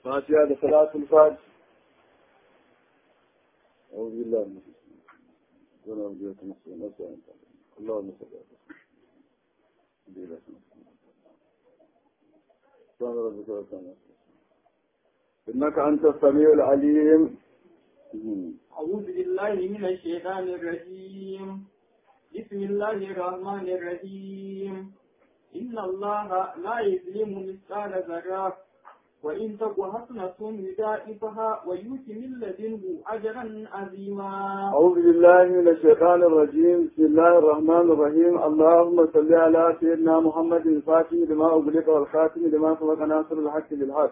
فاتحة لصلاة الفاتح أعوذ بالله من الشيطان ولا وجهة نفسي نفسي اللهم صل على سيدنا سبحان ربك رب العزة إنك أنت السميع العليم أعوذ بالله من الشيطان الرجيم بسم الله الرحمن الرحيم إن الله لا يظلم مثقال ذرة وإن تك حسنة يضاعفها ويؤتي من لدنه أجرا عظيما أعوذ بالله من الشيطان الرجيم بسم الله الرحمن الرحيم اللهم صل على سيدنا محمد الفاتح لما أغلق والخاتم لما سبق ناصر الحق بالحق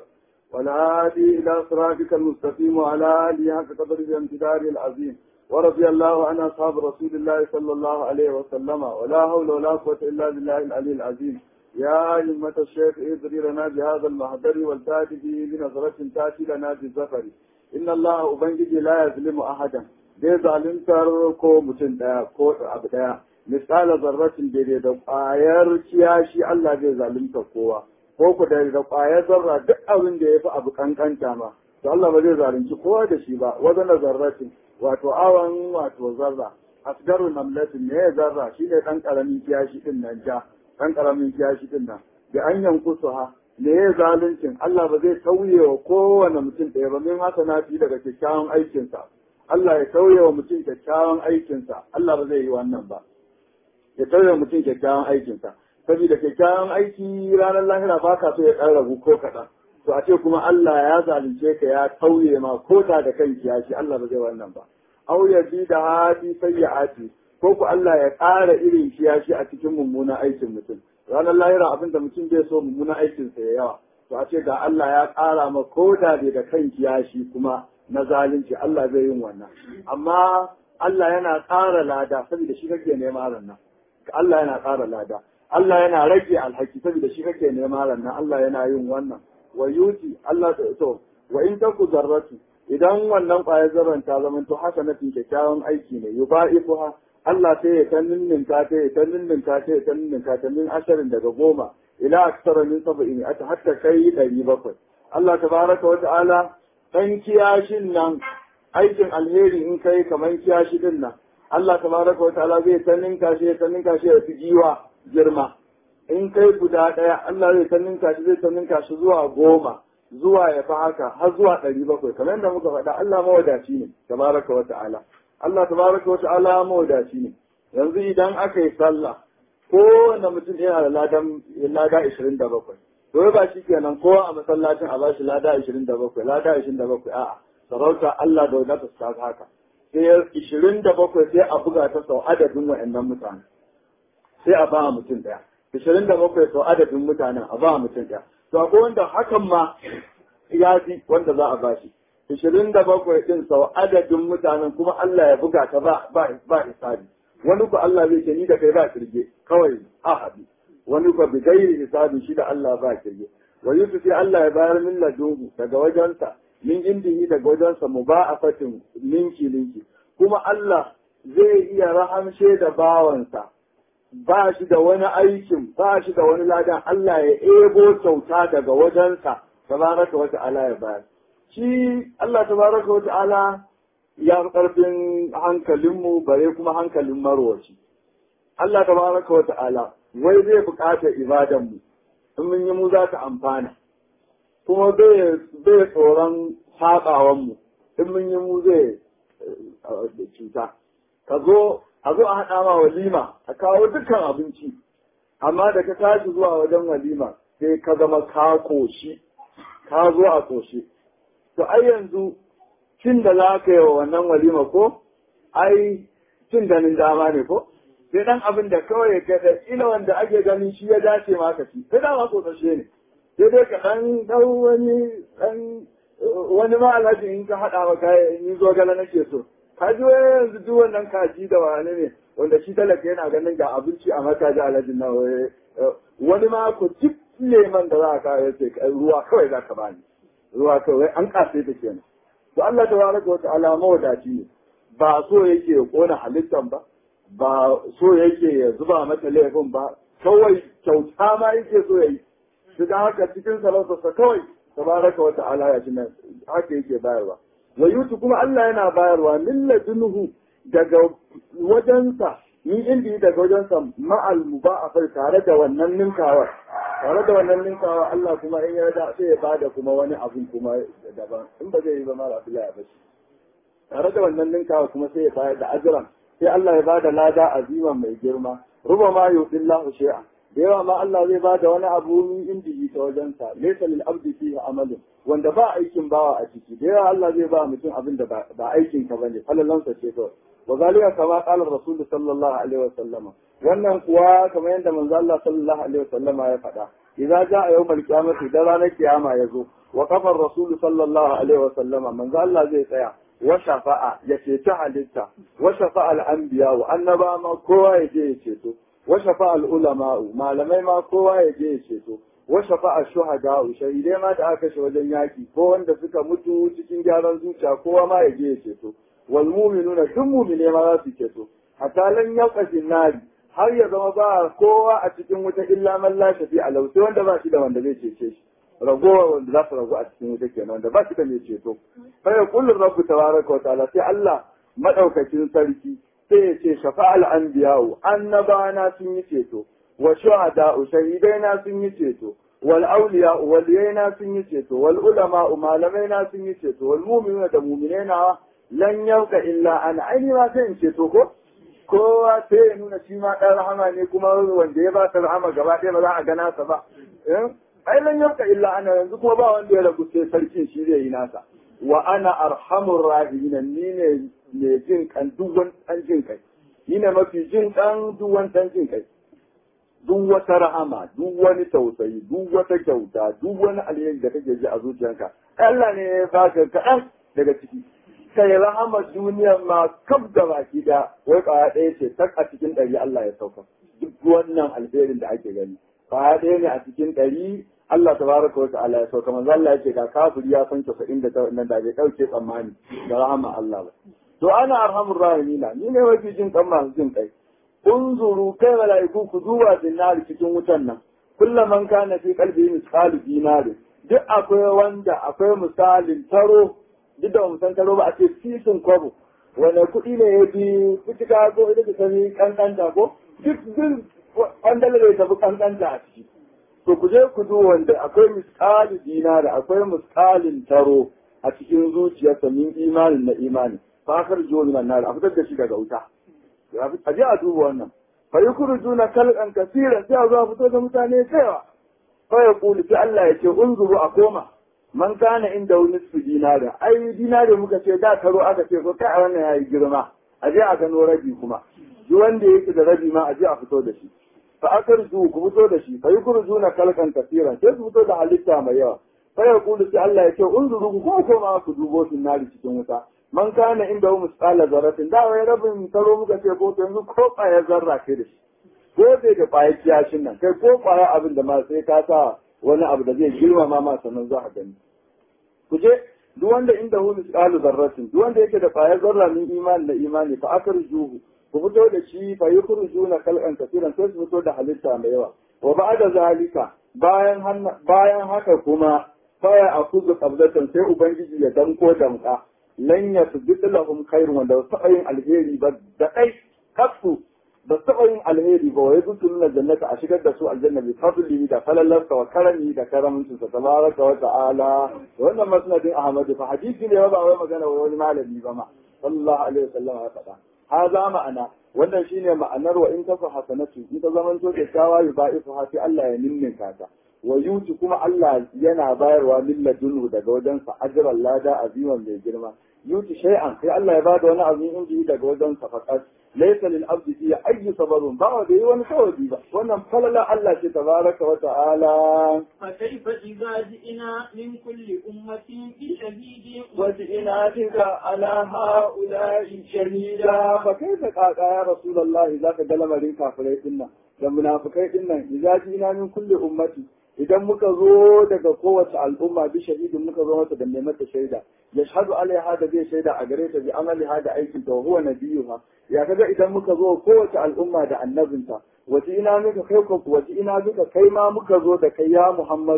والهادي إلى صراطك المستقيم وعلى آله حق قدره وامتداره العظيم ورضي الله عن أصحاب رسول الله صلى الله عليه وسلم ولا حول ولا قوة إلا بالله العلي العظيم يا أئمة الشيخ ادري لنا بهذا المحضر والتاتي به بنظرة تأتي لنا بالزفر إن الله أبنجي لا يظلم أحدا bai zaluntar ko mutum ɗaya ko abu ɗaya misali zarratin daidai da ƙwayar kiyashi Allah zai zalunta kowa ko ku da da ƙwayar zarra duk abin da ya fi abu kankanta ma to Allah ba zai zalunci kowa da shi ba wajen zarratin wato awan wato zarra asgaru namlatin ne ya zarra shi ne ɗan ƙaramin kiyashi ɗin nan ja ɗan ƙaramin kiyashi ɗin nan da an yankusu ha me ya zaluncin Allah ba zai tauye wa kowane mutum ɗaya ba min haka na fi daga kyakkyawan aikinsa Allah ya tauye wa mutum kyakkyawan aikinsa Allah ba zai yi wannan ba ya tauye wa mutum kyakkyawan aikinsa saboda kyakkyawan aiki ranar lahira ba ka so ya ɗan ragu ko kaɗan to a ce kuma Allah ya zalunce ka ya tauye ma ko da da kan kiyashi Allah ba zai wannan ba au ya bi da hadi sayyi'ati ko ku Allah ya ƙara irin kiyashi a cikin mummunan aikin mutum ranar lahira abin da mutum zai so mummunan aikinsa ya yawa to a ce ga Allah ya ƙara ma ko da da kan kiyashi kuma na zalunci Allah zai yin wannan amma Allah yana ƙara lada saboda shi kake nema rannan Allah yana ƙara lada Allah yana rage alhaki saboda shi kake nema rannan Allah yana yin wannan wa yuti Allah to wa in taku zarratu idan wannan ƙwayar zarran ta zama to haka na kyakkyawan aiki ne yubaifuha Allah sai ya ta ninninka ta ya ta ninninka ta ya ta ninninka ta min asharin daga goma ila aksara min saba'in ata hatta kai ɗari bakwai Allah tabaraka wa ta'ala ɗan kiyashin nan aikin alheri in kai kamar kiyashi din nan Allah tabaraka wa ta'ala zai ta ninka shi ta ninka shi ya fi giwa girma in kai guda ɗaya Allah zai ta ninka shi zai ta ninka shi zuwa goma zuwa ya fi haka har zuwa ɗari bakwai kamar yadda muka faɗa Allah mawadaci ne tabaraka wa ta'ala Allah tabaraka wa ta'ala mawadaci ne yanzu idan aka yi sallah kowane mutum yana da ladan lada ishirin da bakwai to ba shi kenan kowa a masallacin a bashi lada ishirin da bakwai lada ishirin da bakwai a'a sarauta Allah da wadata ta haka sai ishirin da bakwai sai a buga ta sau adadin wa'annan mutane sai a ba mutum ɗaya ishirin da bakwai sau adadin mutanen a ba mutum ɗaya to akwai wanda hakan ma ya fi wanda za a bashi ishirin da bakwai ɗin sau adadin mutanen kuma Allah ya buga ta ba ba hisabi wani ku Allah zai ce ni da kai ba kirge kawai ahadi wani ku bi gairi hisabi shi da Allah ba kirge wa yusuf sai Allah ya bayar min ladunhu daga wajensa min indihi daga wajensa mu ba a fatin linki linki kuma Allah zai iya rahamshe da bawansa ba shi da wani aikin ba shi da wani ladan Allah ya ebo kyauta daga wajensa tabaraka wa ta'ala ya bayar shi Allah tabaraka wa ta'ala ya fi ƙarfin hankalinmu bare kuma hankalin marwaci. Allah tabaraka wa ta'ala wai zai buƙatar ibadanmu in mun yi mu za ta amfana kuma bai tsoron saɓawanmu in mun yi mu zai cuta ka zo a zo a haɗa ma walima a kawo dukkan abinci amma da ka tashi zuwa wajen walima sai ka zama ka koshi ka zo a koshi to ai yanzu cin da za ka yi wa wannan walima ko ai cin ganin dama ne ko sai dan abin da kawai ka da ila wanda ake ganin shi ya dace ma ka ci sai dama ko sashe ne sai dai ka dan dau wani dan wani ma alhaji in ka hada maka ni zo gala nake so ka ji yanzu duk wannan kaji da wani ne wanda shi talaka yana ganin ga abinci a maka ji alhaji na wani ma ko duk leman da za ka yace ruwa kawai za ka bani ruwa kawai an kase ta kenan to Allah tabaraka wa ta'ala mawadaci ne ba so yake ya kona halittan ba ba so yake ya zuba mata laifin ba kawai kyauta ma yake so ya yi su da haka cikin salautarsa kawai tabaraka wa ta'ala ya nan haka yake bayarwa wa yutu kuma Allah yana bayarwa min ladunhu daga wajensa ni inda daga wajensa ma'al muba'afar tare da wannan ninkawar tare da wannan ninkawa Allah kuma in ya da sai ya bada kuma wani abun kuma daban in ba zai yi ba mara Abdullahi ba shi tare da wannan ninkawa kuma sai ya bayar da ajran sai Allah ya bada lada azima mai girma ruba ma yubillahu shay'a da yawa ma Allah zai bada wani abu min inji ta wajensa laysa lil abdi fihi amalun wanda ba aikin bawa a ciki da yawa Allah zai ba mutum abin da ba aikin ka bane falalansa ce kawai وذلك كما قال الرسول صلى الله عليه وسلم wannan kuwa kamar yadda manzo Allah sallallahu alaihi wasallama ya faɗa idza jaa yawmal qiyamati da ranar kiyama yazo wa qafa rasul sallallahu alaihi wasallama manzo Allah zai tsaya wa shafa'a ya ceci halitta wa shafa'a al-anbiya wa annaba ma kowa ya je ya ceto wa shafa'a al-ulama malamai ma kowa ya je ya ceto wa shafa'a shuhada shahidai ma da aka kashe wajen yaki ko wanda suka mutu cikin gyaran zuciya kowa ma ya je ya ceto wal mu'minuna duk mu'mine ma za su ceto hatta lan yaqasi nari har ya zama ba kowa a cikin wuta illa man la shafi alau sai wanda ba shi da wanda zai cece shi ragowa wanda za su ragu a cikin wuta kenan wanda ba shi da mai ceto fa ya kullu rabbu tabaraka wa ta'ala sai Allah madaukakin sarki sai ya ce shafa'al anbiya'u annabana sun yi ceto wa shuhada'u shahidaina sun yi ceto wal awliya waliyaina sun yi ceto wal ulama malamaina sun yi ceto wal mu'minuna da mu'minaina lan yauka illa ana aini ma sai in ceto ko kowa sai ya nuna shi ma dan rahama ne kuma wanda ya ba ta rahama gaba ɗaya ba za a gana sa ba ai lan yauka illa ana yanzu kuma ba wanda ya ragu sai sarkin shi zai yi nasa wa ana arhamur rahimin ni ne ne jin kan duk wani dan jin kai ni ne mafi jin kan duk wani dan jin kai duk wata rahama duk wani tausayi duk wata kyauta duk wani alheri da kake ji a zuciyarka Allah ne ya baka kaɗan daga ciki kai rahama duniyar ma kaf da baki da wai kwaya ɗaya ce tak a cikin ɗari Allah ya sauka duk wannan alherin da ake gani kwaya ɗaya ne a cikin ɗari Allah tabaraka wa ta'ala ya sauka manzo Allah yake ga kafiri ya san 99 nan da bai dauke tsammani da rahama Allah ba to ana arhamur rahimina ni ne mafi jin kan masu jin kai unzuru kai mala'iku ku duba dinnari cikin wutan nan kullaman kana fi qalbi misqalu dinari duk akwai wanda akwai misalin taro duk da musan taro ba a ce sisin kwabo wanda kuɗi ne ya bi kucika ko ita ta sami kankanta ko duk duk wanda da tafi kankanta a ciki to ku je ku duba wanda akwai misqalu dinari akwai misqalin taro a cikin zuciyarsa min imanin na imani fakar jiwo min nar a fitar da shi daga wuta a je a duba wannan fa yukhrijuna kalqan kaseeran sai a zo a fito da mutane cewa fa yaqulu sai Allah ya ce unzuru a koma man kana inda wani su dinara ai dinare muka ce da karo aka ce ko kai a wannan yayi girma a je a gano rabi kuma duk wanda yake da rabi ma a je a fito da shi fa akarzu ku fito da shi fa yukhrijuna kalqan kaseeran sai su fito da halitta mai yawa fa yaqulu sai Allah ya ce unzuru ku ko koma ku dubo su nari cikin wuta man kana inda hu misqala zarratin da wai rabin taro muka ce ko yanzu ko kwaya zarra ke da shi ko bai da kwaya kiyashin nan kai ko kwaya abin da ma sai ka sa wani abu da zai girmama ma sannan za a gani ku je duk wanda inda hu misqalu zarratin duk wanda yake da kwaya zarra min imani da imani fa akarjuhu ku fito da shi fa yukhrujuna khalqan kaseeran sai su fito da halitta mai yawa wa ba'da zalika bayan bayan haka kuma faya akuzu qabdatan sai ubangiji ya danko damka lan yasbitu lahum khairun wanda su taɓa yin alheri ba da kai kasu ba su taɓa yin alheri ba wai zutu nuna jannata a shigar da su aljanna bi fadli da falalarsa wa karami da karamin sa tabaraka wa ta'ala wannan masnadin ahmadu fa hadisi ne ba wai magana wani malami ba ma sallallahu alaihi wasallam ya faɗa haza ma'ana wannan shine ma'anar wa in tafa hasanatu in ta zamanto kyakkyawa yubaifu ha sai Allah ya ninninka ta wa yuti kuma Allah yana bayarwa min ladunhu daga wajensa ajran lada aziman mai girma yuti shay'an sai Allah ya bada wani abin inji daga wajensa faqat laysa lil abdi fi ayyi sabarun ba wa da wani sawabi ba wannan falala Allah ce tabaraka wa ta'ala fa kayfa idza ji'na min kulli ummatin bi shahidin wa ji'na bika ala ha'ula'i shahida fa kayfa qaqa ya rasulullahi zaka ga lamarin kafirai dinnan da munafikai dinnan idza ji'na min kulli ummati idan muka zo daga kowace al'umma bi shahidin muka zo mata da mai mata shaida ya shahadu alaiha da zai shaida a gare ta bi amaliha da aikin ta huwa nabiyuha ya kaga idan muka zo kowace al'umma da annabinta wace ina muka kai ko wace ina muka kai ma muka zo da kai ya Muhammadu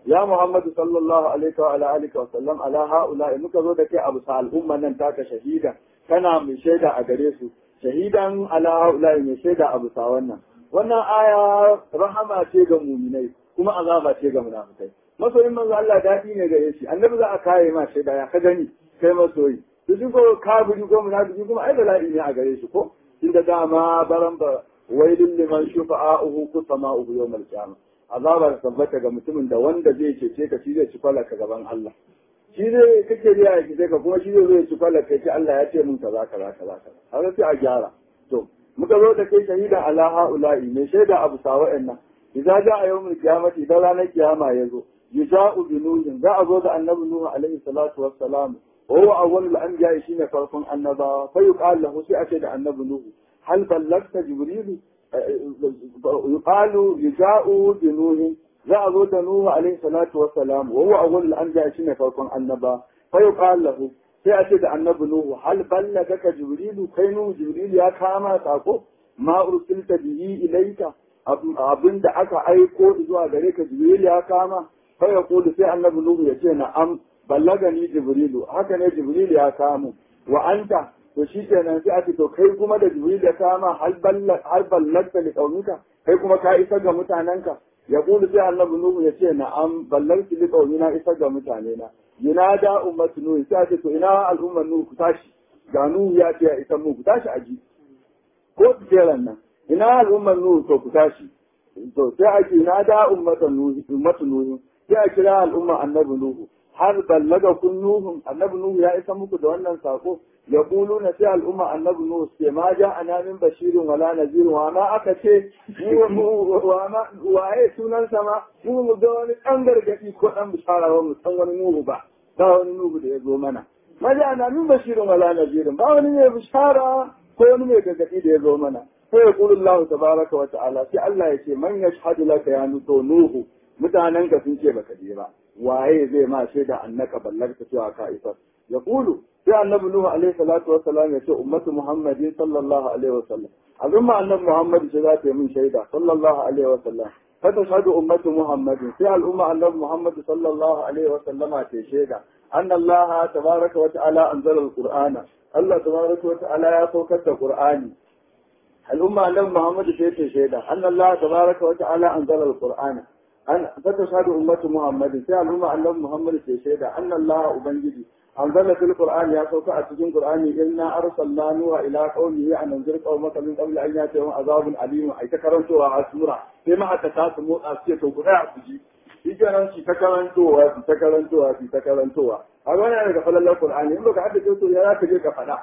ya Muhammadu sallallahu alaihi wa ala alihi wa sallam ala haula muka zo da kai abu sa al'umma nan taka shahida kana mai shaida a gare su shahidan ala haula mai shaida abu sa wannan wannan aya rahama ce ga muminai kuma azaba ce ga munafikai masoyin manzo Allah dadi ne gare shi annabi za a kare ma shaida ya ka gani kai masoyi to shi ko kafiri ko munafiki kuma ai bala'i ne a gare shi ko inda dama baran ba wailin liman shufa'uhu kusama'uhu yawmal qiyamah azabar tabbata ga mutumin da wanda zai cece ka shi zai ci kwalaka gaban Allah shi zai kake riya ya kice ka kuma shi zai zai ci kwalaka ce Allah ya ce mun kaza kaza kaza kaza har sai a gyara to muka zo da kai shahidan ala haula'i mai shaida abu sa wa'annan idza ja'a yawmul qiyamati idan ranar kiyama ya zo yuja'u bi nuhin za a zo da annabi nuhu alaihi salatu wassalam wa huwa awwalul anbiya shine farkon annabawa fa yuqal lahu sai a ce da annabi nuhu hal ballagta jibrilu yuqalu yuja'u bi nuhin za a zo da nuhu alaihi salatu wassalam wa huwa awwalul anbiya shine farkon annaba fa yuqal lahu sai a ce da annabi nuhu hal ballagaka jibrilu kai nuhu jibrilu ya kama sako ma ursilta bihi ilayka abin da aka aiko zuwa gare ka jibril ya kama fa ya kulu sai annabi nuhu ya ce na'am ballagani jibrilu haka ne jibril ya kamo wa anta to shi kenan sai a ce to kai kuma da jibril ya kama hal ballagta li qaumika kai kuma ka isa ga mutanenka ya kulu sai annabi nuhu ya ce na'am ballagti li qaumina isa ga mutanena yunada ummatu nuhu sai a ce to ina al'ummar nuhu ku tashi ga nuhu ya ce ya isa mu ku tashi aji ko jeran nan ina al'ummar nuhu to ku tashi to sai a ce na da ummatan nuhu ummatu nuhu sai a kira al'umma annabi nuhu har ballaga kun nuhu annabi nuhu ya isa muku da wannan sako ya na sai al'umma annabi nuhu sai ma ja ana min bashirin wala nazirin wa ma aka ce wa ma waye sunan sama mu mu ga wani dan gargadi ko dan bishara ba mu san wani nuhu ba ba wani nuhu da ya zo mana ma ja ana min bashirin wala nazirin ba wani ne bishara ko wani mai gargadi da ya zo mana فيقول الله تبارك وتعالى في الله يشي من يشهد لك يا نوح mutanen ka sun ce baka je ba waye zai ma shaida annaka ballagta cewa ka isa ya kulu sai annabi nuhu alaihi salatu wa salam ya ce ummatu muhammadin sallallahu alaihi wa sallam azumma annabi muhammad ce za ta yi min shaida sallallahu alaihi wa sallam fa tashhadu ummatu muhammadin sai al'umma annabi muhammad sallallahu alaihi wa sallama ta shaida anna allah tabaraka wa ta'ala anzala alqur'ana allah tabaraka wa ta'ala ya saukar da qur'ani الأمة أن محمد شيء شهيدا أن الله تبارك وتعالى أنزل القرآن أن فتشهد أمة محمد في الأمة أن محمد شيء شهيدا أن الله أبنجدي أنزل في القرآن يا سوف أتجن القرآن إنا أرسلنا نوح إلى قومه أن أنذر قومك من قبل أن يأتيهم عذاب أليم أي تكرمتوا على سورة فيما أتكاسموا أسية وقرأ تجي shi kenan shi ta karantowa shi ta karantowa shi ta karantowa a wani yana daga falalar Qur'ani in baka haddace to ya za ka je ka faɗa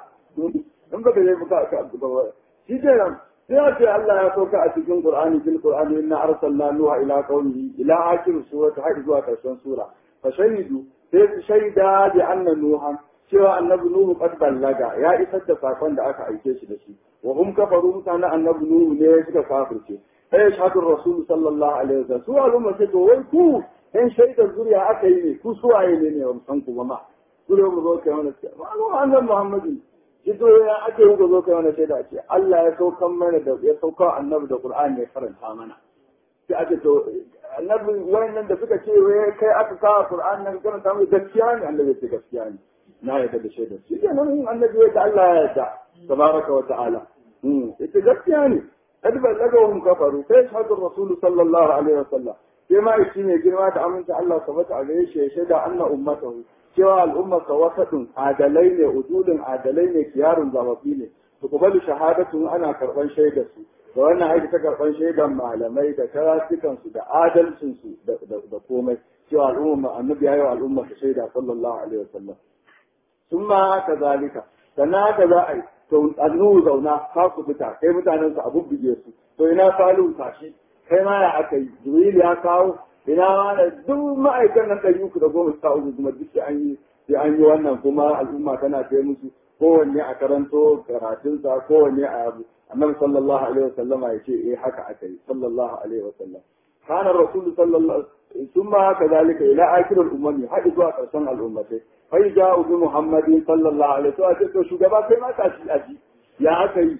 in baka je ka shi kenan sai a ce Allah ya sauka a cikin Qur'ani fil Qur'ani inna arsalna nuha ila qaumihi ila akhir surati har zuwa karshen sura fa shahidu sai su shaida bi anna nuha cewa annabi nuhu qad ballaga ya isar da sakon da aka aike shi da shi wa hum kafaru mutanen annabi nuhu ne suka kafirce sai shahadu rasul sallallahu alaihi wasallam su al'umma sai to wai ku in shaidar zuriya aka yi ne ku suwaye ne ne ba san ku ba ma ku mu zo kai mana ma annabi muhammadu Jito ya ake yi zo kai wani shaida ce Allah ya saukan mana da ya sauka annabi da Qur'ani ya karanta mana. Sai ake to annabi wayannan da suka ce wai kai aka kawo Qur'ani nan karanta mai gaskiya ne annabi ya ce gaskiya ne. Na yarda da shaida. Shi ke nan annabi ya Allah ya yarda tabaraka wa ta'ala. Ita gaskiya ne. Kad ballagahum kafaru sai shahadu Rasul sallallahu alaihi wasallam. Sai ma shi ne girma da aminta Allah sabata a gare shi ya shaida anna ummatahu cewa al'ummarsa wasaɗin adalai ne udulin adalai ne kiyarun zababi ne su kubalu shahadatun ana karɓar shaidar su da wannan aiki ta karɓar shaidar malamai da karatukansu da adalcinsu da komai cewa al'ummar annabi yayi wa al'ummar ta shaida sallallahu alaihi wasallam sun ma haka zalika sannan haka za a yi to annuhu zauna ka ku fita kai mutanen su abu bige su to ina salihu tashi kai ma ya aka yi jibril ya kawo ina ma da duk ma'aikan nan ɗari uku da goma sha uku kuma duk an yi sai an yi wannan kuma al'umma tana kai musu kowanne a karanto karatunsa kowanne a yabu annabi sallallahu alaihi wasallam ya ce eh haka aka yi sallallahu alaihi wasallam kana rasul sallallahu thumma kadhalika ila akhir al-umami hadi zuwa karshen al'ummatai fa ja'u bi muhammadin sallallahu alaihi wasallam to shugaba kai ma tashi aji ya aka yi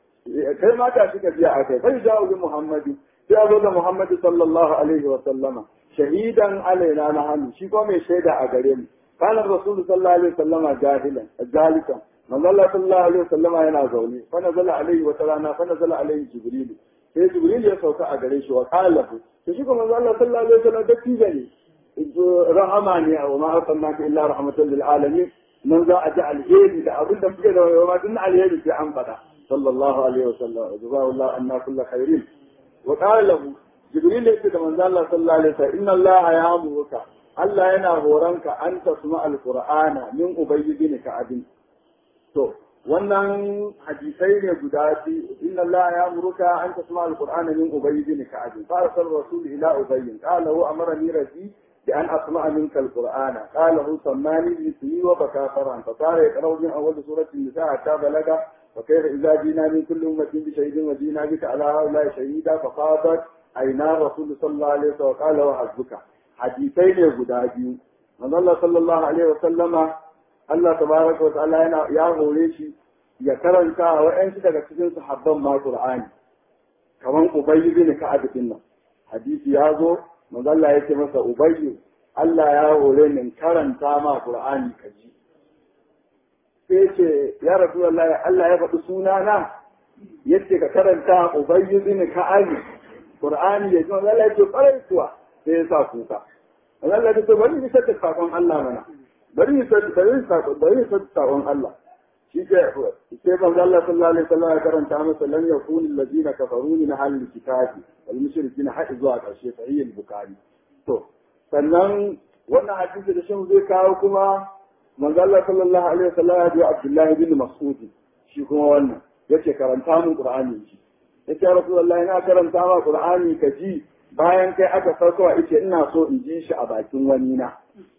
kai ma tashi ka biya aka yi fa ja'u bi muhammadin sai a zo da Muhammad sallallahu alaihi wa sallama shahidan alaina na hannu shi ko mai shaida a gare mu kana rasul sallallahu alaihi wasallama jahilan jalikan manzo Allah sallallahu alaihi wasallama yana zaune fa nazala alaihi wata rana fa nazala alaihi jibril sai jibril ya sauka a gare shi wa qala to shi ko manzo Allah sallallahu alaihi wasallam da tija ne rahama ne wa ma arsalnaka illa rahmatan lil alamin nan za a ji alheri da abin da muke da wa dun alheri sai an fada sallallahu alaihi wasallam jazakallahu anna kullu khairin wa qala lahu jibril ya ce da manzo Allah sallallahu alaihi wasallam inna Allah ya'muruka Allah yana horonka an tasma alqur'ana min ubayyi bin ka'abin to wannan hadisai ne guda biyu inna Allah ya'muruka an tasma alqur'ana min ubayyi bin ka'abin fa arsal rasul ila ubayy qala hu amarani rabbi بأن أسمع منك القرآن قاله سماني بسي وبكى فرعا فصار يقرأ من أول سورة النساء حتى بلغ وكيف إذا جينا من كل أمة بشهيد وجينا بك على هؤلاء شهيدا فقالت أين الرسول صلى الله عليه وسلم وقال وحسبك حديثين يهودا بيو من الله صلى الله عليه وسلم الله تبارك وتعالى يا هوريشي ya karanta wa'yansu daga cikin sahabban ma Qur'ani kaman Ubayy bin Ka'ab bin nan hadisi ya zo manzo Allah yake masa Ubayy Allah ya hore ni karanta ma Qur'ani kaji sai ce ya Rasulullah Allah ya faɗi sunana yace ka karanta Ubayy bin Ka'ab Qur'ani ya ji Allah ya ce ƙwarai kuwa sai ya sa kuka. Allah ya ce bari ni saka sakon Allah mana. Bari ni saka bari ni saka bari ni saka sakon Allah. Shi ke sai manzo Allah sallallahu alaihi wasallam ya karanta masa lan yakunu alladhina kafaru min ahli kitabi wal mushrikina har zuwa ƙarshe sahih al-bukhari. To sannan wannan hadisi da shin zai kawo kuma manzo Allah sallallahu alaihi wasallam ya ji Abdullah bin Mas'ud shi kuma wannan yace karanta mun Qur'ani shi. ya ce Rasulullah ina karanta ma Qur'ani ka ji bayan kai aka farko ice ina so in ji shi a bakin wani na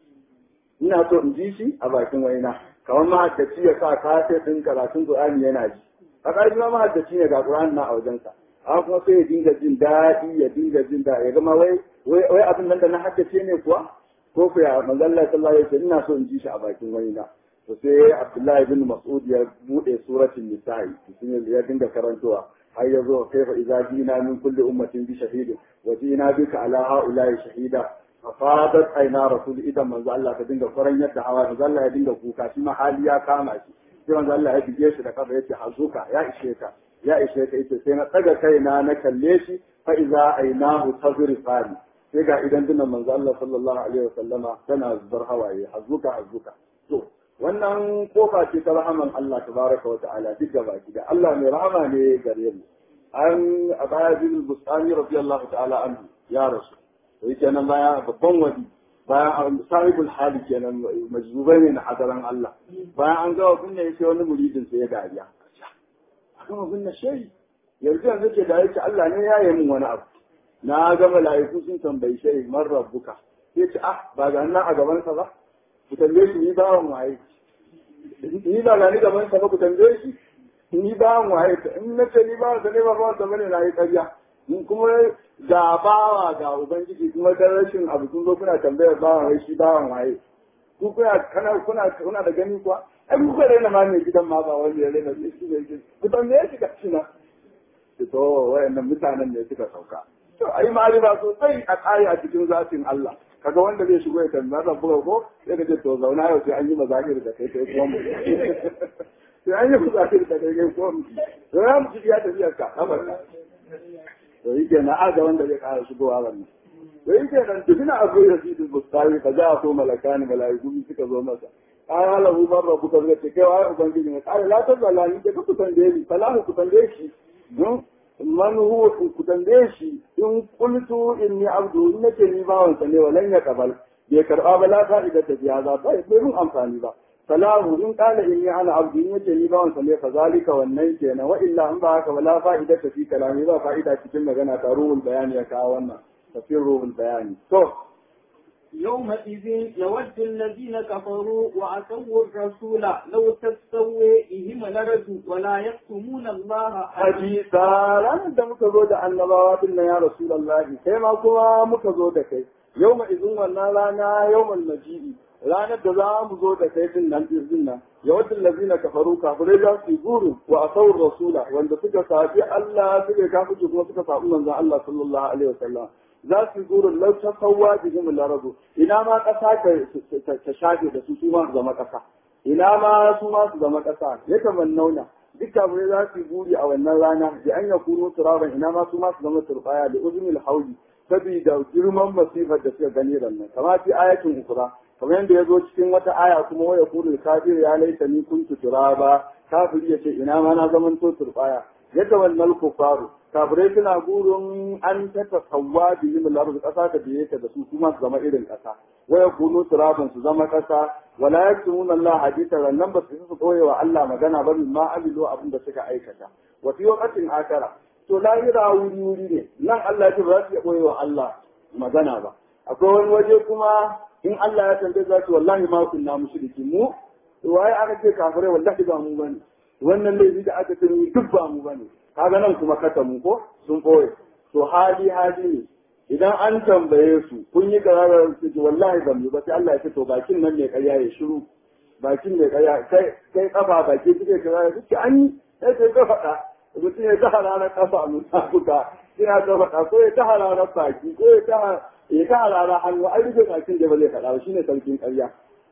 ina so in ji shi a bakin wani na kamar mahaddaci ya sa kafe din karatun Qur'ani yana ji a ƙarfi ma mahaddaci ne ga Qur'ani na a wajensa amma kuma sai ya dinga jin daɗi ya dinga jin daɗi ya gama wai wai abin nan da na haddace ne kuwa ko ku ya manzon Allah sallallahu alaihi wasallam ina so in ji shi a bakin wani na to sai Abdullahi bin Mas'ud ya bude suratul nisa'i ya dinga karantowa har ya zo kaifa idza jina min kulli ummatin bi shahidin wa jina bika ala haula'i shahida fa fadat aina rasul idan manzo Allah ka dinga faran yadda hawa manzo Allah ya dinga kuka shi ma hali ya kama shi sai manzo Allah ya bige shi da kafa yace hazuka ya ishe ka ya ishe ka yace sai na tsaga kaina na kalle shi fa idza ainahu tazrifani sai ga idan dinan manzo Allah sallallahu alaihi wasallama tana zubar hawaye hazuka hazuka to wannan kofa ce ta rahaman Allah tabaraka wa ta'ala duk da baki da Allah mai rahama ne gare mu an abaya bin bustani radiyallahu ta'ala anhu ya rasu to yake nan baya babban wadi bayan sahibul hali kenan majzubai ne na hadaran Allah bayan an gawa kunna yake wani muridin sai ya dariya kuma kunna shehi yanzu yanzu ke da yake Allah ne ya yi min wani abu na ga mala'iku sun tambayi shehi man rabbuka sai ce ah ba ga nan a gaban sa ba ku tambaye shi ni bawan waye ni ba na ni gaban sa ba ku tambaye shi ni bawan waye in na ce ni bawan sa ne ba bawan sa bane na yi ƙarya in kuma ga bawa ga ubangiji kuma da rashin abu kun zo kuna tambayar bawan wai shi bawan waye ku kuna kana kuna kuna da gani kuwa ai ku ka raina ma mai gidan ma ba wanda ya raina shi ne ku tambaye shi ka cina to wayannan mutanen ne suka sauka to ai ma'arifa sosai a tsari a cikin zatin Allah kaga wanda zai shigo ya tambaya zan buga ko sai ka ce to zauna yau sai an yi mazakir da kai kai kuma mu sai an yi mazakir da kai kai kuma mu to ya mu ya tafiya ka amar to yake na aga wanda zai kara shigowa wannan to yake nan tufina abu ya fi bustari ka za a so malakani malaiku suka zo masa ai halahu man rabbu ka zai ce kai wa ubangiji ne kai la ta zalani da ku tambaye ni falahu ku tambaye shi man huwa ku tambaye shi in qultu inni abdu in nake ni bawan sa ne walan ya kabal bai karba ba la fa'ida ta biya za ba bai mun amfani ba salahu in qala inni ana abdu in nake ni bawan sa ne fa zalika wannan kenan wa illa in ba haka wala fa'ida ta fi kalami ba fa'ida cikin magana ta ruhul bayani ya kawo wannan tafsir ruhul bayani to يومئذ يود الذين كفروا وعصوا الرسول لو تستوي إهم لرجوا ولا يكتمون الله hadisa ranar da muka zo da annabawa din nan ya rasulullahi kai ma kuma muka zo da kai yau ma izin wannan rana yau mal maji'i ranar da za mu zo da kai din nan din nan ya wadda lazina kafaru kafirai za su guru wa asawur rasula wanda suka safi Allah suka kafice kuma suka sabu manzon Allah sallallahu alaihi wasallam za su gurin lau ta sauwa bihim larabu ina ma ƙasa ta shafe da su su ma su zama ƙasa ina ma su ma su zama ƙasa ya kaman nauna duk kafirai za su yi buri a wannan rana da an ya kuno turaban ina ma su ma su zama turbaya da uzunil hauli saboda girman masifar da suka gani rannan kama fi ayatin ukura kamar yadda ya zo cikin wata aya kuma waya kuno kafir ya laita ni kuntu turaba kafiri ya ce ina ma na zaman to turbaya yadda wannan kufaru kafirai suna gurin an ta tasawwa bi yin lardu kasa ta biye ta da su kuma su zama irin kasa waya kuno turaban su zama kasa wala yaktumun Allah hadita nan ba su su koye wa Allah magana ba min ma amilu abin da suka aikata wa fi waqtin akara to lahira wuri wuri ne nan Allah ya ce ba za su iya koye wa Allah magana ba akwai wani waje kuma in Allah ya tambaye za su wallahi ma kunna mushriki mu waye aka ce kafirai wallahi ba mu bane wannan laifi da aka ce duk ba mu bane kaga nan kuma kata mu ko sun koye to hali hali ne idan an tambaye su kun yi kararar su ji wallahi ban yi ba sai Allah ya ce to bakin nan ne karya ya shiru bakin ne karya kai kai kafa baki suke kararar duk an yi sai sai ka faɗa mutum ya ta hararar kafa mun buga ina ta faɗa ko ya ta hararar baki ko ya ta ya ta hararar hannu an rufe bakin da ba zai faɗa ba shine sarkin karya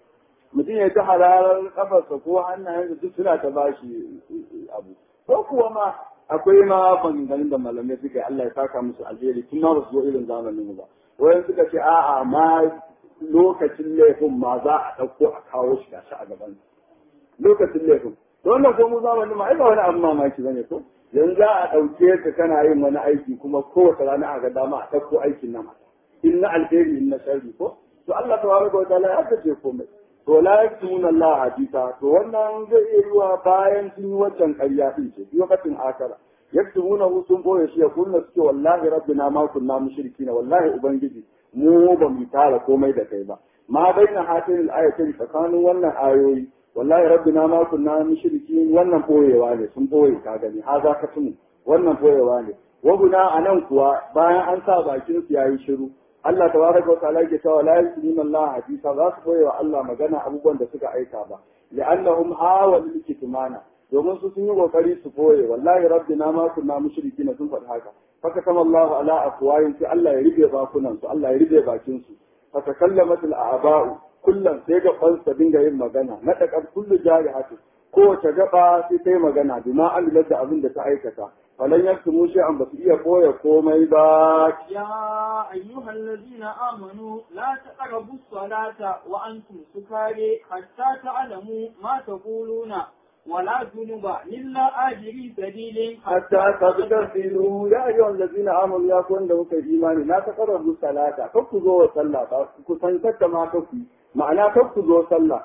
mutum ya ta hararar kafarsa ko hannayensa duk suna ta bashi abu ko kuwa ma akwai ma maganganun da malamai suka yi Allah ya saka musu alheri tun ma ba su zo irin zamanin mu ba wayan suka ce a'a ma lokacin laifin ma za a ɗauko a kawo shi gashi a gaban lokacin laifin to wannan ko mu zamanin ma ai ba wani abu mamaki bane ko yanzu za a ɗauke ka kana yin wani aiki kuma kowace rana a ga dama a ɗauko aikin nan in na alheri in na sharri ko to Allah tabaraka wa ta'ala ya kace komai to la yaktumuna Allah hadisa to wannan zai iya yiwa bayan sun yi wancan ƙarya din ce lokacin akara yaktumuna hu sun boye shi ya kunna suke wallahi rabbina ma kunna mushrikin wallahi ubangiji mu ba mu tara komai da kai ba ma baina hatin al-ayatin tsakanin wannan ayoyi wallahi rabbina ma kunna mushrikin wannan boyewa ne sun boye ka gani haza ka tumu wannan boyewa ne waguna anan kuwa bayan an sa bakin su yayi shiru Allah tabaraka wa ta'ala yake cewa la yuslimu Allah hadisa za su boye wa Allah magana abubuwan da suka aika ba li'annahum hawalu kitmana domin su sun yi kokari su boye wallahi rabbina ma kunna mushrikin sun faɗi haka faka kama Allah ala afwayin sai Allah ya rufe bakunan su Allah ya rufe bakin su faka kallamat al-a'ba'u kullum sai ga fansa dinga yin magana na dakar kullu jarihatu kowace gaba sai ta yi magana bima amilat da abin da ta aikata falan yaktumu shay'an ba su iya koya komai ba يا أيها الذين آمنوا لا تقربوا الصلاة وأنتم سكارى حتى تعلموا ما تقولون ولا جنب إلا آجري سبيل hatta tabtasilu ya ayyuhal ladzina amanu ya ku wanda muka yi imani la taqrabu salata kar ku zo wa sallah ba ku san kadda ma kar ku ma'ana kar ku zo sallah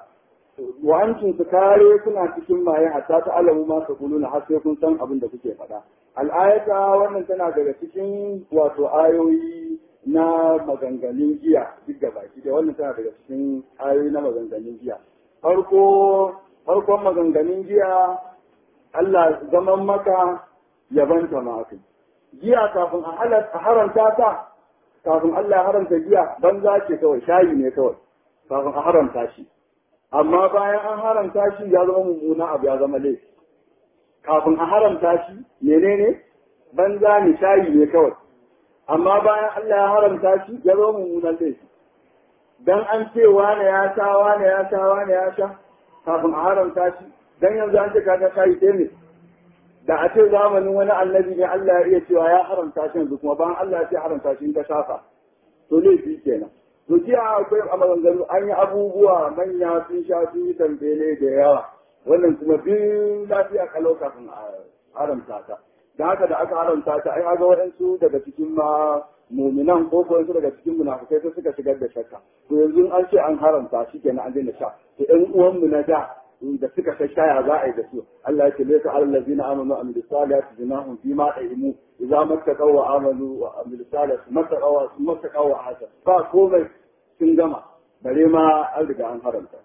wa antum sukare kuna cikin maye hatta ta alamu ma taquluna har sai kun san abin da kuke faɗa al'ayata wannan tana daga cikin wato ayoyi na maganganun giya duk da baki da wannan tana daga cikin ayoyi na maganganun giya farko farkon maganganun giya Allah zaman maka yabanta ma kai giya kafin a halatta haramta ta kafin Allah ya haramta giya banza ce kawai shayi ne kawai kafin a haramta shi amma bayan an haramta shi ya zama mummuna abu ya zama laifi kafin a haramta shi menene banza ne shayi ne kawai amma bayan Allah ya haramta shi ya zama mummunan laifi dan an ce wane ya sha wane ya sha wane ya sha kafin a haramta shi dan yanzu an ce kaga shayi sai ne da a ce zamanin wani annabi ne Allah ya iya cewa ya haramta shi yanzu kuma bayan Allah ya ce haramta shi in ka shafa to laifi kenan to jiya akwai a maganganu an yi abubuwa manya sun sha sun yi tambele da yawa wannan kuma bin lafiya kalau kafin a haramta ta da haka da aka haramta ta ai ga waɗansu daga cikin ma muminan ko ko wasu daga cikin munafukai sai suka shigar da shakka to yanzu an ce an haramta shi kenan an daina sha to ɗan uwanmu na da da suka sha shaya za a yi da su Allah ya ce laysa alal ladina amanu wa amilus salihati junahum fi ma ta'imu idza mattaqaw wa amanu wa amilus salihati mattaqaw wa mattaqaw wa hasa ba komai sun gama bare ma an riga an haramta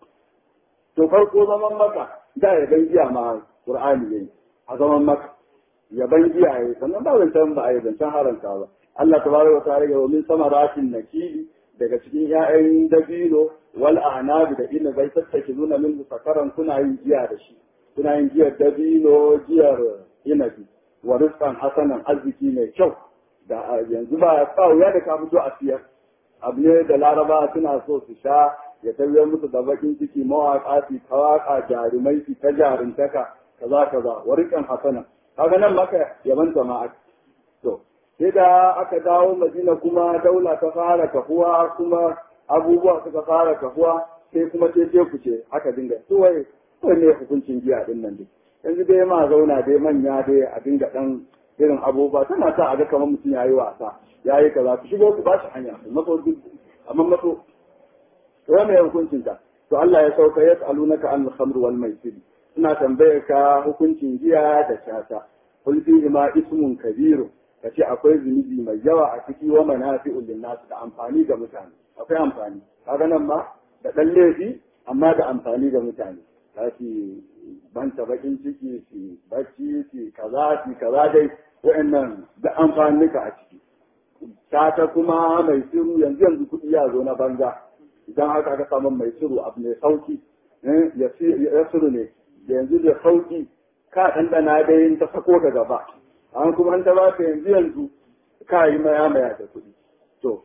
to farko zaman maka da ya ban giya ma qur'ani yayi a zaman maka ya ban giya yayi sannan ba zancan ba a yi zancan haramta ba Allah tabaraka wa ta'ala ya min samaratin nakili daga cikin ‘ya'yan dabino wal anabi da ina bai tattake nuna min sakaran kuna yin giya da shi kuna yin giyar dabino giyar inabi wa rizqan hasanan arziki mai kyau da yanzu ba wuya da ka fito a siyar abu ne da laraba suna so su sha ya tabbiyar musu da bakin ciki mawaƙa su ta waƙa jarumai su ta jaruntaka kaza kaza warikan hasana kaga nan maka yaban jama'a to sai da aka dawo madina kuma daula ta fara kafuwa kuma abubuwa suka fara kafuwa sai kuma ce ce ku ce aka dinga su wai ne hukuncin giya din nan dai yanzu dai ma zauna dai manya dai a dinga dan irin abubuwa tana sa a ga kamar mutum yayi wasa yayi kaza ku shigo ku ba shi hanya maso duk amma maso to me hukuncin ta to Allah ya sauka yas'alunaka an al-khamr wal maisir suna tambayar ka hukuncin giya da shata kul fihi ma ismun kabir kace akwai zunubi mai yawa a ciki wa manafi'ul linnas da amfani ga mutane akwai amfani kaga nan ma da dan laifi amma da amfani ga mutane za su banta bakin ciki su bacci su kaza su kaza dai wa'annan da amfanika a ciki ta kuma mai siru yanzu yanzu kuɗi ya zo na banza idan haka aka samu mai siru abu mai sauki ya siru ne da yanzu da sauki ka ɗanɗana dai ta sako da gaba an kuma an ta baka yanzu yanzu ka yi maya maya da kuɗi to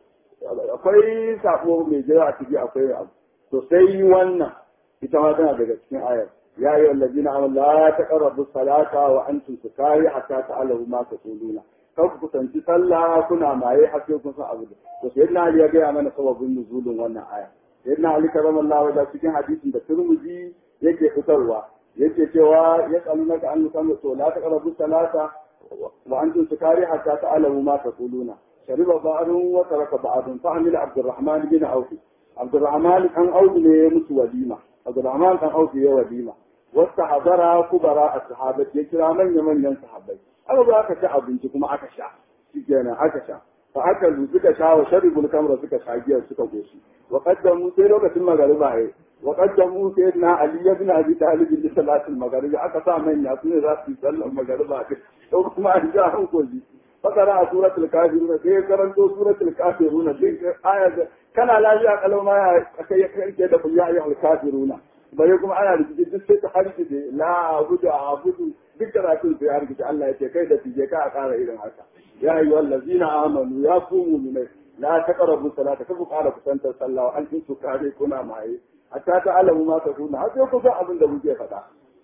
akwai sabo mai jira a ciki akwai abu to sai wannan ita ma tana daga cikin ayar ya yi wallazi na amal la taqrabu salata wa antum sukari hatta ta'lamu ma taquluna kar ku kusanci sallah kuna maye har sai kun san abu da to sai na Ali ya ga mana sababin nuzulun wannan aya sai na Ali karamallahu wajha cikin hadisin da Tirmidhi yake fitarwa yake cewa yas'alunaka an yusallu to la taqrabu salata wa antum sukari hatta ta'lamu ma taquluna shariba ba'dun wa taraka ba'dun fa amila Abdurrahman bin Auf Abdurrahman kan Auf ne ya mutu walima Abdurrahman kan Auf ya walima wasu hadara kubara a sahabat ya kira manya manyan sahabbai aka zo aka ci abinci kuma aka sha shi kenan aka sha fa aka zu suka sha wa sharibul kamra suka sha giyar suka goshi wa qaddamu sai lokacin magariba ai wa qaddamu sayyidina ali ibn abi talib li salatil maghrib aka sa manya su ne za su yi sallar magariba to kuma an ja hankali fakara a suratul kafiruna sai ya karanto suratul kafiruna sai aya kana lafiya kalau ma ya kai kai da ya ayyuhal kafiruna bare kuma ana rikici duk sai ta harki da la abudu abudu duk karatun sai harki Allah ya ce kai da tije ka a ƙara irin haka ya ayyuhal ladzina amanu ya ku mu'minai la taqrabu salata kafu ƙara kusantar sallah wa antum sukare kuna maye hatta ta alamu ma ta kuna har sai ku san abin da muke faɗa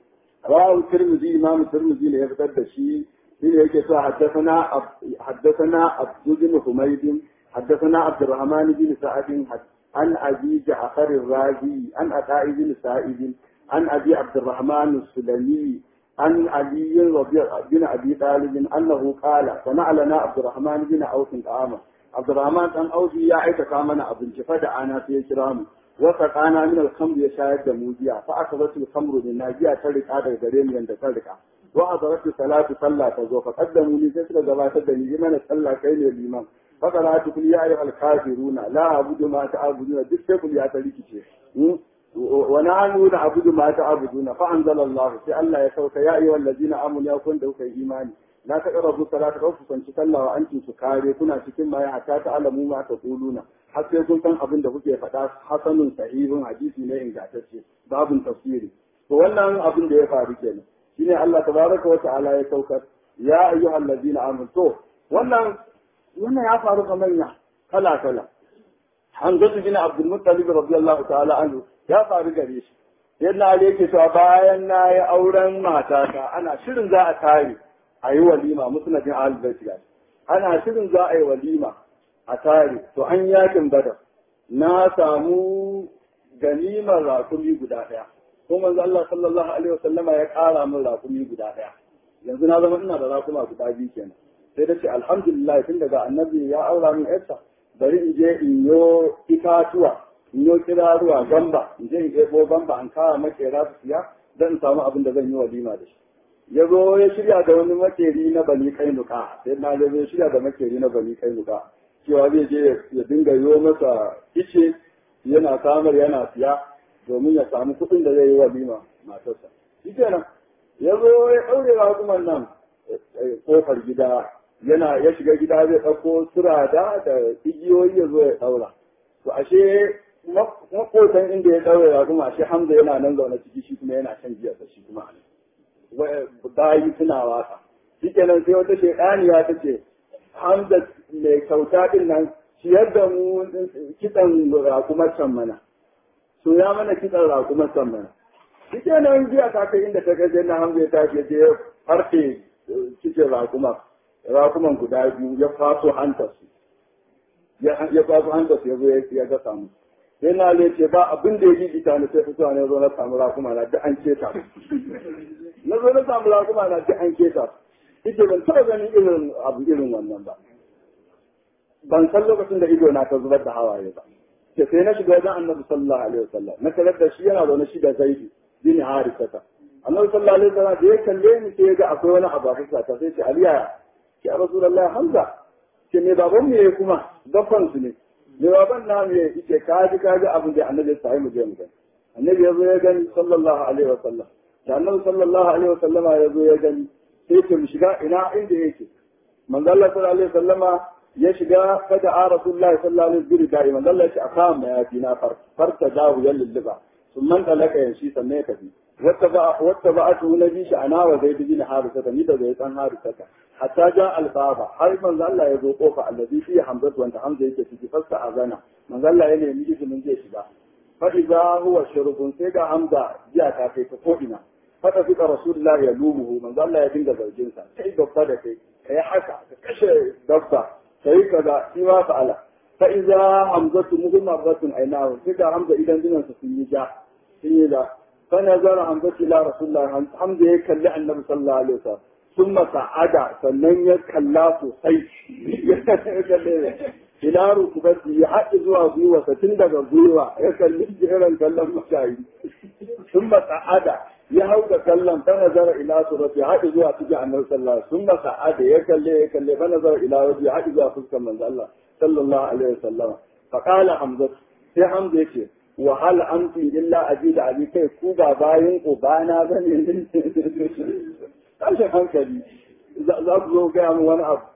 rawu tirmidhi imam tirmidhi ne ya fitar da shi shi ne yake cewa haddathana haddathana abdu bin humayd حدثنا عبد الرحمن بن سعد عن ابي جعفر الرازي عن عطاء بن سعيد عن ابي عبد الرحمن السلمي عن علي رضي بن ابي طالب انه قال صنع لنا عبد الرحمن بن عوف طعاما عبد الرحمن بن عوف يا عيت كامنا ابن فدع انا في كرام وسقانا من الخمر يشاهد موجيا فاخذت الخمر من ناجيا ترك هذا غريم عند ترك وحضرت الصلاة صلى تزو فقدموا لي سيسر جبات الدنيا من صلى كين الإمام فقرأت كل يا أيها الكافرون لا أعبد ما تعبدون دك كل يا تليكي ونحن نعبد ما تعبدون فأنزل الله في الله يسوك يا أيها الذين آمنوا يا كنتم في إيماني لا تقربوا الصلاة خوفا صلى وأنتم سكاري كنا cikin ma hatta ta'lamu ma taquluna har sai kun san abin da kuke faɗa hasanun sahihun hadisi ne ingantacce babun tafsiri to wannan abin da ya faru kenan shine Allah tabaraka wa ta'ala ya saukar ya ayyuhal ladina amanu to wannan wannan ya faru ga manya kala kala Hamzatu bin Abdul Muttalib radiyallahu ta'ala anhu ya faru gare shi yadda Ali yake cewa bayan na yi auren matata ana shirin za a tare a yi walima musnadin ahlul bait ana shirin za a yi walima a tare to an yakin badar na samu ganimar rakumi guda ɗaya ko manzo Allah sallallahu alaihi wasallama ya ƙara min rakumi guda ɗaya yanzu na zama ina da rakuma guda biyu kenan sai da ce alhamdulillah tun daga annabi ya aura min yarsa bari in je in yo itatuwa in yo kiraruwa gamba in je in ɗebo gamba an kawo makera su siya don in samu abin da zan yi walima da shi ya zo ya shirya da wani makeri na bani kainuka sai na zo ya shirya da makeri na bani kainuka cewa zai je ya dinga yo masa ice yana samar yana siya domin ya samu kuɗin da zai yi walima matarsa shi kenan ya zo ya ɗaure raguman nan kofar gida yana ya shiga gida zai ɗauko surada da igiyoyi ya zo ya ɗaura to ashe makotan inda ya ɗaure raguma ashe hamza yana nan zaune ciki shi kuma yana shan giya da shi kuma bayi suna waka shi kenan sai wata shaidaniya ta ce hamza mai kyauta din nan ciyar da mu kitsan rakumar can mana so ya mana kitsan rakumar can mana shi ke nan jiya ta kai inda ta gaje na hamza ya tashi ya je ya farfe cikin rakumar rakuman guda biyu ya faso hantar su ya faso hantar su ya zo ya ga samu sai na zai ce ba abin da ya ji ita ne sai fitowa ne zo na samu rakuma na duk an keta na zo na samu rakuma na duk an keta ita ban taɓa ganin irin abu irin wannan ba ban san lokacin da ido na ta zubar da hawaye ba ke sai na shiga wajen annabi sallallahu alaihi wasallam na tarar da shi yana zaune shi da zaidi bin harisata annabi sallallahu alaihi wasallam da ya kalle ni sai ya ga akwai wani abu a fuska ta sai ce aliya ki a rasulullahi hamza ke me baban mu yayi kuma gaffan su ne me baban na mu yayi ce ka ji ka ga abin da annabi ya sai mu je mu gani annabi ya zo ya gani sallallahu alaihi wasallam da annabi sallallahu alaihi wasallama ya zo ya gani sai ce mu shiga ina inda yake manzo Allah sallallahu alaihi wasallama ya shiga kada a rasulullahi sallallahu alaihi wasallam da manzo Allah ya ce akam ma yafi na farta dahu ya lulluba sun man talaka yanshi sannan ya tafi wata ba wata ba atu nabi shi ana wa zaid bin harisa ni da zai san harisa hatta ja albaba har manzo Allah ya zo kofa allazi fi hamzatu wanda hamza yake ciki fasta azana manzo Allah ya nemi izinin zai shiga fa idza huwa shurbun sai ga hamza jiya ta kai ta ko ina fata fika rasulullah ya lumuhu manzo Allah ya dinga zargin sa kai dabba da kai kai haka ka kashe dabba kai kaza shi ma fa'ala fa idza hamzatu muhammadatun ainahu sai ga hamza idan dinan su sun yi ja sun yi da fa nazara hamzatu ila rasulullah hamza ya kalli annabi sallallahu alaihi wasallam ثم صعد sannan ya kalla sosai ila rukubati ya haɗe zuwa gwiwa tun daga gwiwa ya kalli jiran kallon mashayi sun ba sa'ada ya hau da kallon ta nazara ila surati ya haɗe zuwa cikin annabi sallallahu alaihi sun ba sa'ada ya kalle ya kalle fa nazara ila wajen ya haɗe zuwa fuskar manzo Allah sallallahu alaihi wasallam fa qala hamza sai hamza yace wa hal antum illa ajida abi kai ku ba bayin ubana bane tashin hankali za ku zo gaya mu wani abu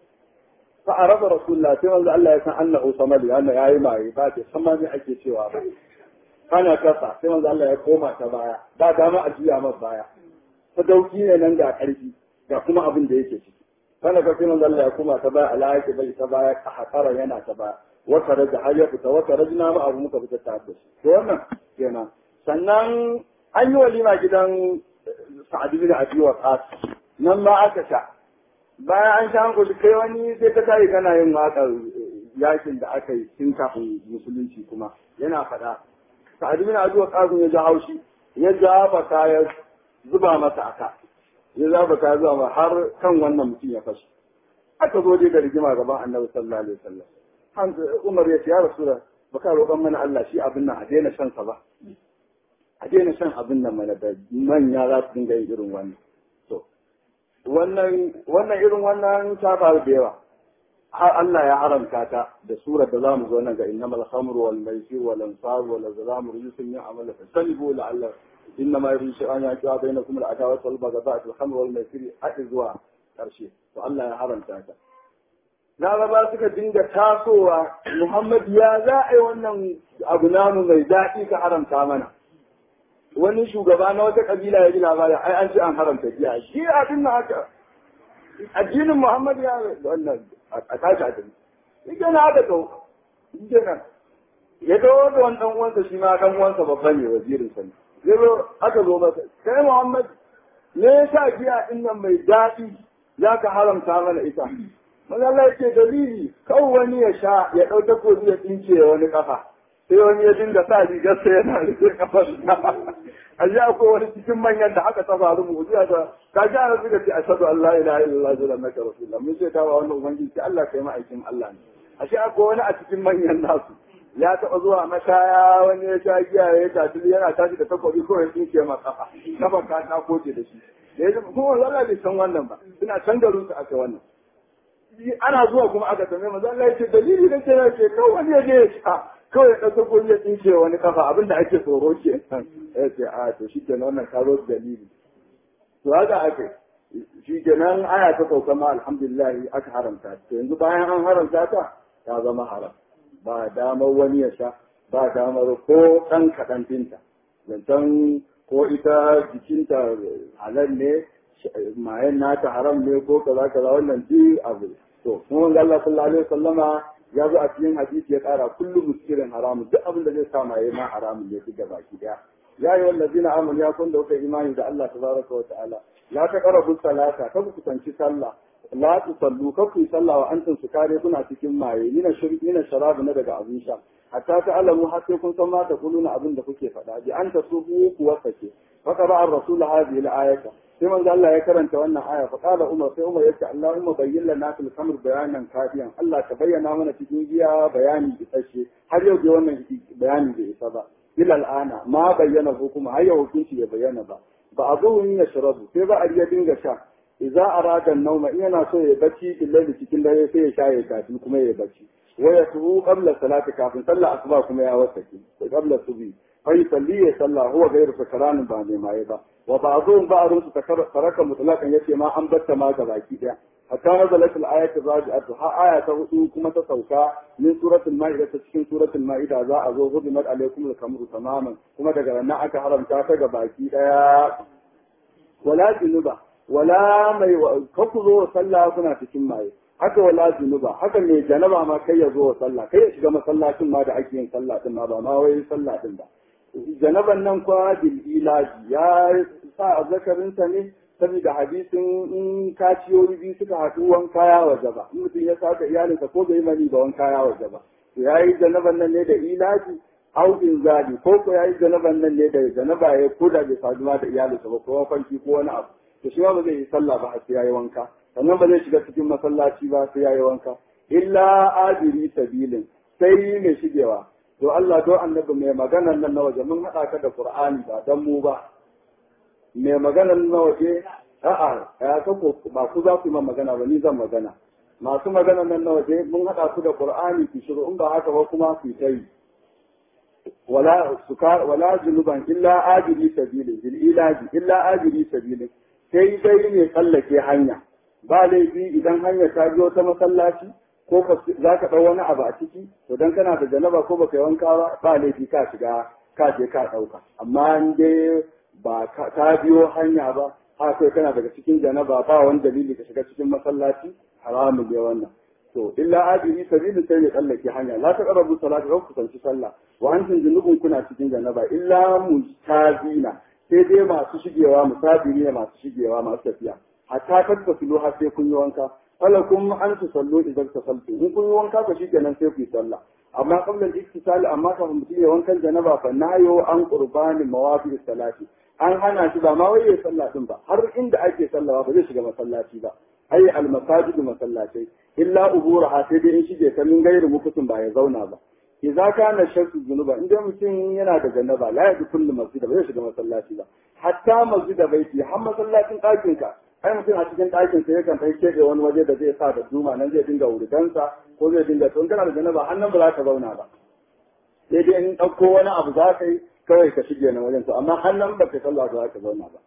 fa araba rasulullah sai manzo Allah ya san annahu samali anna yayi mai ba ce sama ne ake cewa ba kana kasa sai manzo Allah ya koma ta baya ba dama a juya masa baya sadauki ne nan ga karfi ga kuma abin da yake ciki kana ka sai manzo Allah ya koma ta baya ala yake bai ta baya a hakara yana ta baya wata raja har ya fita wata rajina ma abu muka fita ta da shi to wannan kenan sannan an yi walima gidan sa'ad bin abi waqas nan ma aka sha bayan an sha hankali kai wani sai ka tayi kana yin waƙar yakin da aka yi tun kafin musulunci kuma yana faɗa sa'ad bin abi waqas ya ji haushi ya jaba kaya zuba masa aka ya zaba kaya zuwa har kan wannan mutum ya fashi aka zo dai da rigima gaban annabi sallallahu alaihi wasallam Umar ya ce ya rasulullah baka roƙon mana Allah shi abin nan a daina shan sa ba a daina shan abin nan mana da manya za su dinga yin irin wannan to wannan wannan irin wannan ta faru da yawa har Allah ya haramta ta da surar da zamu zo nan ga innamal khamru wal maisir wal ansar wal azlam rijsun min amal fasalibu la'alla innama yuridu an yaqa bainakum al adawat wal baghdha fil khamr wal maisir hadi zuwa karshe to Allah ya haramta ta Laraba suka dinga tasowa Muhammad ya za a yi wannan abu namu mai daɗi ka haramta mana. wani shugaba na wata kabila ya ji labarin ai an ce an haramta giya shi abin na haka addinin Muhammad ya wannan a tashi addini shi ke na haka to shi ke nan ya dawo da wani dan uwansa shi ma dan uwansa babba ne wazirin sa ne ya zo aka zo masa kai Muhammad me yasa giya din nan mai daɗi za ka haramta mana ita Maza Allah ya ce dalili kawai wani ya sha ya ɗau takobi ya tsince wani kafa sai wani ya dinga sa rigar sai yana rufe kafar a ji akwai wani cikin manyan da haka ta faru mu zuwa da ka ji ana suka ce ashhadu an la ilaha illallah wa annaka rasulullah mun ce ta ba wannan ubangiji sai Allah kai ma'aikin Allah ne ashe akwai wani a cikin manyan nasu ya taɓa zuwa mashaya wani ya sha giya ya tafi yana tashi da takobi ko ya tsinke ma kafa kafa ka ta koce da shi da ya kuma Allah bai san wannan ba suna can garin su aka wannan ana zuwa kuma aka tambaye manzo Allah ya ce dalili da ke ce kawai wani ya je ya sha kawai ya ɗauka ko ya tsince wani kafa abin da ake tsoro ke ya ce a to shi ke wannan karo dalili to haka ake shi ke nan aya ta sauka ma alhamdulillah aka haramta to yanzu bayan an haramta ta ta zama haram ba damar wani ya sha ba damar ko ɗan kaɗan dinta zancen ko ita jikinta halal ne mayan nata haram ne ko kaza kaza wannan duk abu to kuma manzo Allah sallallahu alaihi wasallama ya zo a cikin hadisi ya kara kullu muskirin haramun duk abin da zai sa maye ma haramun ne duk baki daya ya yi wallazina amanu ya kun da kuka imani da Allah tabaraka wa ta'ala la taqrabu salata ka ku kusanci sallah la tusallu ka ku yi sallah wa antum sukare kuna cikin maye mina shirki mina sharabu na daga abin sha hatta ta alamu har sai kun san ma ta kuluna abin da kuke faɗa bi an tasubu ku wasake faka ba ar-rasul hadhihi al-ayata sai manzo Allah ya karanta wannan aya fa qala umar sai umar yace Allahumma bayyin lana fil khamr bayanan kafiyan Allah ka bayyana mana cikin giya bayani isasshe har yau da wannan bayani bai isa ba ila al'ana ma bayyana hukuma har yau hukunci ya bayyana ba ba a zuwa ya shirabu sai ba a ya dinga sha idza arada nauma in yana so ya bacci billahi cikin dare sai ya sha ya kafi kuma ya bacci wa yasubu qabla salati kafin sallah asuba kuma ya wasake sai qabla subi fa yusalli ya salla huwa ghayr sakran ba ne mai ba wa ba'dhum ba'dhum su taraka mutlaqan yace ma an batta ma ga baki daya hatta nazalat al-ayat ar-raji'atu ha aya ta hudu kuma ta sauka min suratul ma'ida ta cikin suratul ma'ida za a zo hudimat alaikum al-kamru tamaman kuma daga nan aka haramta ta ga baki daya wala junuba wala mai kaku zo sallah kuna cikin maye haka wala junuba haka mai janaba ma kai ya zo sallah kai ya shiga masallacin ma da ake yin sallah din ma ba ma wai sallah din ba janaban nan kwa bil ilaji ya sa azzakarinsa ne saboda hadisin in kaciyoyi biyu suka haɗu wanka ya waje ba in mutum ya saka iyalinsa ko bai mani ba wanka ya waje ba to yayi janaban nan ne da ilaji au inzali ko ko yayi janaban nan ne da janaba ya koda bai saduwa da iyalinsa ba ko kwanci ko wani abu to shi ma ba zai yi sallah ba sai yayi wanka sannan ba zai shiga cikin masallaci ba sai yayi wanka illa adiri sabilin sai mai shigewa to Allah do annabi mai maganar nan na waje mun haɗa ka da Qur'ani ba dan mu ba mai maganar na waje a'a ya kako ba ku za ku yi magana ba ni zan magana masu maganar nan na waje mun haɗa ku da Qur'ani ki shiru in ba haka ba kuma ku ta yi wala sukar wala junuban illa ajiri sabilin bil ilaji illa ajiri sabilin sai dai ne tsallake hanya ba laifi idan hanya ta biyo ta masallaci ko za ka ɗau wani abu a ciki to dan kana da janaba ko baka yi wanka ba ba laifi ka shiga ka je ka ɗauka amma in dai ba ka biyo hanya ba ha kai kana daga cikin janaba ba wani dalili ka shiga cikin masallaci haramun ne wannan to illa ajiri sabili sai ne tsallake hanya la ta qarabu salati ko kusanci sallah wa antum junubun kuna cikin janaba illa mustazina sai dai masu shigewa musabiri ne masu shigewa masu tafiya hatta tattasilu har sai kun yi wanka falakum an tusallu idan tasaltu in kun yi wanka ka shikenan sai ku yi sallah amma qabla al-iktisal amma kafin mutum ya wankan janaba fa nayo an qurbani mawafi salati an hana shi ba ma wai ya sallah din ba har inda ake sallawa ba zai shiga masallaci ba ai al-masajid masallatai illa uburaha sai dai in shige ta min gairu mukutin ba ya zauna ba idza kana shakku zunuba inda mutum yana da janaba la ya kullu masjid ba zai shiga masallaci ba hatta masjid baiti har masallacin ɗakin ka ai mutum a cikin ɗakin sa yakan kai keɓe wani waje da zai sa da duma nan zai dinga wuridansa ko zai dinga tun kana da janaba har nan ba za ka zauna ba sai dai in ɗauko wani abu za ka yi kawai ka shige na wajen to amma har nan ba ka sallah ba za ka zauna ba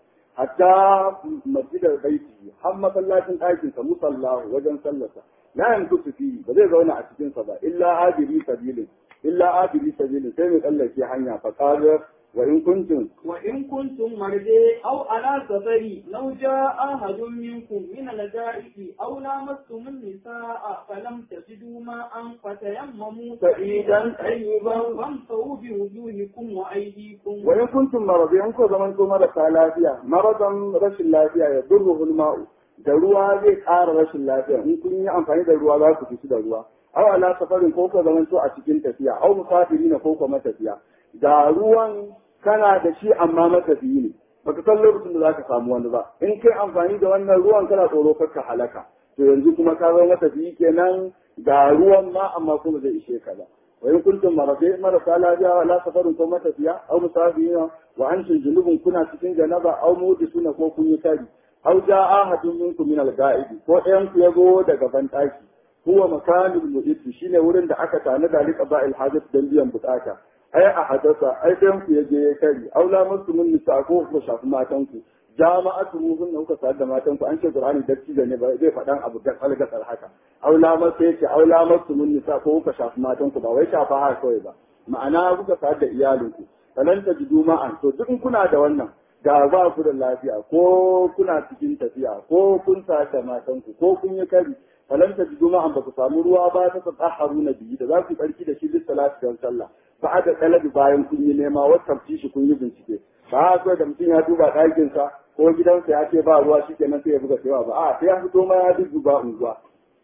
hatta masjidar baiti har masallacin ɗakin sa musallahu wajen sallarsa la yankusu fi ba zai zauna a cikin sa ba illa abiri sabilin illa abiri sabilin sai mai tsallake hanya fa qala وإن كنتم وإن كنتم مرضى أو على سفر لو جاء أحد منكم من الغائط أو لامستم النساء فلم تجدوا ماء فتيمموا سعيدا طيبا فامسحوا بوجوهكم وأيديكم وإن كنتم مرضى أنكم زمنكم مرضى لافيا مرضا رش اللافيا يضره الماء da ruwa zai ƙara rashin lafiya in kun yi amfani da ruwa za ku fi da ruwa aw ala safarin ko ka zamanto a cikin tafiya aw musafiri na ko ka matafiya da ruwan kana da shi amma matafiyi ne baka san lokacin da zaka samu wani ba in kai amfani da wannan ruwan kana tsoro ka halaka to yanzu kuma ka zama matafiyi kenan ga ruwan ma amma kuma zai ishe ka ba wa in kuntum marade marasa lafiya wa la safarin ko matafiya aw musafirina wa antum junubun kuna cikin janaba aw mudisuna ko kun yi kari aw jaa ahadun minkum min al-ga'idi ko ɗayan ku yago daga bandaki huwa makanul mu'id shine wurin da aka tana da liqa ba'il hajat dan biyan bukata ai a hadasa ai dan ku yaje ya kari aula musu mun nisa ko ku shafi matan ku jama'atu muhun da kuka sayar da matan ku an ce qur'ani dacci da ne ba zai faɗan abu da kalgasar haka aula masu yake aula musu mun nisa ko kuka shafi matan ku ba wai shafa haka kawai ba ma'ana kuka sayar da iyalinku falan ta jidu ma'an to duk kuna da wannan ga ba ku da lafiya ko kuna cikin tafiya ko kun sayar da matan ku ko kun yi kari falan ta jidu ma'an ba ku samu ruwa ba ta tsatsaharu na biyu da za ku barki da shi lissalati don sallah ba a da talabi bayan kun yi nema wata shi kun yi bincike ba a so da mutum ya duba ɗakinsa ko gidansa ya ce ba ruwa shi kenan sai ya buga cewa ba a sai ya fito ma ya dudduba unguwa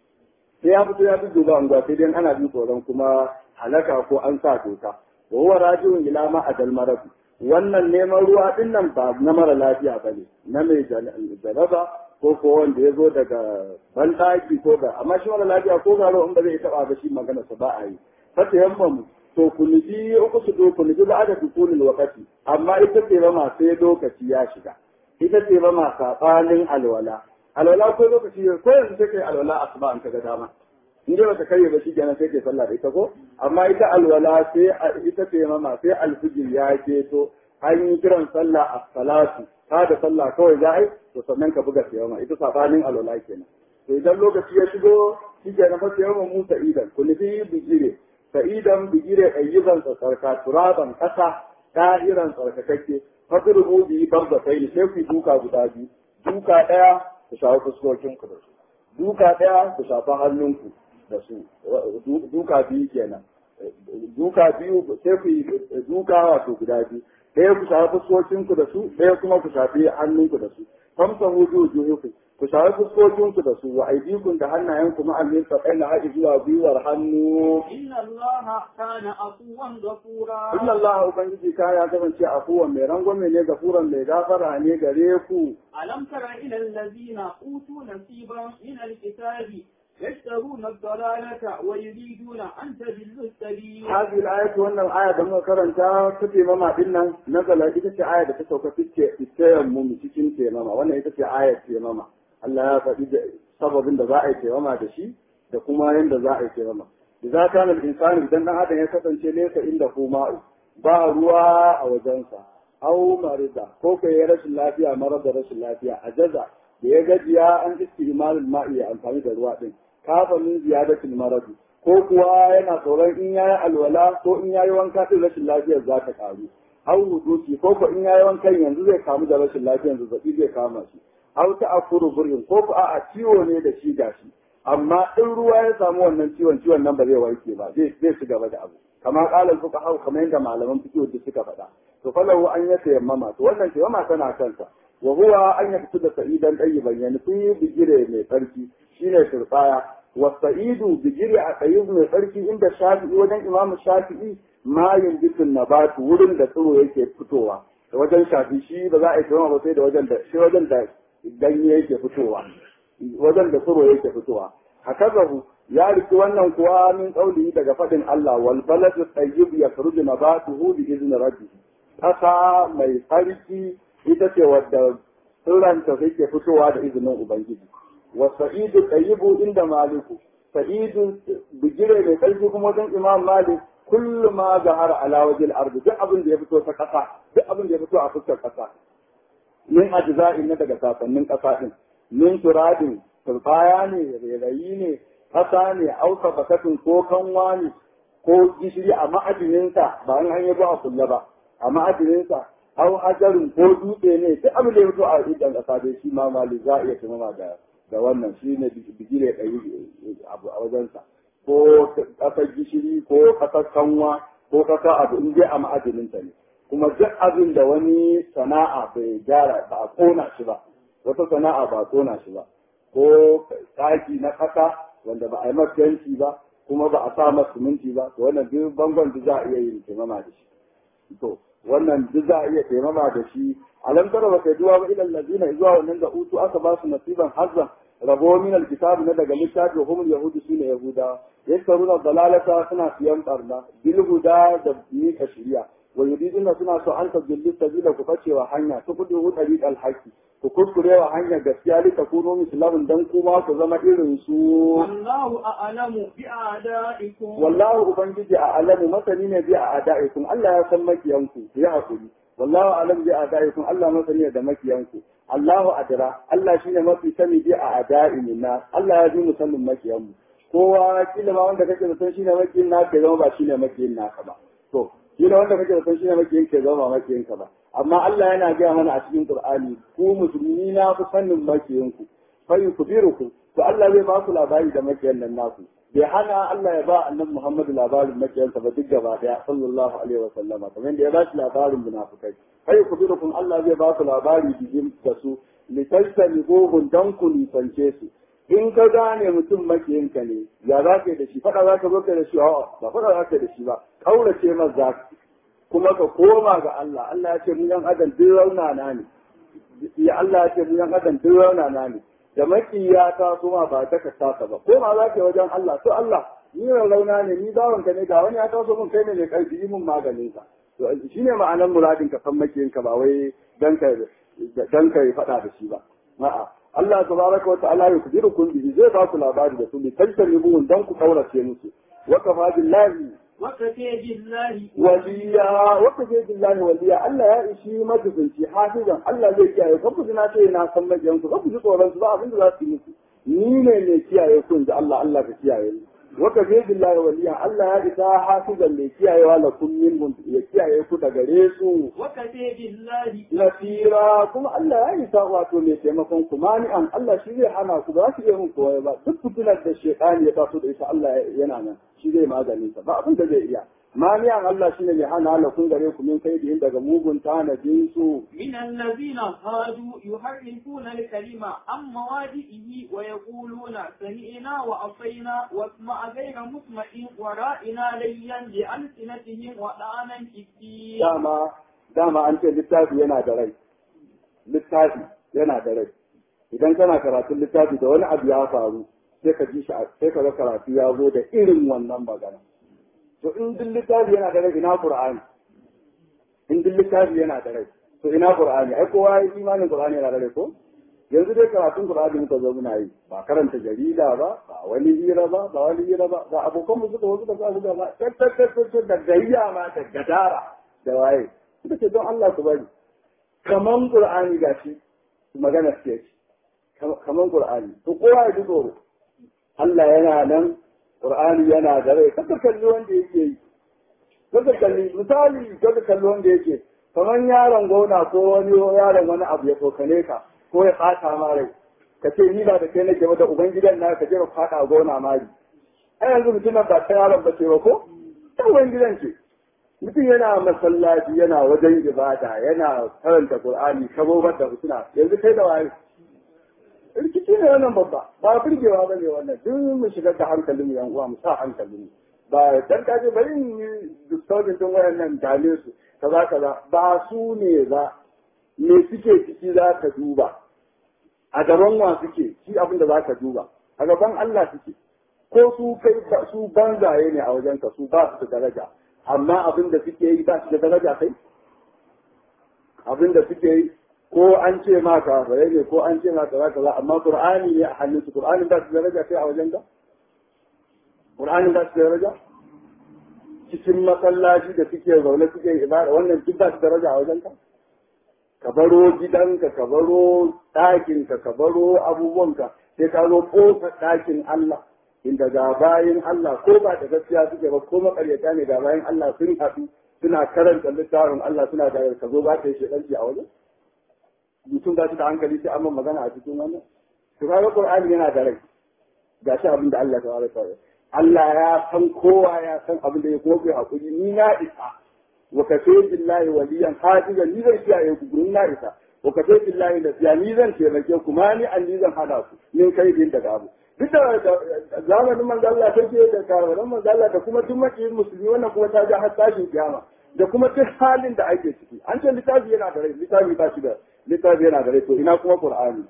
sai ya fito ya dudduba unguwa sai dai ana jin tsoron kuma halaka ko an sa doka wa huwa rajiun ila ma adal marabi wannan neman ruwa din nan ba na mara lafiya ba ne na mai jaraba ko ko wanda ya zo daga banɗaki ko ga amma shi mara lafiya ko garo in ba zai taɓa ba shi magana sa ba a yi fata yamma to ku nufi uku su do ku nufi ba da dukulul wakati amma ita ce ba ma sai lokaci ya shiga ita ce ba ma saɓanin alwala alwala ko lokaci ko yanzu take alwala asuba an kaga dama in dai bata karye ba shi kenan sai ke sallah da ita ko amma ita alwala sai ita ce mama sai alfijir ya keto an yi kiran sallah a salatu ta da sallah kawai za a yi to sannan ka buga siyama ita sabanin alwala kenan to idan lokaci ya shigo shi kenan fa siyama mu sa'idan ku nufi bigire sa'idan bigire ayyuban tsarka turaban kasa da'iran tsarkakakke fadrubu bi barzatai sai ku duka guda biyu duka daya ku shawo fuskokin ku da su duka daya ku shafa hannunku da su duka biyu kenan duka biyu sai ku yi duka wato guda biyu ɗaya ku shafi fuskokinku da su ɗaya kuma ku shafi hannunku da su famsa hudu juhuku ku shafi fuskokinku da su wa aidikun da hannayenku ma'allin sa kai na haɗi zuwa gwiwar hannu inna allaha kana afuwan ghafura inna Allah ubangiji ka ya kasance afuwan mai rangwame ne gafuran mai gafara ne gare ku alam tara ila allazina utu nasiban min alkitabi يشترون الضلالة ويريدون أن تضلوا السبيل هذه الآية وأن الآية لما كرنتا تفي ماما إنا نزل إذا آية تسوك في التيمم cikin taimama wannan ita ce ayar taimama Allah ya faɗi da sababin da za a yi taimama da shi da kuma yadda za a yi taimama idza kana al-insanu idan dan adam ya kasance nesa inda kuma ba ruwa a wajensa au marida ko kai ya rashin lafiya mara da rashin lafiya a jaza da ya gajiya an istimalul ma'i ya amfani da ruwa din kafa min ziyadatul maradi ko kuwa yana tsoron in yayi alwala ko in yayi wanka din rashin lafiyar za ta karu au hudusi ko ko in yayi wankan yanzu zai kamu da rashin lafiyar zazzabi zai kama shi au ta akuru burin ko ko a'a ciwo ne da shi gashi amma in ruwa ya samu wannan ciwon ciwon nan ba zai warke ba zai zai ci gaba da abu kama kalal fuka hau kamar yadda malaman fiqh da suka faɗa to falahu an ya tayammama to wannan tayammama tana kansa wa huwa an yaktu da sa'idan tayyiban yani fi bigire mai tsarki shine turbaya wa sa'idu bigire a tayyib mai tsarki inda shafi'i wajen imam shafi'i ma yunbitun nabatu wurin da tsiro yake fitowa da wajen shafi shi ba za a yi tayammama ba sai da wajen da shi wajen da ganye yake fitowa wajen da tsiro yake fitowa hakazahu ya riki wannan kuwa min qaulihi daga fadin Allah wal baladu tayyib yakhruju nabatuhu bi izni rabbih kasa mai tsarki ita ce wadda tsiranta ke fitowa da izinin ubangiji wa sa'idu tayyibu inda maliku sa'idu bigire mai tsarki kuma wajen imam malik kullu ma zahara ala wajil ardi duk abin da ya fito ta kasa duk abin da ya fito a fuskar kasa min ajza'in na daga sasannin kasa din min turadin turbaya ne rairayi ne kasa ne auka bakatun ko kanwa ne ko gishiri a ma'adininsa ba an hanyar ba a kulla ba a ma'adininsa au hajarin ko dutse ne duk abin da ya fito a idan kasa dai shi ma mali za a iya tumama da da wannan shi ne bigire ɗari abu a wajensa ko ƙasar gishiri ko ƙasar kanwa ko ƙasar abu in dai a ma'adininta ne kuma duk abin da wani sana'a bai gyara ba a kona shi ba wata sana'a ba a kona shi ba ko ɗaki na ƙasa wanda ba a yi masa yanki ba kuma ba a sa masa siminti ba to wannan duk bangon duk za a iya yin taimama da shi to wannan duk za a iya taimama da shi alam tara ba kai duwa ba ilal ladina zuwa wannan da utu aka ba su nasiban hazzan rabo min alkitab na daga littafi hum yahudu sune yahuda yasaruna dalalata suna siyan barna bil huda da mika shari'a wa yuriduna suna so an tabbillu sabila ku bacewa hanya su kudu tariq alhaqi ku kurkurewa hanyar gaskiya li takunu mislamin dan kuma ku zama irin su wallahu a'lamu bi a'da'ikum wallahu ubangiji a alamu masani ne bi a ada'ikum Allah ya san makiyanku ya hakuri wallahu alam bi a'da'ikum Allah masani da makiyanku Allahu adra Allah shine mafi sani bi a ada'imin na Allah ya ji mu sanin makiyanmu kowa kila ma wanda kake da san shine makiyin na ke zama ba shine makiyin naka ba to kila wanda kake da san shine makiyin ke zama ba makiyin ka ba amma Allah yana gaya mana a cikin Qur'ani ku musulmi na ku sanin makiyinku fa yukbirukum to Allah zai ba su labari da makiyan nan nasu bai hana Allah ya ba annabi Muhammad labarin makiyansa ba duk gaba daya sallallahu alaihi wa sallama kamar da ya ba shi labarin munafikai kai ku dura kun Allah zai ba su labari bijin da su litaltani gogun dan ku nisance su in ka gane mutum makiyinka ne ya za ka yi da shi faɗa za ka zo ka da shi ba faɗa za ka da shi ba kaurace masa kuma ka koma ga Allah Allah ya ce mu yan adam duk raunana ne ya Allah ya ce mu yan adam duk raunana ne da makiya ta kuma ba ta ka saka ba ko ma za ka wajen Allah to Allah ni rauna ne ni bawanka ne ga wani ya taso mun kai ne mai karfi yi mun maganin ka to shine ma'anar muradin ka san makiyin ka ba wai dan ka dan ka faɗa da shi ba a'a Allah tabaraka wa ta'ala ya kudirukum bihi zai ba ku labari da su ne tajtanibuhum dan ku kaurace musu wa kafa billahi وكفى بالله waliya wata ce billahi waliya Allah ya ishi majibinci hafizan Allah zai kiyaye kan ku na ce na san majiyan ku ku ji tsoron su ba abin da za su yi musu ni ne mai kiyaye ku inda Allah Allah ka kiyaye ni wata ce billahi waliya Allah ya isa hafizan mai kiyayewa la kun min ya kiyaye ku da gare su وكفى بالله nasira kuma Allah ya isa wato mai taimakon ku mani'an Allah shi zai hana ku ba su iya mun kowa ba duk fitinar da shekani ya taso da ita Allah yana nan shi zai maganin sa ba abin da zai iya mani'an Allah shi ne mai hana la kun gare ku min kai da daga mugun tanadin su من الذين هادوا يحرفون الكلمة عن مواضعه ويقولون سمعنا وأطينا واسمع غير مسمع ورائنا ليا بألسنتهم وطعنا في الدين dama dama an ce littafi yana da rai littafi yana da rai idan kana karatun littafi da wani abu ya faru sai ka ji shi a- sai ka ga karatu ya zo da irin wannan magana to in duk littafi yana da rai ina qur'ani in duk littafi yana da rai to ina qur'ani ai kowa ya yi imanin qur'ani yana da rai ko yanzu dai karatun qur'ani muka zo muna yi ba karanta jarida ba ba wani hira ba ba wani hira ba ba abokan mu suka wasu da za su ga ba tattattattat da gayya ma da gadara da waye suka ce don Allah ku bari kaman qur'ani gashi magana ce kaman qur'ani to kowa ya ji tsoro Allah yana nan qur'ani yana da rai kaka kalli wanda yake yi kaka kalli misali kaka kalli wanda yake kaman yaron gona ko wani yaron wani abu ya tsokane ka ko ya fata ma rai ka ce ni ba da kai nake ba da ubangidan na ka je ka fada gona mari ai yanzu mutumin ba ta yaron ba ce ba ko ta ubangidan ce mutum yana masallaci yana wajen ibada yana karanta qur'ani kabobar da suna yanzu kai da waye rikici ne wannan babba ba burgewa ba ne wannan duk mu shigar da hankalin mu yan uwa mu sa hankalin mu ba dan kaje bari in yi disturbing din wayannan dale su kaza kaza ba su ne ba me suke ciki za ka duba a gaban wa suke shi abin da za ka duba a gaban Allah suke ko su kai su banzaye ne a wajen ka su ba su da daraja amma abin da suke yi ba su da daraja kai abin da suke yi ko an ce ma kafirai ne ko an ce ma kaza kaza amma qur'ani ne a hannunsu qur'anin ba su da daraja kai a wajen ka qur'anin ba su da daraja cikin masallaci da suke zaune suke ibada wannan duk ba su da daraja a wajen ka ka baro gidanka ka baro ɗakinka ka baro abubuwanka sai ka zo ƙofar ɗakin Allah inda ga bayan Allah ko ba da gaskiya suke ba ko makaryata ne ga bayan Allah sun haɗu suna karanta littafin Allah suna da ka zo ba ka yi shedanci a wajen mutum ba shi da hankali sai amma magana a cikin wannan to kaga Qur'ani yana da rai ga shi abin da Allah ta wara Allah ya san kowa ya san abin da ya kuma kai hakuri ni na isa wa kafe billahi waliyan hadiyan ni zan kiyaye ku gurin na isa wa kafe billahi da siya ni zan taimake ku ma ni an ni zan hada ku min kai din daga abu duk da zamanin manzo Allah take da karwaran manzo Allah da kuma duk makiyin musulmi wannan kuma ta ga har tashin kiyama da kuma duk halin da ake ciki an ce littafi yana da rai littafi ba shi da littafi yana da rai to ina kuma qur'ani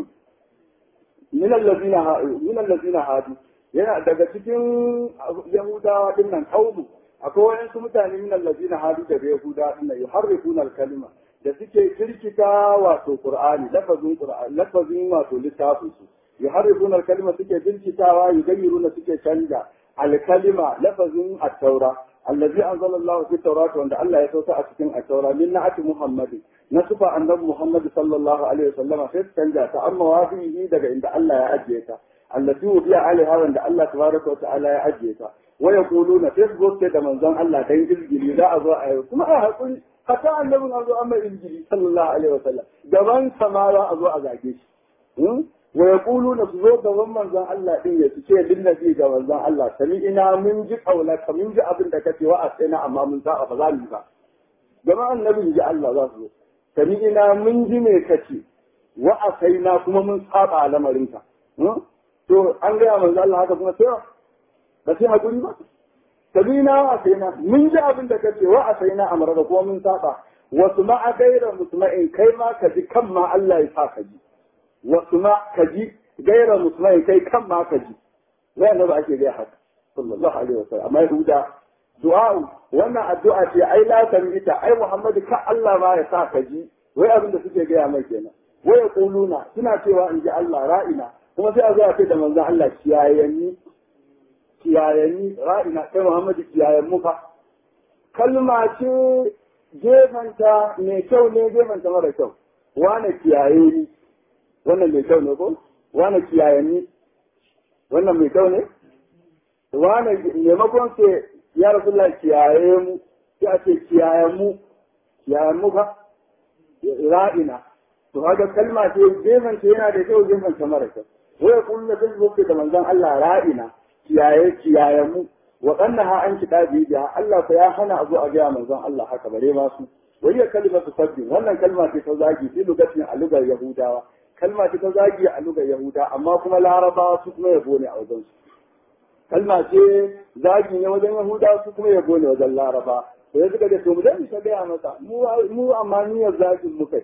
min allazina min allazina hadu yana daga cikin yahudawa din nan kaumu akwai wayansu mutane min allazina hadu da yahudawa din nan yuharrifuna al-kalima da suke kirkita wato qur'ani lafazin qur'ani lafazin wato littafin su yuharrifuna al-kalima suke kirkitawa yugayyiruna suke canja al-kalima lafazin at-taura الذي أنزل الله في التوراة وأن الله يتوسع أتكين التوراة من نعت محمد نصف أن محمد صلى الله عليه وسلم في التنجا تأمى وافيه دقى عند الله يأجيك التي وفي عليها وأن الله تبارك وتعالى يأجيك ويقولون في الغد كده من زن الله دين الجلي لا أضاء ثم أقول حتى النبي أضاء أما الجلي صلى الله عليه وسلم جبان سماوة أضاء أزاكيش wa yaquluna su zo gaban manzon Allah din ya ce linnabi ga manzon Allah sami ina mun ji kaulaka mun ji abin da kace wa asaina amma mun sa ba za mu ba gaban annabin ji Allah za su zo sami ina mun ji me kace wa asaina kuma mun saba lamarinka to an gaya manzo Allah haka kuma sai ba sai hakuri ba sabina wa asaina mun ji abin da kace wa asaina amara da kuma mun saba wasu ma gaira musma'in kai ma ka ji kan ma Allah ya sa ka ji wasu ma ka ji gaira musma'in kai kan ma ka ji wai annabi ake gaya haka sallallahu alaihi wasallam amma yahuda du'a wannan addu'a ce ai la ita ai Muhammadu ka Allah ma ya sa ka ji wai abin da suke gaya mai kenan wai yaquluna suna cewa in ji Allah ra'ina kuma sai a zo a ce da manzon Allah kiyayenni kiyayenni ra'ina kai Muhammadu kiyayen mu fa kalma ce gefanta mai kyau ne gefanta mara kyau wane kiyaye ni wannan mai kyau ne ko wane kiyayenni wannan mai kyau ne wane maimakon sai ya rasulullah kiyaye mu sai a ce kiyayen mu kiyayen mu fa ra'ina to haka kalma ce gefanta yana da kyau gefanta mara kyau wai kullu da zai da manzon Allah ra'ina kiyaye kiyaye mu wa qannaha an kitabi biha Allah fa ya hana azu a ga manzon Allah haka bare ma su wai ya kalimatu sabbin wannan kalma ce ta zagi fi lugatin a lugar yahudawa kalma ce ta zagi a lugar yahuda amma kuma larabawa su kuma yabo ne a wajen su kalma ce zagi ne wajen yahuda su kuma yabo ne wajen laraba to ya suka ce to mu dan ta gaya masa mu mu amma niyyar zagin muka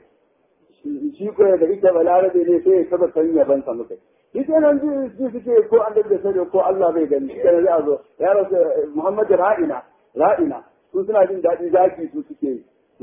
shi ko da ita balarabe ne sai ya taba san yaban sa muka shi kenan ji ji suke ko an da sani ko Allah bai gani shi kenan zai zo ya rasu Muhammad ra'ina ra'ina su suna jin daɗi zaki su suke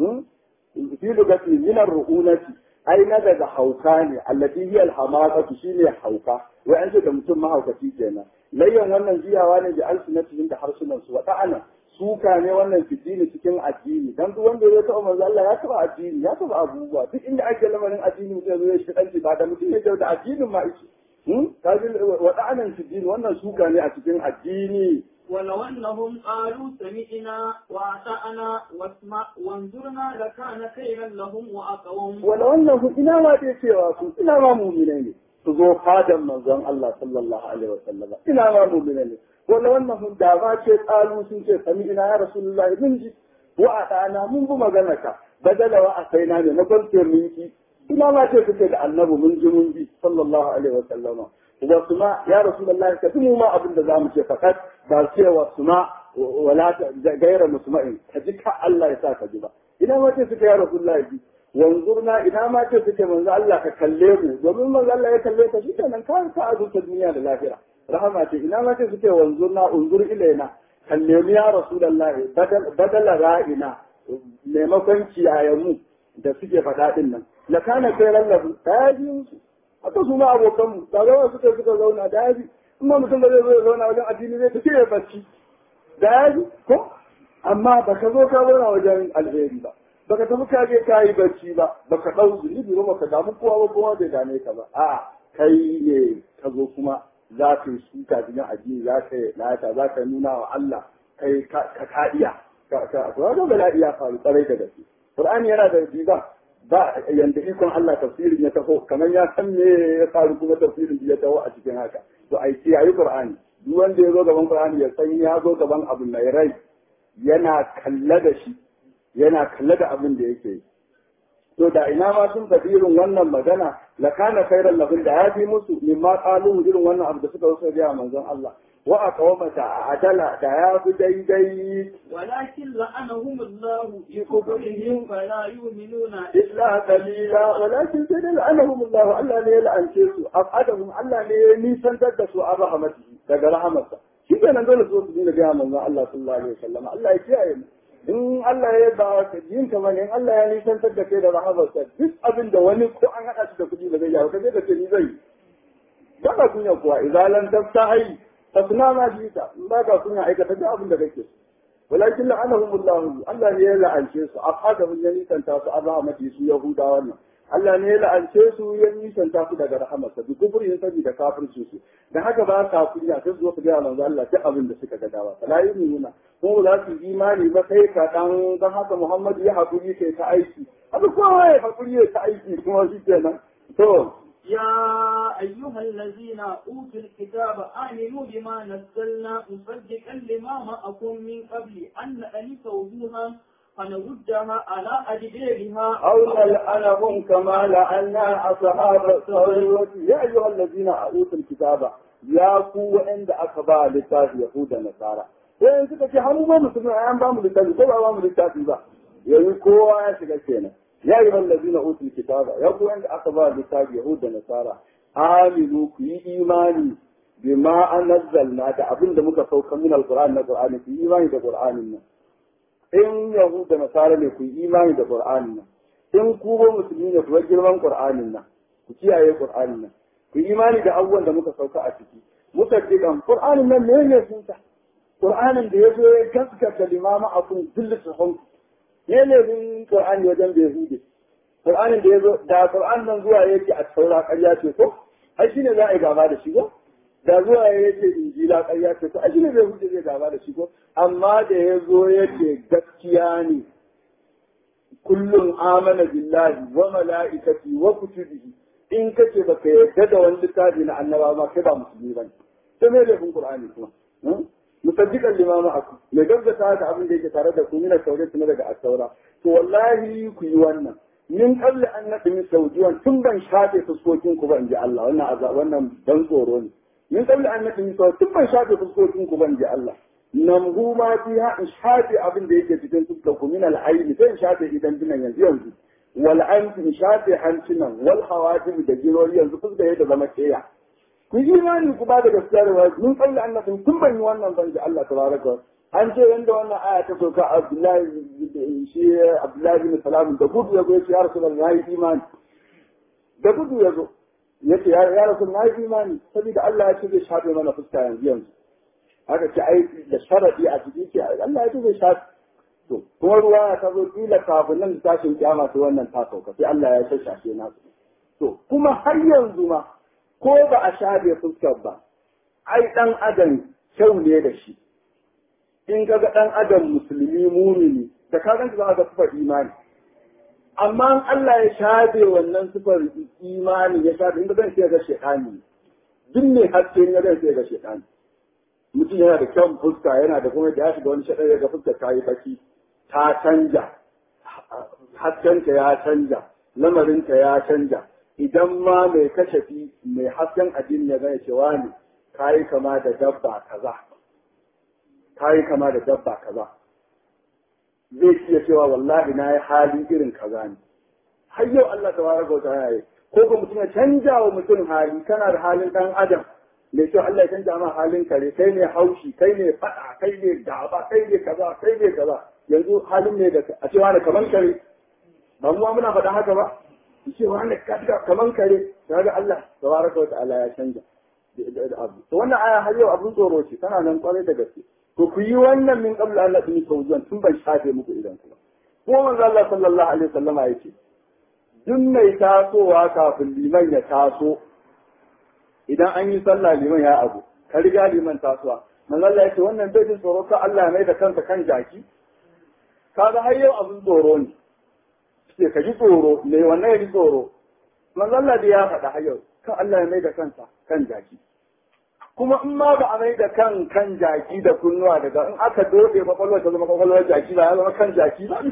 yi fi lugati min ar-ru'unati ai na daga hauka ne allati hiya al-hamaqatu shine hauka wai an ce da mutum mahaukaci kenan layyan wannan jiyawa ne da alsunatihim da harsunan su wa ta'ana suka ne wannan fitini cikin addini dan duk wanda ya taɓa manzo Allah ya taɓa addini ya taɓa abubuwa duk inda ake lamarin addini mutum zai shi kanci ba da mutum ya da addinin ma yake kaji wada'anan fiddin wannan suka ne a cikin addini ولو أنهم قالوا سمعنا وأطعنا واسمع وانظرنا لكان خيرا لهم وأقوم ولو أنهم إنا ما تيسيوا إنا ما مؤمنين تزو خادم منزل الله صلى الله عليه وسلم إنا ما مؤمنين ولو أنهم دعوا شيء قالوا سنشي سمعنا يا رسول الله منجي وأطعنا من بمغنك بدل وأتينا نقول منك ina ma ce kuke da annabi mun ji mun bi sallallahu alaihi wa sallama wa suma ya rasulullah ka tumu ma abin da zamu ce fakat ba ce wa suma wala gaira musma'in ka ji ka Allah ya sa ka ji ba ina ma ce suke ya rasulullah bi wanzurna ina ma ce suke manzo Allah ka kalle mu domin manzo Allah ya kalle ka shikenan ka ka azurta duniya da lahira rahama ce ina ma ce suke wanzurna unzur ilaina kalle mu ya rasulullah badala ra'ina maimakon kiyayenmu da suke faɗa ɗin nan la kana kai lallabu da ya ji musu haka su ma abokanmu da zama suka suka zauna da ya ji in ma mutum da zai zo ya zauna wajen addini zai tafi ya bacci da ya ji ko amma ba ka zo ka zauna wajen alheri ba ba ka tafi ka je ka yi bacci ba ba ka ɗau zunubi ba ba ka damu kowa ba kowa bai dame ka ba a kai ne ka zo kuma za ka yi suka cikin addini za ka yi lata za ka nuna wa Allah kai ka ka iya ka ka ga bala'i ya faru tsarai da gaske Qur'ani yana da riba ba yanda ikon Allah tafsirin ya taho kamar ya san me ya faru kuma tafsirin ya taho a cikin haka to ai sai ayi Qur'ani duk wanda ya zo gaban Qur'ani ya san ya zo gaban abin mai rai yana kalla da shi yana kalla da abin da yake yi to da ina ma sun faɗi irin wannan magana la kana khairan lahum da ya fi musu mimma qalu irin wannan abu da suka rusa ga manzon Allah wa aqawmata adala da ya fi daidai ولكن لعنهم الله بكفرهم فلا يؤمنون إلا قليلا ولكن سيد لعنهم الله ألا لي لأن شيسو أبعدهم ألا لي نيسان تدسوا عن رحمته daga rahamarsa shi ke nan dole su su dina gaya manzon Allah sallallahu alaihi wasallam Allah ya kiyaye mu in Allah ya ba ka jin ka bane in Allah ya nisantar da kai da rahamarsa duk abin da wani ko an haɗa shi da kuɗi ba zai yawo ka je ka ce ni zai ba ka kunya kuwa idan lan taftahi fasna ma shi ta in ba ka kunya aikata duk abin da kake so ولكن لعنهم الله الله ne ya la'ance su afadahum ya nisanta su an rahmati su yahuda wannan Allah ne ya la'ance su ya nisanta su daga rahamarsa bi kufrin saboda kafirci su dan haka ba sa kunya sai zuwa su ga manzo Allah duk abin da suka ga dawa la yu'minuna ko za su imani ba sai ka dan dan haka Muhammad ya hakuri kai ta aiki haka kowa ya hakuri ya ta aiki kuma shi kenan to يا أيها الذين أوتوا الكتاب آمنوا بما نزلنا مصدقا لما معكم من قبل أن نأنس وجوها فنردها على أدبارها أو نلعنهم كما لعنا أصحاب الصعود يا أيها الذين أوتوا الكتاب يا قوة عند أكبا لتاف يهود النصارى sai suka ce hannu ba musulmi an ba mu littafi ko ba ba mu littafi ba yanzu kowa ya shiga kenan ya yi wallazi na utul kitaba ya ku wanda aka ba littafi yahud da nasara aminu ku yi imani bima anzalna da abin da muka sauka min alquran na qur'ani ku yi imani da qur'anin nan in yahud da nasara ne ku yi imani da qur'anin nan in ku ba musulmi ne ku bar girman qur'anin nan ku kiyaye qur'anin nan ku yi imani da abubuwan da muka sauka a ciki muka ce kan qur'anin nan ne ne sun ta qur'anin da yazo ya gaskata limama akun kullu sahun ne ne bin qur'ani wajen da yahudi qur'anin da yazo da qur'an nan zuwa yake a taura ƙarya ce ko ai shine za a yi gaba da shi ko da zuwa ya ce injila ƙarya ce to ai shine zai huce zai gaba da shi ko amma da ya zo ya ce gaskiya ne kullum amana billahi wa mala'ikati wa kutubihi in kace baka yarda da wani littafi na annaba ma kai ba musulmi bane to me laifin qur'ani kuma musaddiqan lima ma'akum me gaggata da abin da yake tare da ku mina taurat na daga at-taura to wallahi ku yi wannan min qabli an nadmi saudiyan tun ban shafe fuskokin ku ba in ji Allah wannan azab wannan dan tsoro ne min qabli an nadmi saudiyan tun ban shafe fuskokin ku ba in ji Allah namhu ma fiha in shafe abin da yake cikin fuskar ku min al-ayni sai in shafe idan dinan yanzu yanzu wal anfi in shafe hancinan wal hawatim da jirori yanzu fuskar yadda zama keya ku yi imani ku ba da gaskiya da wani mun kalli annabin tun ban yi wannan ban ji Allah tabaraka an ce yanda wannan aya ta soka Abdullahi shi Abdullahi bin Salam da gudu ya zo ya ce ya Rasulullah na yi imani da gudu ya zo ya ce ya Rasulullah na yi imani saboda Allah ya ce zai shafe mana fuska yanzu yanzu haka ce ai da sharadi a ciki ce Allah ya ce zai shafe to kuma ruwa ta zo kila kafin nan tashin kiyama su wannan ta sauka sai Allah ya shashafe nasu to kuma har yanzu ma ko ba a shafe fuskar ba, ai ɗan adam kyau ne da shi, in ka ga ɗan adam musulmi mumini, da ka ganta za ga sufar imani. Amma Allah ya shafe wannan sufar imani ya shafe, in ka gan sai ga shaɗani, duk ne haske ya gan sai ga shaɗani. Mutum yana da kyan fuska yana da kuma da ya shiga wani shaɗan ya ga fuskar ta yi baki, ta canja, haskenta ya canja, lamarinta ya canja. idan ma mai kashafi mai hasken addini ya gane cewa ne kayi kama da dabba kaza kayi kama da dabba kaza zai iya cewa wallahi na yi hali irin kaza ne har yau Allah ta wara gauta ya yi ko ko mutum ya canja wa mutum hali kana da halin dan adam mai kyau Allah ya canja ma halin kare kai ne haushi kai ne fada kai ne gaba kai ne kaza kai ne kaza yanzu halin ne da a cewa da kaman kare ba mu muna faɗa haka ba ce wanda ka tuka kaman kare kaga Allah tabaraka wa ta'ala ya canja abu to wannan aya har yau abun tsoro ce tana nan kwarai da gaske to ku yi wannan min qabla an nadmi tawjan tun ban shafe muku idan ku ba ko manzo Allah sallallahu alaihi wasallama yace duk mai tasowa kafin liman ya taso idan an yi sallah liman ya abu ka riga liman tasowa manzo Allah yace wannan bai jin tsoro ka Allah mai da kansa kan jaki kaga har yau abun tsoro ne ce ka ji tsoro me wannan ya ji tsoro manzo Allah da ya faɗa har yau kan Allah ya mai da kansa kan jaki kuma in ma ba a mai da kan kan jaki da kunnuwa daga in aka dode kwakwalwar ta zama kwakwalwar jaki ba ya zama kan jaki ba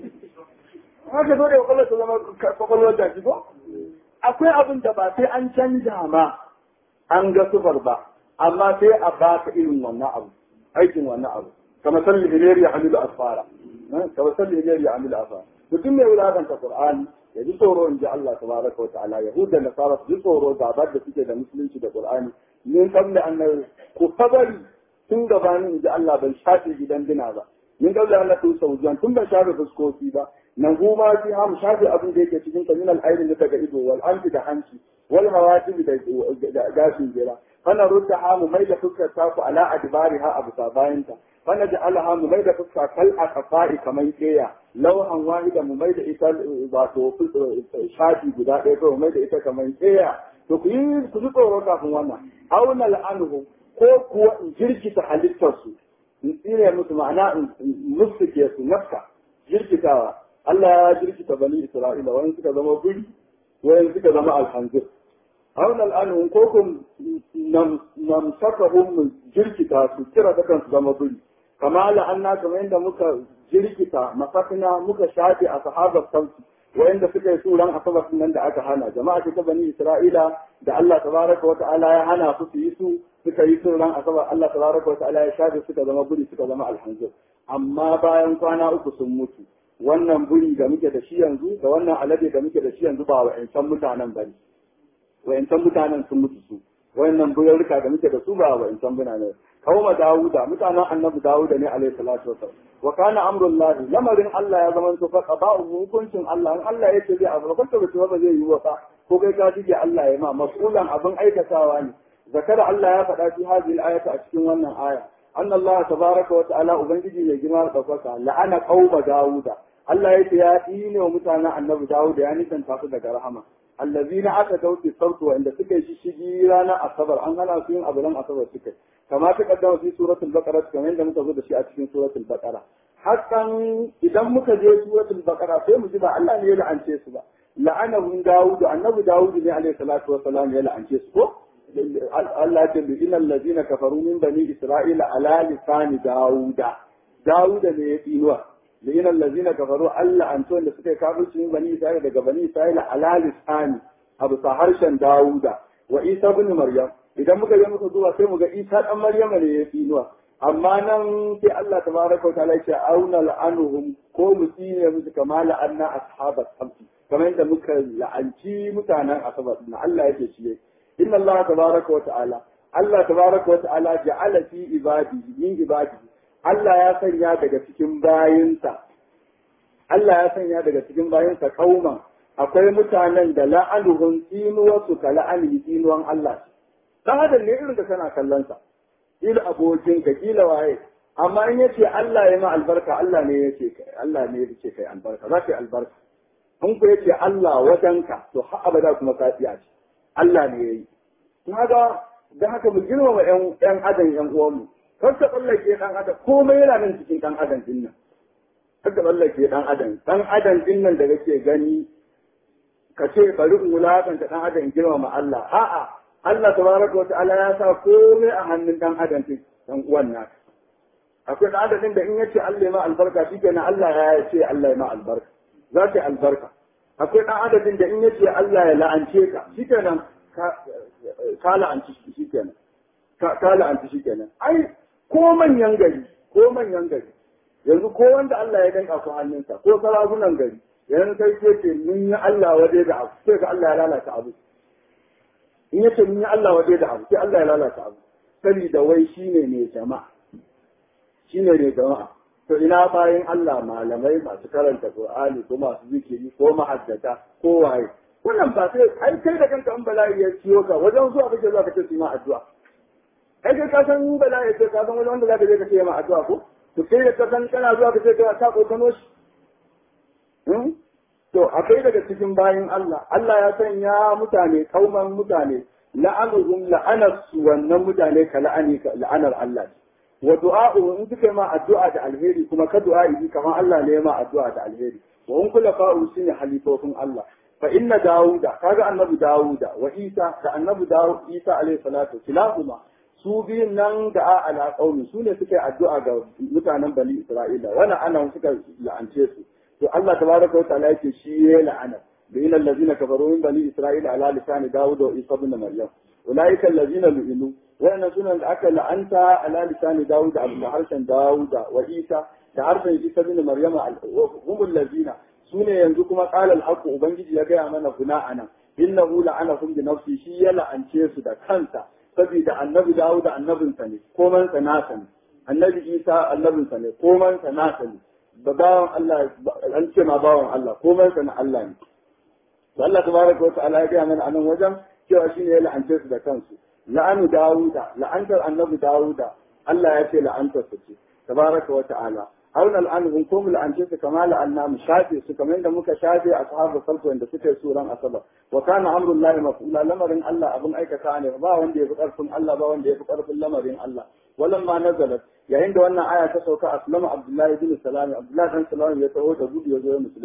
in aka dode kwakwalwar ta zama kwakwalwar jaki ko akwai abin da ba sai an canja ma an ga sufar ba amma sai a baka irin wannan abu aikin wannan abu kamar salli hilari ya hamilu asfara kamar salli hilari ya hamilu asfara mutum mai wulakanta Qur'ani ya ji tsoro in ji Allah tabaraka wa ta'ala Yahud da Nasara su ji tsoro gabar da suke da musulunci da Qur'ani min qabli an ku sabari tun gabanin in ji Allah ban shafe gidan dina ba min qabli an tu saujan tun ban shafe fuskoki ba nan goma fi ham shafe abin da yake cikin min al-ayn da daga ido wal anfi da hanci wal hawatib da gashin jira fana rudda hamu mai da fuskar taku ala adbariha abu sabayinta fana ja'alaha mu mai da fuska kal aqfa'i kamar keya lauhan wahida mu mai da ita wato shafi guda ɗaya ko mu mai da ita kamar keya to ku yi ku ji tsoro kafin wannan auna la'anuhu ko kuwa in jirkita halittarsu in tsine musu ma'ana in musuke su nafka jirkitawa Allah ya jirkita bani Isra'ila wani suka zama guri wani suka zama alhanzir auna al'anun ko kun namsakahum mu jirkita su kira da kansu zama biri kama la'anna kamar yadda muka jirkita masakina muka shafe a sahabar sauti wayanda suka yi suran asabar nan da aka hana jama'a ta bani isra'ila da Allah tabaraka wa ta'ala ya hana su su yi su suka yi suran asabar Allah tabaraka wa ta'ala ya shafe suka zama buri suka zama alhanzir amma bayan kwana uku sun mutu wannan buri da muke da shi yanzu da wannan alade da muke da shi yanzu ba wa'ancan mutanen bane wa'ancan mutanen sun mutu su wayannan burarruka da muke da su ba wa'ancan mutanen kauma Dawuda mutanen annabi Dawuda ne alaihi salatu wasallam wa kana amrullahi lamarin Allah ya zama to faqa ba hukuncin Allah in Allah yake zai abu ba ta ba zai yi wa ko kai ka dige Allah ya ma mas'ulan abin aikatawa ne zakara Allah ya faɗa fi hadhihi al-ayati a cikin wannan aya أن الله تبارك وتعالى أبنجي يجمع القصص لأن قوم داود الله يتياتين ومتانا النبي داود يعني تنتقد رحمه الذين أتوا في الصوت وعند سكي شجيرانا الصبر أن أنا فيهم أبلم أصبر سكي كما تقدم في سورة البقرة كما عندما تقول شيء في سورة البقرة حتى إذا مكجي سورة البقرة في مجيبة الله يلعن شيء سبا لعنهم داود النبي داود عليه الصلاة والسلام يلعن شيء سبا Allah ce bi inal ladina kafaru min bani isra'ila ala lisani dauda dauda ne ya tsinuwa bi inal ladina kafaru Allah an da suka yi kafirci min bani isra'ila daga bani isra'ila ala lisani abu sa harshen dauda wa isa ibn maryam idan muka je muka duba sai mu ga isa dan maryam ne ya tsinuwa amma nan sai Allah tabaraka wa ta'ala ya ce auna la'anuhum ko mu tsine musu kama la'anna ashabat sabti kamar yadda muka la'anci mutanen asabar na Allah yake shi إن الله تبارك وتعالى الله تبارك وتعالى جعل في عباده من عباده Allah ya sanya daga cikin bayinsa Allah ya sanya daga cikin bayinsa kauma akwai mutanen da la'anuhun tsinuwarsu ka la'ani tsinuwan Allah dan adam ne irin da kana kallon sa kila abokin ka kila waye amma in yace Allah ya ma albarka Allah ne yace kai Allah ne yace kai albarka za ka yi albarka in ku yace Allah wajenka to har abada kuma ka tsiya ce Allah ne ya yi. Kaga da haka mu girmama ‘yan adam ‘yan uwanmu, kar ka tsallake ɗan adam, komai yana nan cikin ɗan adam din nan. Kar ka tsallake ɗan adam, ɗan adam din nan da kake gani, ka ce bari in wulaƙanta ɗan adam in girmama Allah. A'a, Allah tabaraka wa ta'ala ya sa komai a hannun ɗan adam din ɗan uwan naka. Akwai ɗan adam din da in ya ce Allah ya ma albarka shi kenan Allah ya ce Allah ya ma albarka. Za ta yi albarka. akwai ɗan adadin da in ya ce Allah ya la'ance ka shi kenan ka la'anci shi kenan ka la'anci shi kenan ai ko manyan gari ko manyan gari yanzu ko wanda Allah ya danka ku hannunsa ko sarakunan gari yanzu kai ce ce mun yi Allah waje da abu sai ka Allah ya lalata abu in ya ce mun yi Allah waje da abu sai Allah ya lalata abu saboda wai shine ne jama'a shine ne jama'a to ina bayan Allah malamai masu karanta Qur'ani ko masu zikiri ko mahaddata ko waye wannan ba sai ai kai da kanka an bala'i ya ciyo ka wajen zuwa kake zuwa kake yi ma addu'a kai kai ka san bala'i ya ka san wajen wanda zaka je ka ce ma addu'a ko to kai da ka san kana zuwa kace ka ta kokano shi to akai daga cikin bayin Allah Allah ya sanya mutane kauman mutane la'anuhum la'anasu wannan mutane ka la'ani la'anar Allah wa du'a'u in suka ma addu'a da alheri kuma ka du'a'i kamar Allah ne ma addu'a da alheri wa in kula fa'u shine halifofin Allah fa inna dauda kaga annabi dauda wa isa da annabi dawud isa alayhi salatu kilahuma su biyun nan da ala qaumi su ne suka yi addu'a ga mutanen bani isra'ila wala ana suka la'ance su to Allah tabaraka wa ta'ala yake shi ya la'ana da inna allazina kafaru min bani isra'ila ala lisani dawud wa isa ibn maryam ulaika allazina lu'inu wannan sunan da aka la'anta ala lisani dawud da harshen dawud wa isa da harshen isa ibn maryam humul lazina sune yanzu kuma qala al-haqq ubangiji ya gaya mana kuna anan innahu la'anahum bi nafsi shi ya la'ance su da kansa saboda annabi dawud annabinsa ne koman sa nasa ne annabi isa annabinsa ne koman sa nasa ne da bawan Allah an ce ma bawan Allah koman sa na Allah ne Allah tabaraka wa ta'ala ya gaya mana anan wajen cewa shine ya la'ance su da kansu la'anu dawuda la'antar annabi dawuda Allah ya ce la'antar su ce tabaraka wa ta'ala hauna al'anu ko mu la'ance su kama la'anna mu shafe su kamar yadda muka shafe ashabu salfu wanda suka yi suran asabar wa kana amrullahi mafula lamarin Allah abin aikata ne ba wanda ya fi karfin Allah ba wanda ya fi karfin lamarin Allah walamma nazalat yayin da wannan aya ta sauka aslama abdullahi bin salami abdullahi bin salami ya taho da gudu ya zo ya musulunta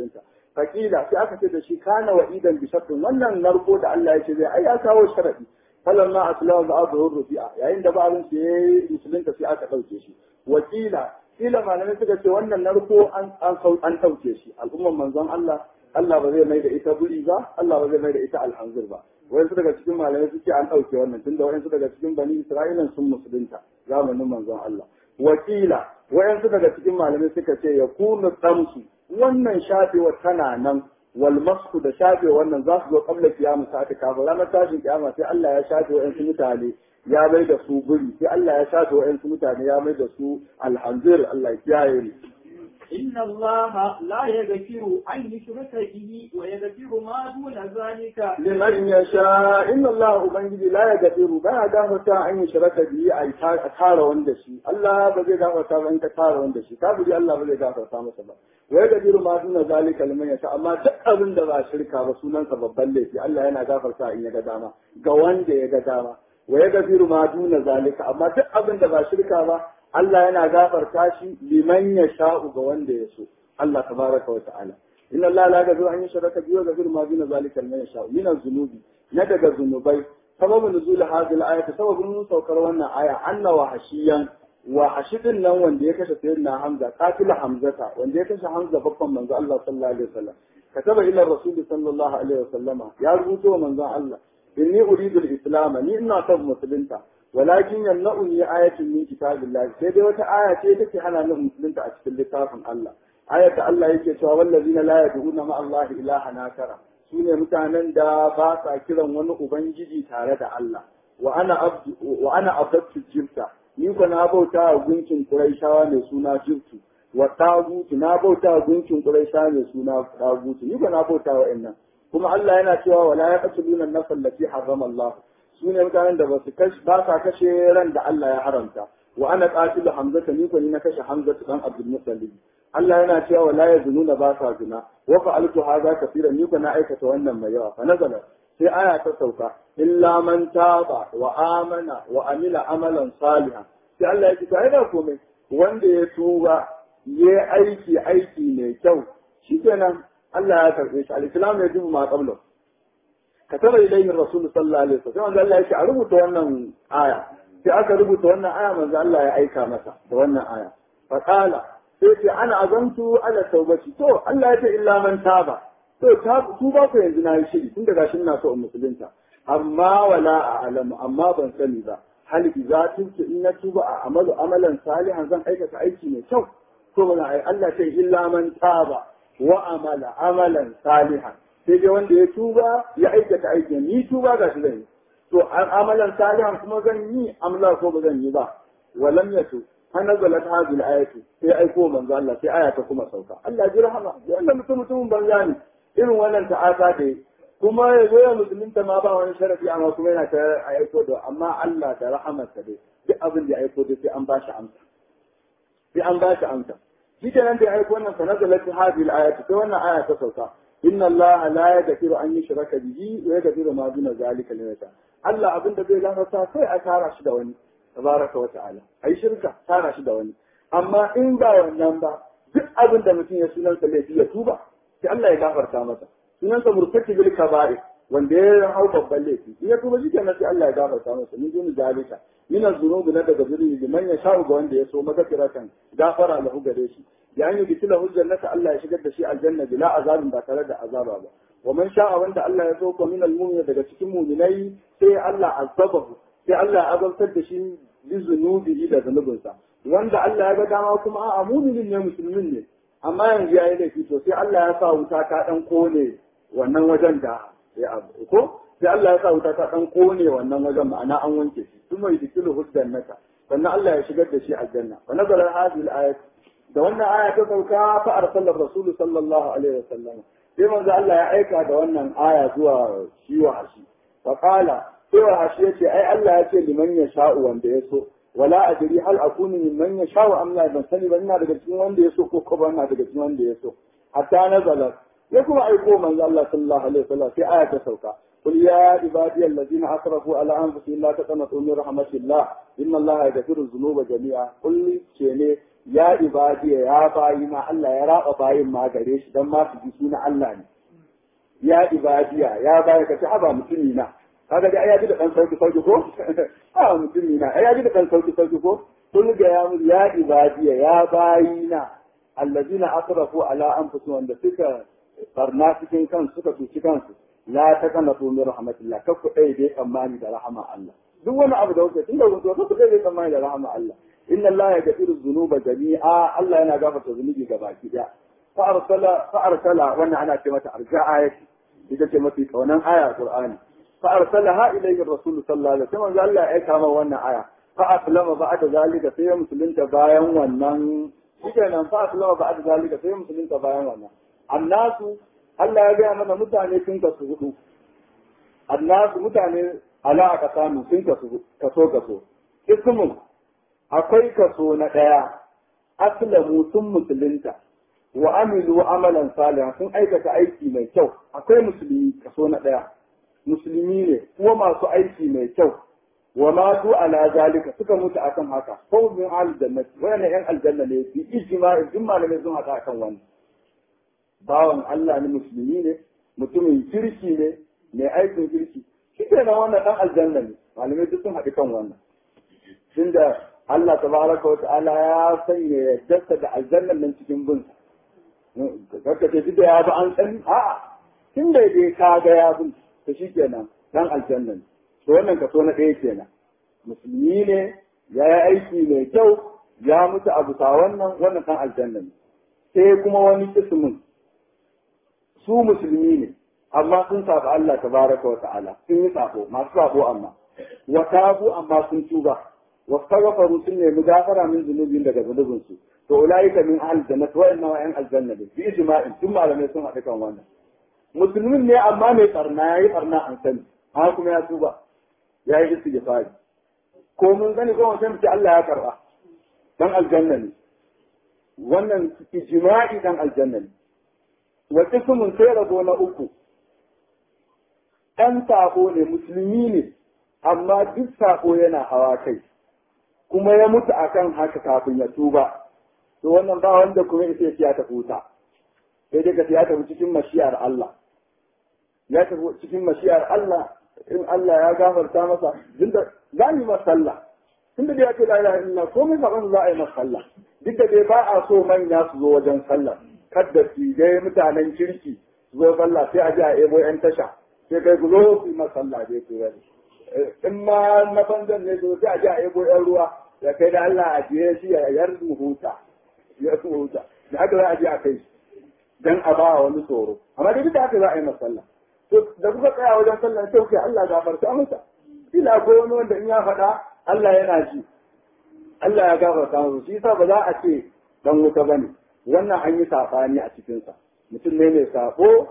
fakila sai aka ce da shi kana wa idan bi shartin wannan narko da Allah ya ce zai ai ya kawo sharadi falamma aslama ba'dhu rufi'a yayin da ba'dun sai yayi musulunta sai aka dauke shi wakila kila malamai suka ce wannan narko an an an dauke shi al'umman manzon Allah Allah ba zai mai da ita buri ba Allah ba zai mai da ita alhanzir ba wayansu daga cikin malamai suke an dauke wannan tunda wayansu daga cikin bani Isra'ilan sun musulunta zamanin manzon Allah wakila wayansu daga cikin malamai suka ce ya kunu tsamsu wannan shafewa tana nan wal masku da shafe wannan za su zo kabla kiyama sa aka kafa ranar tashin kiyama sai Allah ya shafe wayansu mutane ya mai da su guri sai Allah ya shafe wayansu mutane ya mai da su alhanzir Allah ya kiyaye ni إن الله لا يغفر أن يشرك به ويغفر ما دون ذلك liman yasha inna Allah ubangiji la yaghfiru ba ya gafarta an yi shiraka bihi a tara wanda shi Allah ba zai gafarta ba in ka tara wanda shi kafiri Allah ba zai gafarta masa ba wai gafiru ma duna zalika liman yasha amma duk abin da ba shirka ba sunansa babban laifi Allah yana gafarta in ya ga dama ga wanda ya ga dama wai gafiru ma duna zalika amma duk abin da ba shirka ba Allah yana gafarta shi liman yasha'u ga wanda ya so Allah tabaraka wa ta'ala inna Allah la yaghfiru an yushraka bihi wa yaghfiru ma duna zalika liman yasha min az-zunubi na daga zunubai sababu nuzul hadhihi al-ayat sababun saukar wannan aya anna wa hashiyan wa hashidin nan wanda ya kashe sayyidina Hamza qatil Hamzata wanda ya kashe Hamza babban manzo Allah sallallahu alaihi wasallam kataba ila rasul sallallahu alaihi wasallama ya rubuto manzo Allah inni uridu al-islam ni ina son musulunta walakin yamna'uni ayatun min kitabillah sai dai wata aya ce take hana ni musulunta a cikin littafin Allah ayat da Allah yake cewa wallazina la yad'una ma Allah ilahan akara sune mutanen da ba sa kiran wani ubangiji tare da Allah wa ana abdu wa ana abdu jibta ni ko na bauta wa gunkin Quraishawa mai suna jibtu wa tagutu na bauta wa gunkin Quraishawa mai suna tagutu ni ko na bauta wa innan kuma Allah yana cewa wala yaqtuluna an-nafs allati harrama Allah sune mutanen da ba su ba sa kashe ran da Allah ya haramta wa ana qatilu hamzata ni ko ni na kashe hamzata dan Abdul Muttalib Allah yana cewa wala yazununa ba sa zina wa fa'altu hadha kaseeran ni na aikata wannan mai yawa fa nazala sai aya ta sauka illa man taba wa amana wa amila amalan salihan sai Allah ya ce ai da komai wanda ya tuba ya aiki aiki mai kyau shikenan Allah ya karbe shi al-islam ya dubu ma qabla kataba ilayhi rasul sallallahu alaihi wasallam sai Allah ya ce a rubuta wannan aya sai aka rubuta wannan aya manzo Allah ya aika masa da wannan aya fa qala sai ce ana azantu ala taubati to Allah ya ce illa man taba to tuba ko yanzu na yi shiri tun daga shin na so in musulunta amma wala a'lamu amma ban sani ba hal idza tuntu in na tuba a amalu amalan salihan zan aikata aiki mai kyau to ba ai Allah ce illa man taba wa amala amalan salihan sai dai wanda ya tuba ya aikata aiki ni tuba ga shi zan yi to amalan salihan kuma zan yi amla ko ba zan yi ba walam yatu har nazalat hadhihi al-ayatu sai aiko manzo Allah sai aya ta kuma sauka Allah ji rahama wannan mutum mutumin banza ne irin wannan ta'ata da kuma ya zo ya musulunta ma ba wani sharafi amma kuma yana ta aiko da amma Allah da rahamarsa dai duk abin da ya aiko da sai an ba shi amsa sai an ba shi amsa shi kenan da ya aiko wannan fa nazalat hadhihi al-ayatu sai wannan aya ta sauka inna Allah la yaghfiru an yushraka bihi wa yaghfiru ma duna zalika liman yasha Allah abin da zai gafarta sai a tara shi da wani tabaraka wa ta'ala ai shirka tara shi da wani amma in ba wannan ba duk abin da mutum ya sunansa laifi ya tuba sai Allah ya gafarta masa sunansa murtaki bil kaba'ir wanda ya hau babban laifi in ya tuba shi kenan sai Allah ya gafarta masa min duni zalika min az-zunubi na daga zuri liman ya sha'u ga wanda ya so magfiratan gafara lahu gare shi ya yi bitila hujjar nasa Allah ya shigar da shi aljanna bila azabin ba tare da azaba ba wa man sha'a wanda Allah ya so ko min al daga cikin mu'minai sai Allah azabahu sai Allah ya azabtar da shi bi zunubi da zunubinsa wanda Allah ya ga dama kuma a muminin ne musulmin ne amma yanzu ya yi laifi to sai Allah ya sa wuta ta dan kone wannan wajen da ya abu ko sai Allah ya sa wuta ta dan kone wannan wajen ma'ana an wanke shi kuma yudkilu huddan naka sannan Allah ya shigar da shi aljanna wa nazala hadhihi al-ayat da wannan aya ta sauka fa arsala rasul sallallahu alaihi wasallam sai manzo Allah ya aika da wannan aya zuwa shi wa shi fa qala cewa hashi yace ai Allah ya ce liman ya sha'u wanda ya so wala adri hal akunu mimman ya sha'u am la ban sani ba ina daga cikin wanda ya so ko ko ba ina daga cikin wanda ya so hatta nazala ya kuma aiko manzo Allah sallallahu alaihi wasallam sai aya ta sauka قل يا عبادي الذين اسرفوا على انفسهم لا تقنطوا من رحمه الله ان الله يغفر الذنوب جميعا قل شيني ya ibadiya ya bayi ma Allah ya raba bayin ma gare shi dan ma su ji suna Allah ne ya ibadiya ya bayi ka ci haba mutumi na kaga dai ya ji da dan sauki sauki ko a mutumi na ya ji da dan sauki sauki ko kun ga ya mu ya ibadiya ya bayi na allazina asrafu ala anfusihim wanda suka barna cikin kansu suka tuci kansu la taqnatu min rahmatillah kakku dai dai tsammani da rahama Allah duk wani abu da wuce tunda wuce kakku dai dai tsammani da rahama Allah inna Allah yaghfiru dhunuba jami'a Allah yana gafarta zunubi ga baki daya fa arsala fa arsala wannan ana ce mata arja'a yake ita ce mafi kaunan aya Qur'ani fa arsalaha ilayhi rasul sallallahu alaihi wasallam Allah ya kama wannan aya fa aslama ba'da zalika sai musulunta bayan wannan shikenan fa aslama ba'da zalika sai musulunta bayan wannan annasu Allah ya gaya mana mutane sun kasu hudu annasu mutane ala aka samu sun kasu kaso kaso ismun akwai kaso na daya aslamu sun musulunta wa amilu amalan salihan sun aikata aiki mai kyau akwai musulmi kaso na daya musulmi ne kuma masu aiki mai kyau wa matu ala zalika suka mutu akan haka ko min aljannati wayannan yan aljanna ne bi ijma'i duk malamai sun hada akan wannan bawan Allah ne musulmi ne mutumin kirki ne mai aikin kirki shi ke nan wannan dan aljanna ne malamai duk sun haɗu kan wannan tunda Allah tabaraka wa ta'ala ya sanya yaddarsa da aljannan nan cikin bin kaka ce duk da ya bi an sani a'a tun da dai ka ga ya bin to shi kenan dan aljanna ne to wannan kaso na ɗaya kenan musulmi ne ya yi aiki mai kyau ya mutu a bisa wannan wannan dan aljanna ne sai kuma wani kismin su musulmi ne amma sun saba Allah tabaraka wa ta'ala sun yi sabo masu sabo amma wa tabu amma sun tuba wa faghfaru sun nemi gafara min zunubin daga zunubin su to ulaika min ahli jannati wa inna wa'in aljanna bi ijma'in tun malamai sun haɗu kan wannan musulmin ne amma mai tsarna yayi tsarna an sani ha kuma ya tuba yayi istighfari ko mun gani ko mun ce Allah ya karba dan aljanna ne wannan ijma'i dan aljanna ne wa ismun sai rabo na uku ɗan sako ne musulmi ne amma duk sako yana hawa kai kuma ya mutu akan haka kafin ya tuba to wannan ba wanda kuma ya ya tafi wuta sai dai ka ya tafi cikin mashiyar Allah ya tafi cikin mashiyar Allah in Allah ya gafarta masa dinda za mu masa sallah tunda da ya ce la ilaha illallah komai saban za a yi masa sallah duk da dai ba a so manya su zo wajen sallah kadda su dai mutanen kirki su zo sallah sai a ji a ebo yan tasha sai kai ku zo su yi masa sallah dai ku gani in ma na banzan ne sai a ji a ebo yan ruwa ya kai da Allah a jiye shi ya yar huta ya huta da haka za a je a kai shi dan a ba wani tsoro amma dai duk da haka za a yi masa sallah to da kuka tsaya wajen sallah sai kuke Allah gafarta masa ila akwai wani wanda in ya faɗa Allah yana ji Allah ya gafarta masa shi yasa ba za a ce dan wuta bane wannan an yi sabani a cikin sa mutum ne mai sabo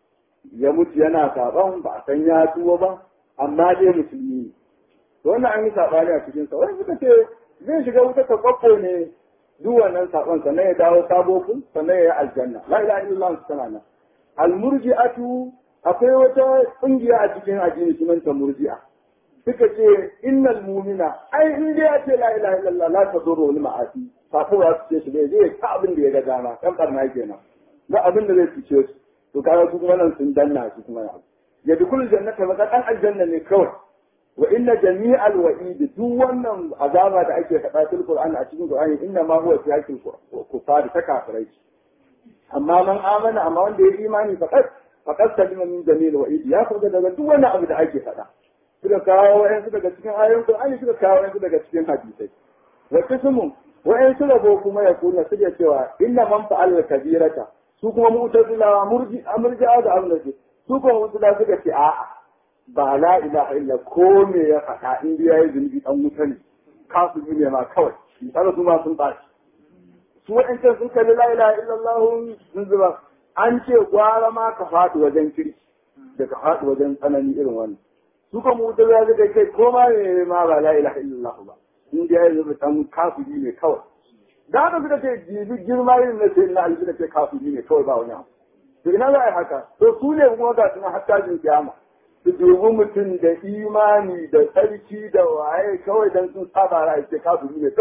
ya mutu yana saban ba a san ya tuwo ba amma dai musulmi ne to wannan an yi sabani a cikin sa wani suka ce zai shiga wuta ta kwakko ne duk wannan sabon sannan ya dawo sabo kun sannan ya yi aljanna la ilaha illallah tana nan almurji'atu akwai wata kungiya a cikin addini sunanta murji'a suka ce innal mu'mina ai in dai ya ce la ilaha illallah la tadurru wal ma'asi sako ya ce shi zai je ta abin da ya ga dama dan barna kenan ga abin da zai fice su to kaga su kuma nan sun danna su kuma ya dukul jannata ba dan aljanna ne kawai wa inna jami'al wa'id duk wannan azaba da ake faɗa cikin Qur'ani a cikin Qur'ani inna ma huwa fi hakil kufar ta kafirai amma man amana amma wanda ya imani faqat faqat salima min jami'il wa'id ya furga daga duk wannan abu da ake faɗa suka kawo wa'ansu daga cikin ayoyin Qur'ani suka kawo wa'ansu daga cikin hadisai wa kismu wa'ansu rabo kuma ya kuna suke cewa inna man fa'ala kabirata su kuma mu'tazila murji amurja da amurji su kuma mu'tazila suka ce a'a ba la ilaha illa ko me ya faɗa in ya yi zunubi dan wuta ne kasu ne ma kawai misali su ma sun bashi su waɗancan sun kalli la ilaha illallah sun zuba an ce gwara ma ka faɗi wajen kirki da ka faɗi wajen tsanani irin wannan su kuma wuta ya zai kai ko ma ne ma ba la ilaha illallah ba in ya yi zunubi dan kafiri ne kawai da haka suka ce jibi girma irin na sai na ali suka ce kafiri ne kawai ba wani abu to ina za a yi haka to su ne kuma ga suna hatta jin kiyama su dubi mutum da imani da tsarki da waye kawai dan sun saba ra'ayi ce kafiri ne kawai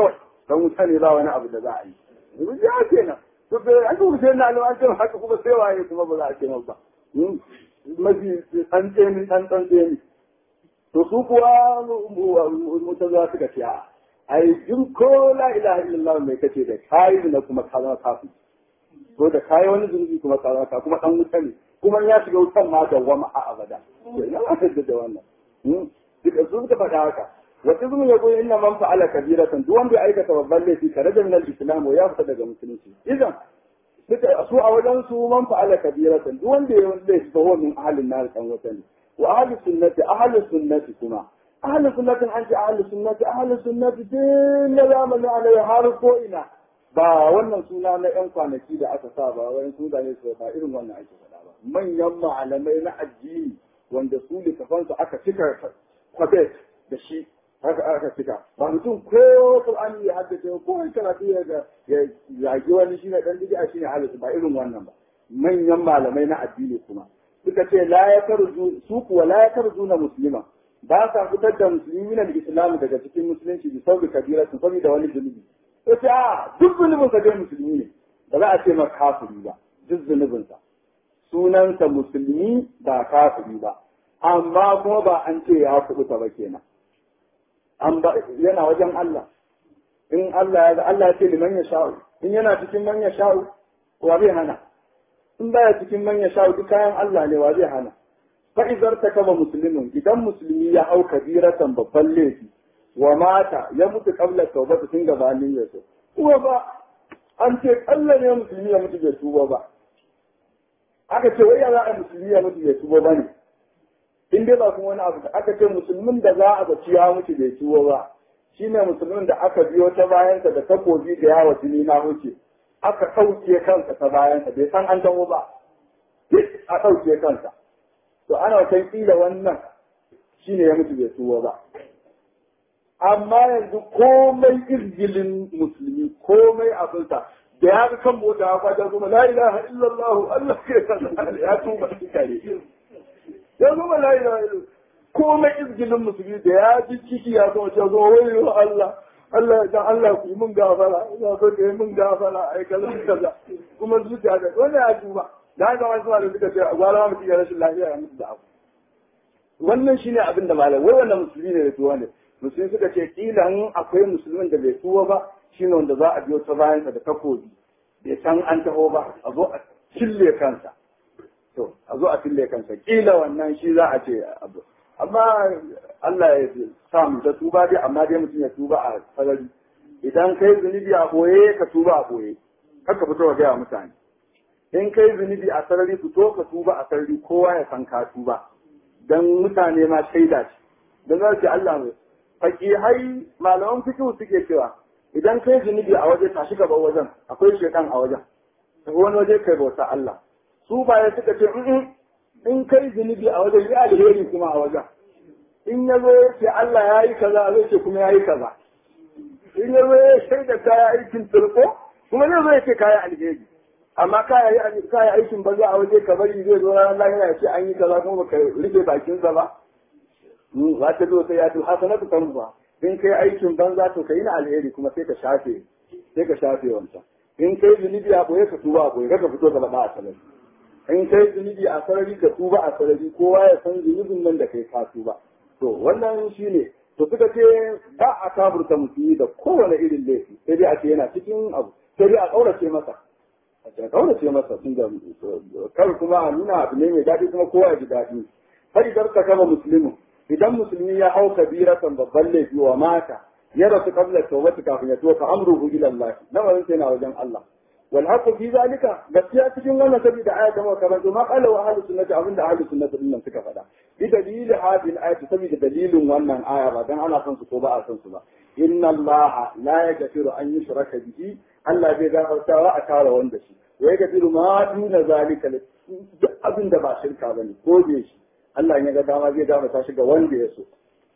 dan wuta ne ba wani abu da za a yi yanzu ya kenan to bai an kuma sai na an ce haka kuma sai waye kuma ba za a ce ba mafi an tseni an dan tseni to su kuwa mutan za su ce a ai in ko la ilaha illallah mai kace da kai na kuma ka zama kafin ko da kai wani zunubi kuma ka zama kuma dan wuta ne kuma ya shiga wutan ma da wama a abada ya aka da wannan duka su suka faɗa haka wata zumun ya goyi inna man fa'ala kabiratan duk wanda ya aikata babban laifi tare da minal islam ya fita daga musulunci idan suka su a wajen su man fa'ala kabiratan duk wanda ya laifi fa huwa min ahlin nar kan wata ne wa ahli sunnati ahli sunnati kuma ahli sunnatin an ce ahli sunnati ahli sunnati din na zamanin alai har ko ina ba wannan suna na yan kwanaki da aka sa ba wani sunaye su ba irin wannan ake faɗa ba manyan malamai na addini wanda su littafansu aka cika kwabe da shi haka aka cika ba mutum ko Qur'ani ya haddace ko wani karatu ya ga ya zagi wani shine dan bid'a shine halisu ba irin wannan ba manyan malamai na addini kuma suka ce la ya tarzu su kuwa la ya tarzu na muslima ba sa fitar da musulmi min al-islam daga cikin musulunci bi saboda kabira sun saboda wani zunubi to ce a duk zunubin sa dai musulmi ne ba za a ce maka kafiri ba duk zunubin sa sunansa musulmi ba kafiri ba amma kuma ba an ce ya kubuta ba kenan an ba yana wajen Allah in Allah ya ga Allah ya ce liman ya sha'u in yana cikin man ya sha'u wa zai hana in baya cikin man ya sha'u duk kayan Allah ne wa zai hana fa idar ta kama muslimin idan musulmi ya hau kabiratan babban laifi wa mata ya mutu qabla tawbata tun gabanin ya so kuma ba an ce Allah ne musulmi ya mutu bai tuba ba aka ce wai ya za a musulmi ya mutu bai tuba ba ne in dai ba kuma wani abu da aka ce musulmin da za a zaci ya mutu bai tuwo ba shine musulmin da aka biyo ta bayansa da takobi da yawa jini na wuce aka ɗauke kansa ta bayansa bai san an dawo ba duk a ɗauke kansa to ana wata kila wannan shine ya mutu bai tuwo ba amma yanzu komai irgilin musulmi komai abinsa da ya ga kan mota ya kwata kuma la ilaha illallah Allah ke ya tuba shi kare ya zama la ilaha illallah komai izgilin musulmi da ya ji ciki ya zo ta zo wayo Allah Allah dan Allah ku yi mun gafara ina so ka yi mun gafara ai kaza kaza kuma zuciya da wannan ya duba da ga wasu da suka ce gwara mutum ya rashin lafiya ya mutu da abu wannan shine abin da malam wai wannan musulmi ne da tuwa ne musulmi suka ce kila in akwai musulmin da bai tuwa ba shine wanda za a biyo ta bayansa da takobi bai san an taho ba a zo a cille kansa to a zo a fille kansa kila wannan shi za a ce abu amma Allah ya sa mu ta tuba dai amma dai mutum ya tuba a sarari idan kai zunubi a boye ka tuba a boye haka fito ga gaya mutane in kai zunubi a sarari fito ka tuba a sarari kowa ya san ka tuba dan mutane ma shaida ce dan za su Allah mai fakihai malaman fikihu suke cewa idan kai zunubi a waje tashi gaba wajen akwai shekan a wajen wani waje kai bauta Allah su baya suka ce in kai zunubi a wajen ya alheri kuma a wajen in ya zo ya ce Allah ya yi kaza zai ce kuma ya yi kaza in ya zo ya shaida kaya aikin turko kuma zai zo ya ce kaya alheri amma kaya kaya aikin banza a waje ka bari zai zo ranar lahira ya ce an yi kaza kuma baka rufe bakinsa ba za ta zo sai ya ce hasanatu kan ba in kai aikin banza to kai na alheri kuma sai ka shafe sai ka shafe wancan in kai zunubi a boye ka tuba a boye ka fito gaba da a sarari in kai zunubi a sarari ka tuba a sarari kowa ya san zunubin nan da kai ka tuba to wannan shine to suka ce ba a kafurta musulmi da kowane irin laifi sai dai a ce yana cikin abu sai dai a kaurace masa a kaurace masa tun da kar kuma a nuna abu ne mai daɗi kuma kowa ya ji daɗi sai idan ka kama musulmin idan musulmi ya hau kabiratan babban laifi wa mata ya rasu kabla tawbati kafin ya toka amruhu ila Allah lamarin sai na wajen Allah wal haqqu fi zalika gaskiya cikin wannan saboda aya ta muka karanto ma qala wa ahlus sunnati abinda ahlus sunnati din nan suka faɗa bi dalili hadhihi al saboda dalilin wannan aya ba dan ana son su ko ba a son su ba inna Allah la yaghfiru an yushraka bihi Allah bai gafartawa a tara wanda shi wa yaghfiru ma duna zalika duk abin da ba shirka bane ko bai shi Allah ya ga dama zai gafarta shi ga wanda ya so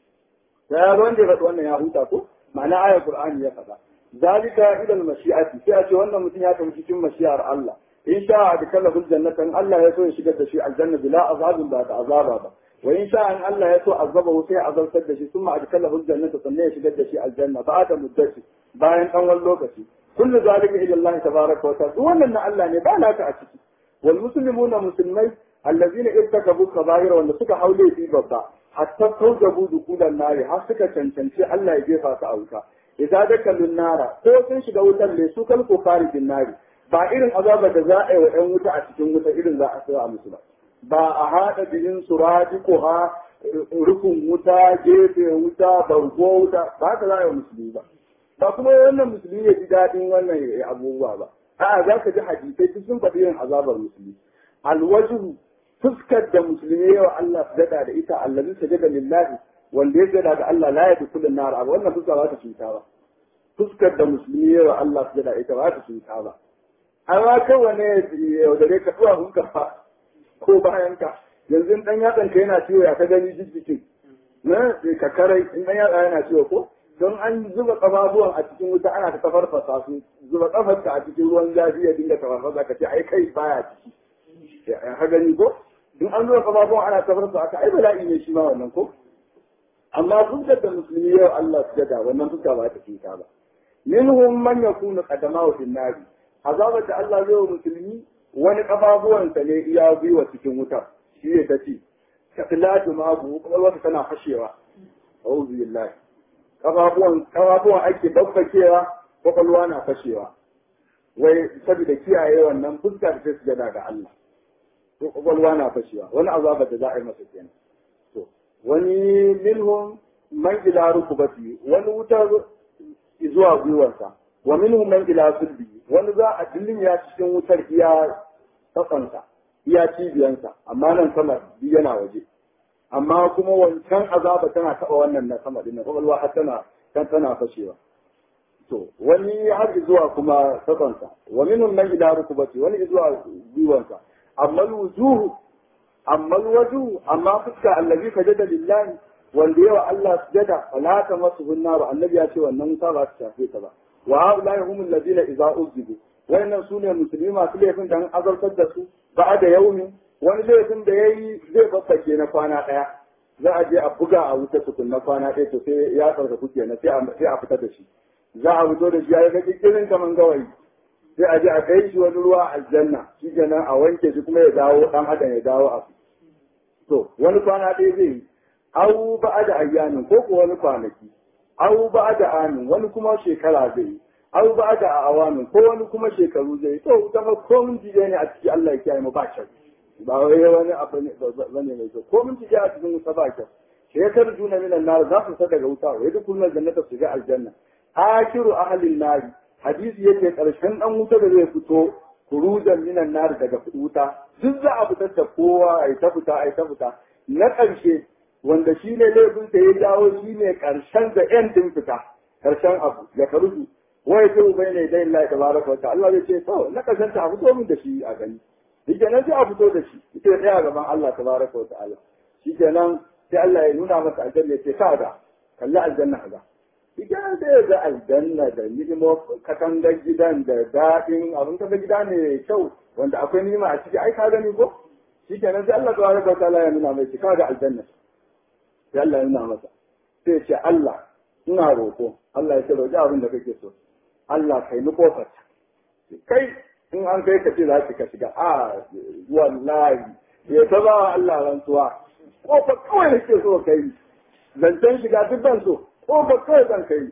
ya ga wanda ya faɗi wannan ya huta ko ma'ana ayar Qur'ani ya faɗa zalika ila al-mashi'ati sai a ce wannan mutum ya tafi cikin mashi'ar Allah in sha da kallahu jannatan Allah ya so ya shigar da shi aljanna bila azabin ba da azaba ba wa in sha an Allah ya so azaba sai ya azabtar da shi sun ma adkalahu aljannata sannan ya shigar da shi aljanna ba da muddati bayan dan wani lokaci kullu zalika ila Allah tabaraka wa ta'ala wannan na Allah ne ba naka a ciki wal muslimuna musulmai allazina irtakabu kaba'ira wanda suka haule fi babba hatta tawjabu dukulan nari har suka cancanci Allah ya jefa su a wuta idza dakalun nara ko sun shiga wutar ne su kalko kharijin nari ba irin azabar da za a yi wa ‘yan wuta a cikin wuta irin za a sa musu ba. Ba a haɗa bihin suraji ko ha rufin wuta, gefe wuta, bargo wuta, ba haka za a yi wa musulmi ba. Ba kuma wannan musulmi ya ji daɗin wannan abubuwa ba. A'a za ka ji hadisai duk sun faɗi yin azabar musulmi. Alwajihu fuskar da musulmi yawa Allah su daɗa da ita allazi sajada lillahi wanda ya jada ga Allah la ya dukulun nar abu wannan fuska ba ta cuta ba. Fuskar da musulmi yawa Allah su daɗa ita ba ta cuta ba. amma kan wane yaudare ka zuwa hunka fa ko bayan ka yanzu dan yatsan ka yana ciwo ya ka gani jijjikin na ka karai in dan yatsa yana ciwo ko don an zuba kafafuwan a cikin wuta ana ta tafarfasa su zuba kafarka a cikin ruwan zafi ya dinga tafarfasa ka ce ai kai baya ciki ka gani ko in an zuba kafafuwan ana tafarfasa ka ai bala'i ne shi ma wannan ko amma fuskar da musulmi yau Allah su gada wannan fuska ba ta cuta ba minhum man yakunu qadamahu fin nari azabar da Allah zai wa musulmi wani kafafuwansa ne iya gwiwa cikin wuta shi ne ta ce ka filatu ma abu kwakwalwarsa tana fashewa auzu billahi kafafuwan kafafuwan ake babbakewa kwakwalwa na fashewa wai saboda kiyaye wannan fuska da ta sujada ga Allah to kwakwalwa na fashewa wani azabar da za a yi masa kenan to wani minhum man ila rukubati wani wuta zuwa gwiwarsa wa minhum man ila sulbi wani za a dillin ya cikin wutar iya tsakansa iya cibiyansa amma nan sama bi yana waje amma kuma wancan azaba tana taɓa wannan na sama din kwakwalwa har tana kan tana fashewa to wani har zuwa kuma tsakansa wa minhum man ila rukubati wani zuwa gwiwansa amma wujuhu amma waju amma fuska allazi sajada lillahi wanda yawa Allah sujada fala ta masu hunna ba annabi ya ce wannan wuta ba ta shafe ta ba wa haulai humul ladina idza uzibu wayannan sune musulmi masu laifin da an azartar da su ba da yaumi wani laifin da yayi zai babbake na kwana daya za a je a buga a wuta tukun na kwana ɗaya to sai ya tsarka kuke na sai a fita da shi za a fito da shi ya ga kirin kaman gawayi sai a je a kai shi wani ruwa aljanna shi kenan a wanke shi kuma ya dawo dan adam ya dawo a to wani kwana ɗaya zai yi au ba da ayyamin ko ko wani kwanaki au ba da amin wani kuma shekara zai yi au ba da awamin ko wani kuma shekaru zai yi to zama ko mun jije ne a ciki Allah ya kiyaye mu ba kyau ba wai wani abu ne bane mai kyau ko mun jije a cikin wuta ba kyau shekar juna minan nar za su daga wuta wa yadda kullun jannata su ga aljanna akiru ahlin nar hadisi yake karshen dan wuta da zai fito kurujan minan nar daga wuta duk za a fitar da kowa ai ta fita ai ta fita na ƙarshe wanda shi ne laifin sa ya jawo shi ne ƙarshen da ƴan din fita ƙarshen abu ya karuju wai sai ubai ne dai Allah tabaraka wa ta'ala Allah zai ce to na ƙarshen ta fito min da shi a gani shikenan sai a fito da shi ita tsaya gaban Allah tabaraka wa ta'ala shikenan sai Allah ya nuna masa aljanna ya ce ka ga kalli aljanna ka shikenan sai ya ga aljanna da nimo katangar gidan da daɗin abin kaga gida ne kyau wanda akwai nima a ciki ai ka gani ko shikenan sai Allah tabaraka wa ta'ala ya nuna mai ka ga aljanna sai Allah ya nuna masa sai ya ce Allah ina roƙo Allah ya ce roƙi abin da kake so Allah kai ni kofar kai in an kai ka ce za ka shiga a wallahi ya ta ba Allah rantsuwa kofar kawai nake so kai zancen shiga duk ban so kofar kawai zan kai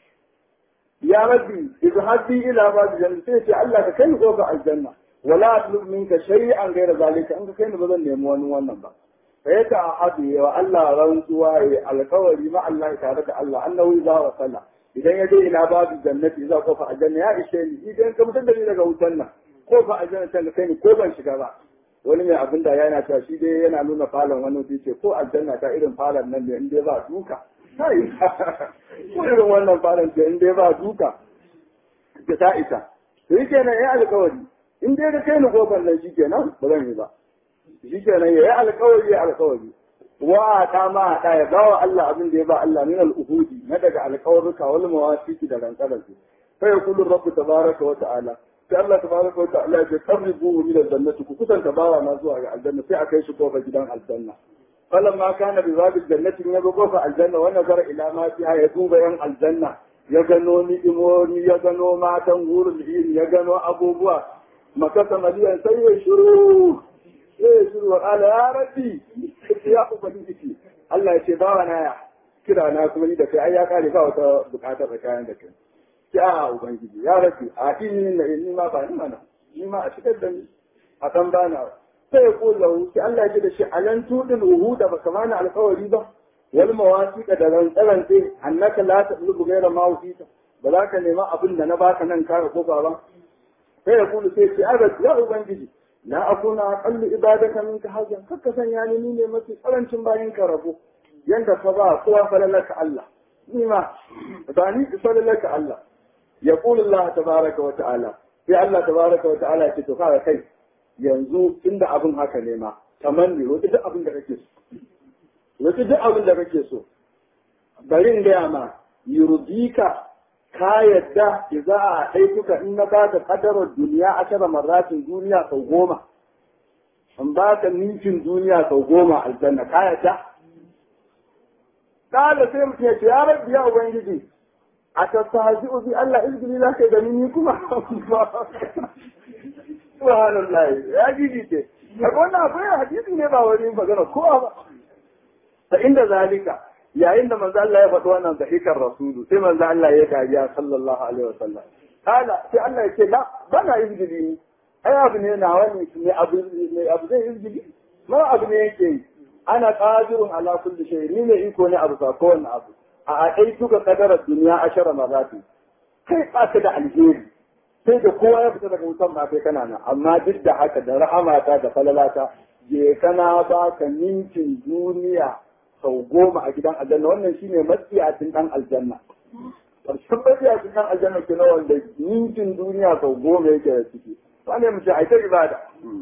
ya rabbi izhabi ila babu janna sai ce Allah ka kai ni kofar aljanna wala atlub minka shay'an ghayra zalika an ka kai ni ba zan nemi wani wannan ba sai ta ahadu wa Allah rantsuwa ya alkawari ma Allah tare da Allah annahu za wa salla idan ya je ila babu jannati za kofa aljanna ya ishe ni idan ka mutar da ni daga wutan nan kofa aljanna ta kai ni ko ban shiga ba wani mai abin da yana cewa shi dai yana nuna falon wani wata ce ko aljanna ta irin falon nan ne in dai ba duka kai ko irin wannan falon ce in dai ba duka da ta isa to yake nan ya alkawari in dai ka kai ni kofar nan shi kenan ba zan yi ba shi kenan ya yi alkawari ya alkawari wa ta ma ta ya bawa Allah abin da ya ba Allah min al-uhudi na daga alkawarruka wal mawasiki da rantsarar su fa yaqulu rabbu tabaraka wa ta'ala sai Allah tabaraka wa ta'ala ya qarribu min al-jannati ku kusanta bawa na zuwa ga aljanna sai a kai shi kofar gidan aljanna falan ma kana bi babu jannatin ya go fa aljanna wa nazara ila ma fiha ya duba yan aljanna ya gano ni'imoni ya gano matan hurul ini ya gano abubuwa makasa maliyan sai ya shiru sai ya shiru wa ala ya rabbi ya ubangiji Allah ya ce bawa na ya kira na kuma ni da kai ai ya kare ba wata bukatar tsakanin da kai sai a ubangiji ya rabbi a ini na ni ma ba ni mana ni ma a shigar da ni a kan bana sai ya kula sai Allah ya ce da shi alan tudin uhuda ba kamana alƙawari ba wal mawasiqa da rantsarantse annaka la tatlubu ghayra ma usita ba za ka nema abin da na baka nan kare ko ba sai ya kula sai ce aga ya ubangiji la akuna aqallu ibadaka minka hajjan kakka sanya ni ni ne mafi karancin bayan ka rabo yanda ka ba kowa falalaka Allah ni ma ba ni falalaka Allah يقول الله تبارك وتعالى sai Allah tabaraka wa ta'ala ce to kaga kai yanzu tunda abin haka ne ma tamanni wata duk abin da kake so wata duk abin da kake so bari in gaya ma yurdika ka yadda idza a daikuka in na baka kadarar duniya ashara marratin duniya sau goma in baka ninkin duniya sau goma aljanna ka yadda kala sai mutum ya ce ya rabbi ya ubangiji a tattahazi'u bi Allah izgili za ka gani ni kuma subhanallah ya gidi ce kaga wannan akwai hadisi ne ba wani magana kowa ba ta inda zalika yayin da manzo Allah ya faɗi wannan dahikar rasulu sai manzo Allah ya kariya sallallahu alaihi wasallam kala sai Allah ya ce la bana izgili ni ai abu ne na wani ne abu ne abu zai izgili ma abu ne yake yi ana qadirun ala kulli shay ni ne iko ne abu sa kowanne abu a aɗai duka kadarar duniya ashara marati kai ba ka da alheri sai da kowa ya fita daga wutan ma kai kana nan amma duk da haka da rahamata da falalata je kana ba ka ninkin duniya sau goma a gidan aljanna wannan shine matsiyacin dan aljanna ƙarshen matsiyacin dan aljanna ke na wanda ninkin duniya sau goma yake da ciki wane mu ce ai ta ibada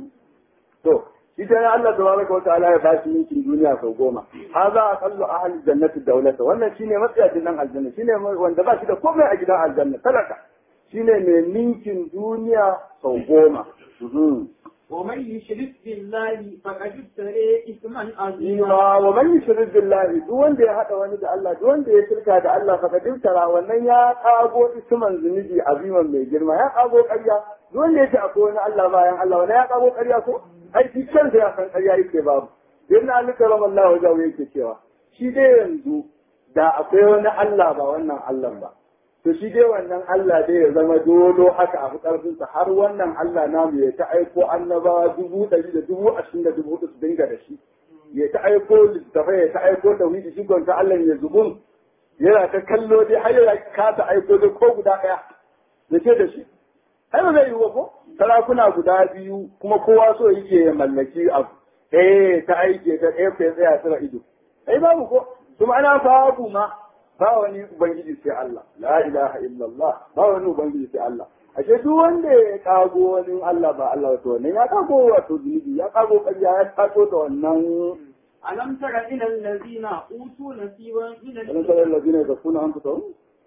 to shi ta Allah tabaraka wataala ya bashi ninkin duniya sau goma haza aqallu ahli jannati dawlata wannan shine matsayacin dan aljanna shine wanda ba shi da komai a gidan aljanna talaka shine mai ninkin duniya sau goma ومن يشرك بالله فقد افترى اثما عظيما Ima wa man yushrik billahi duk wanda ya hada wani da Allah duk wanda ya shirka da Allah fa kadin tara wannan ya kago isman zunubi aziman mai girma ya kago ƙarya duk wanda ya ce akwai wani Allah bayan Allah wannan ya kago ƙarya ko ai shi kansa ya san ƙarya yake babu dan Ali karamallahu wajahu yake cewa shi dai yanzu da akwai wani Allah ba wannan Allah ba to shi dai wannan Allah dai ya zama dolo haka a ƙarfinsa har wannan Allah namu ya ta aiko annabawa dubu ɗari da dubu ashirin da dubu su dinga da shi ya ta aiko littafai ya ta aiko tauhidi shi ta Allah ya zubun yana ta kallo dai har ya kasa aiko dai ko guda ɗaya ya ce da shi ai ba zai yi wa ko sarakuna guda biyu kuma kowa so yake ya mallaki abu eh ta aike ta ɗaya ya tsaya tsira ido ai babu ko kuma ana babu ma ba wani ubangiji sai Allah la ilaha illallah ba wani ubangiji sai Allah ashe duk wanda ya kago wani Allah ba Allah wato wannan ya kago wato zunubi ya kago ƙarya ya kago da wannan ألم تر إلى الذين أوتوا نصيبا من alam tara allazina yakfuna anfusahum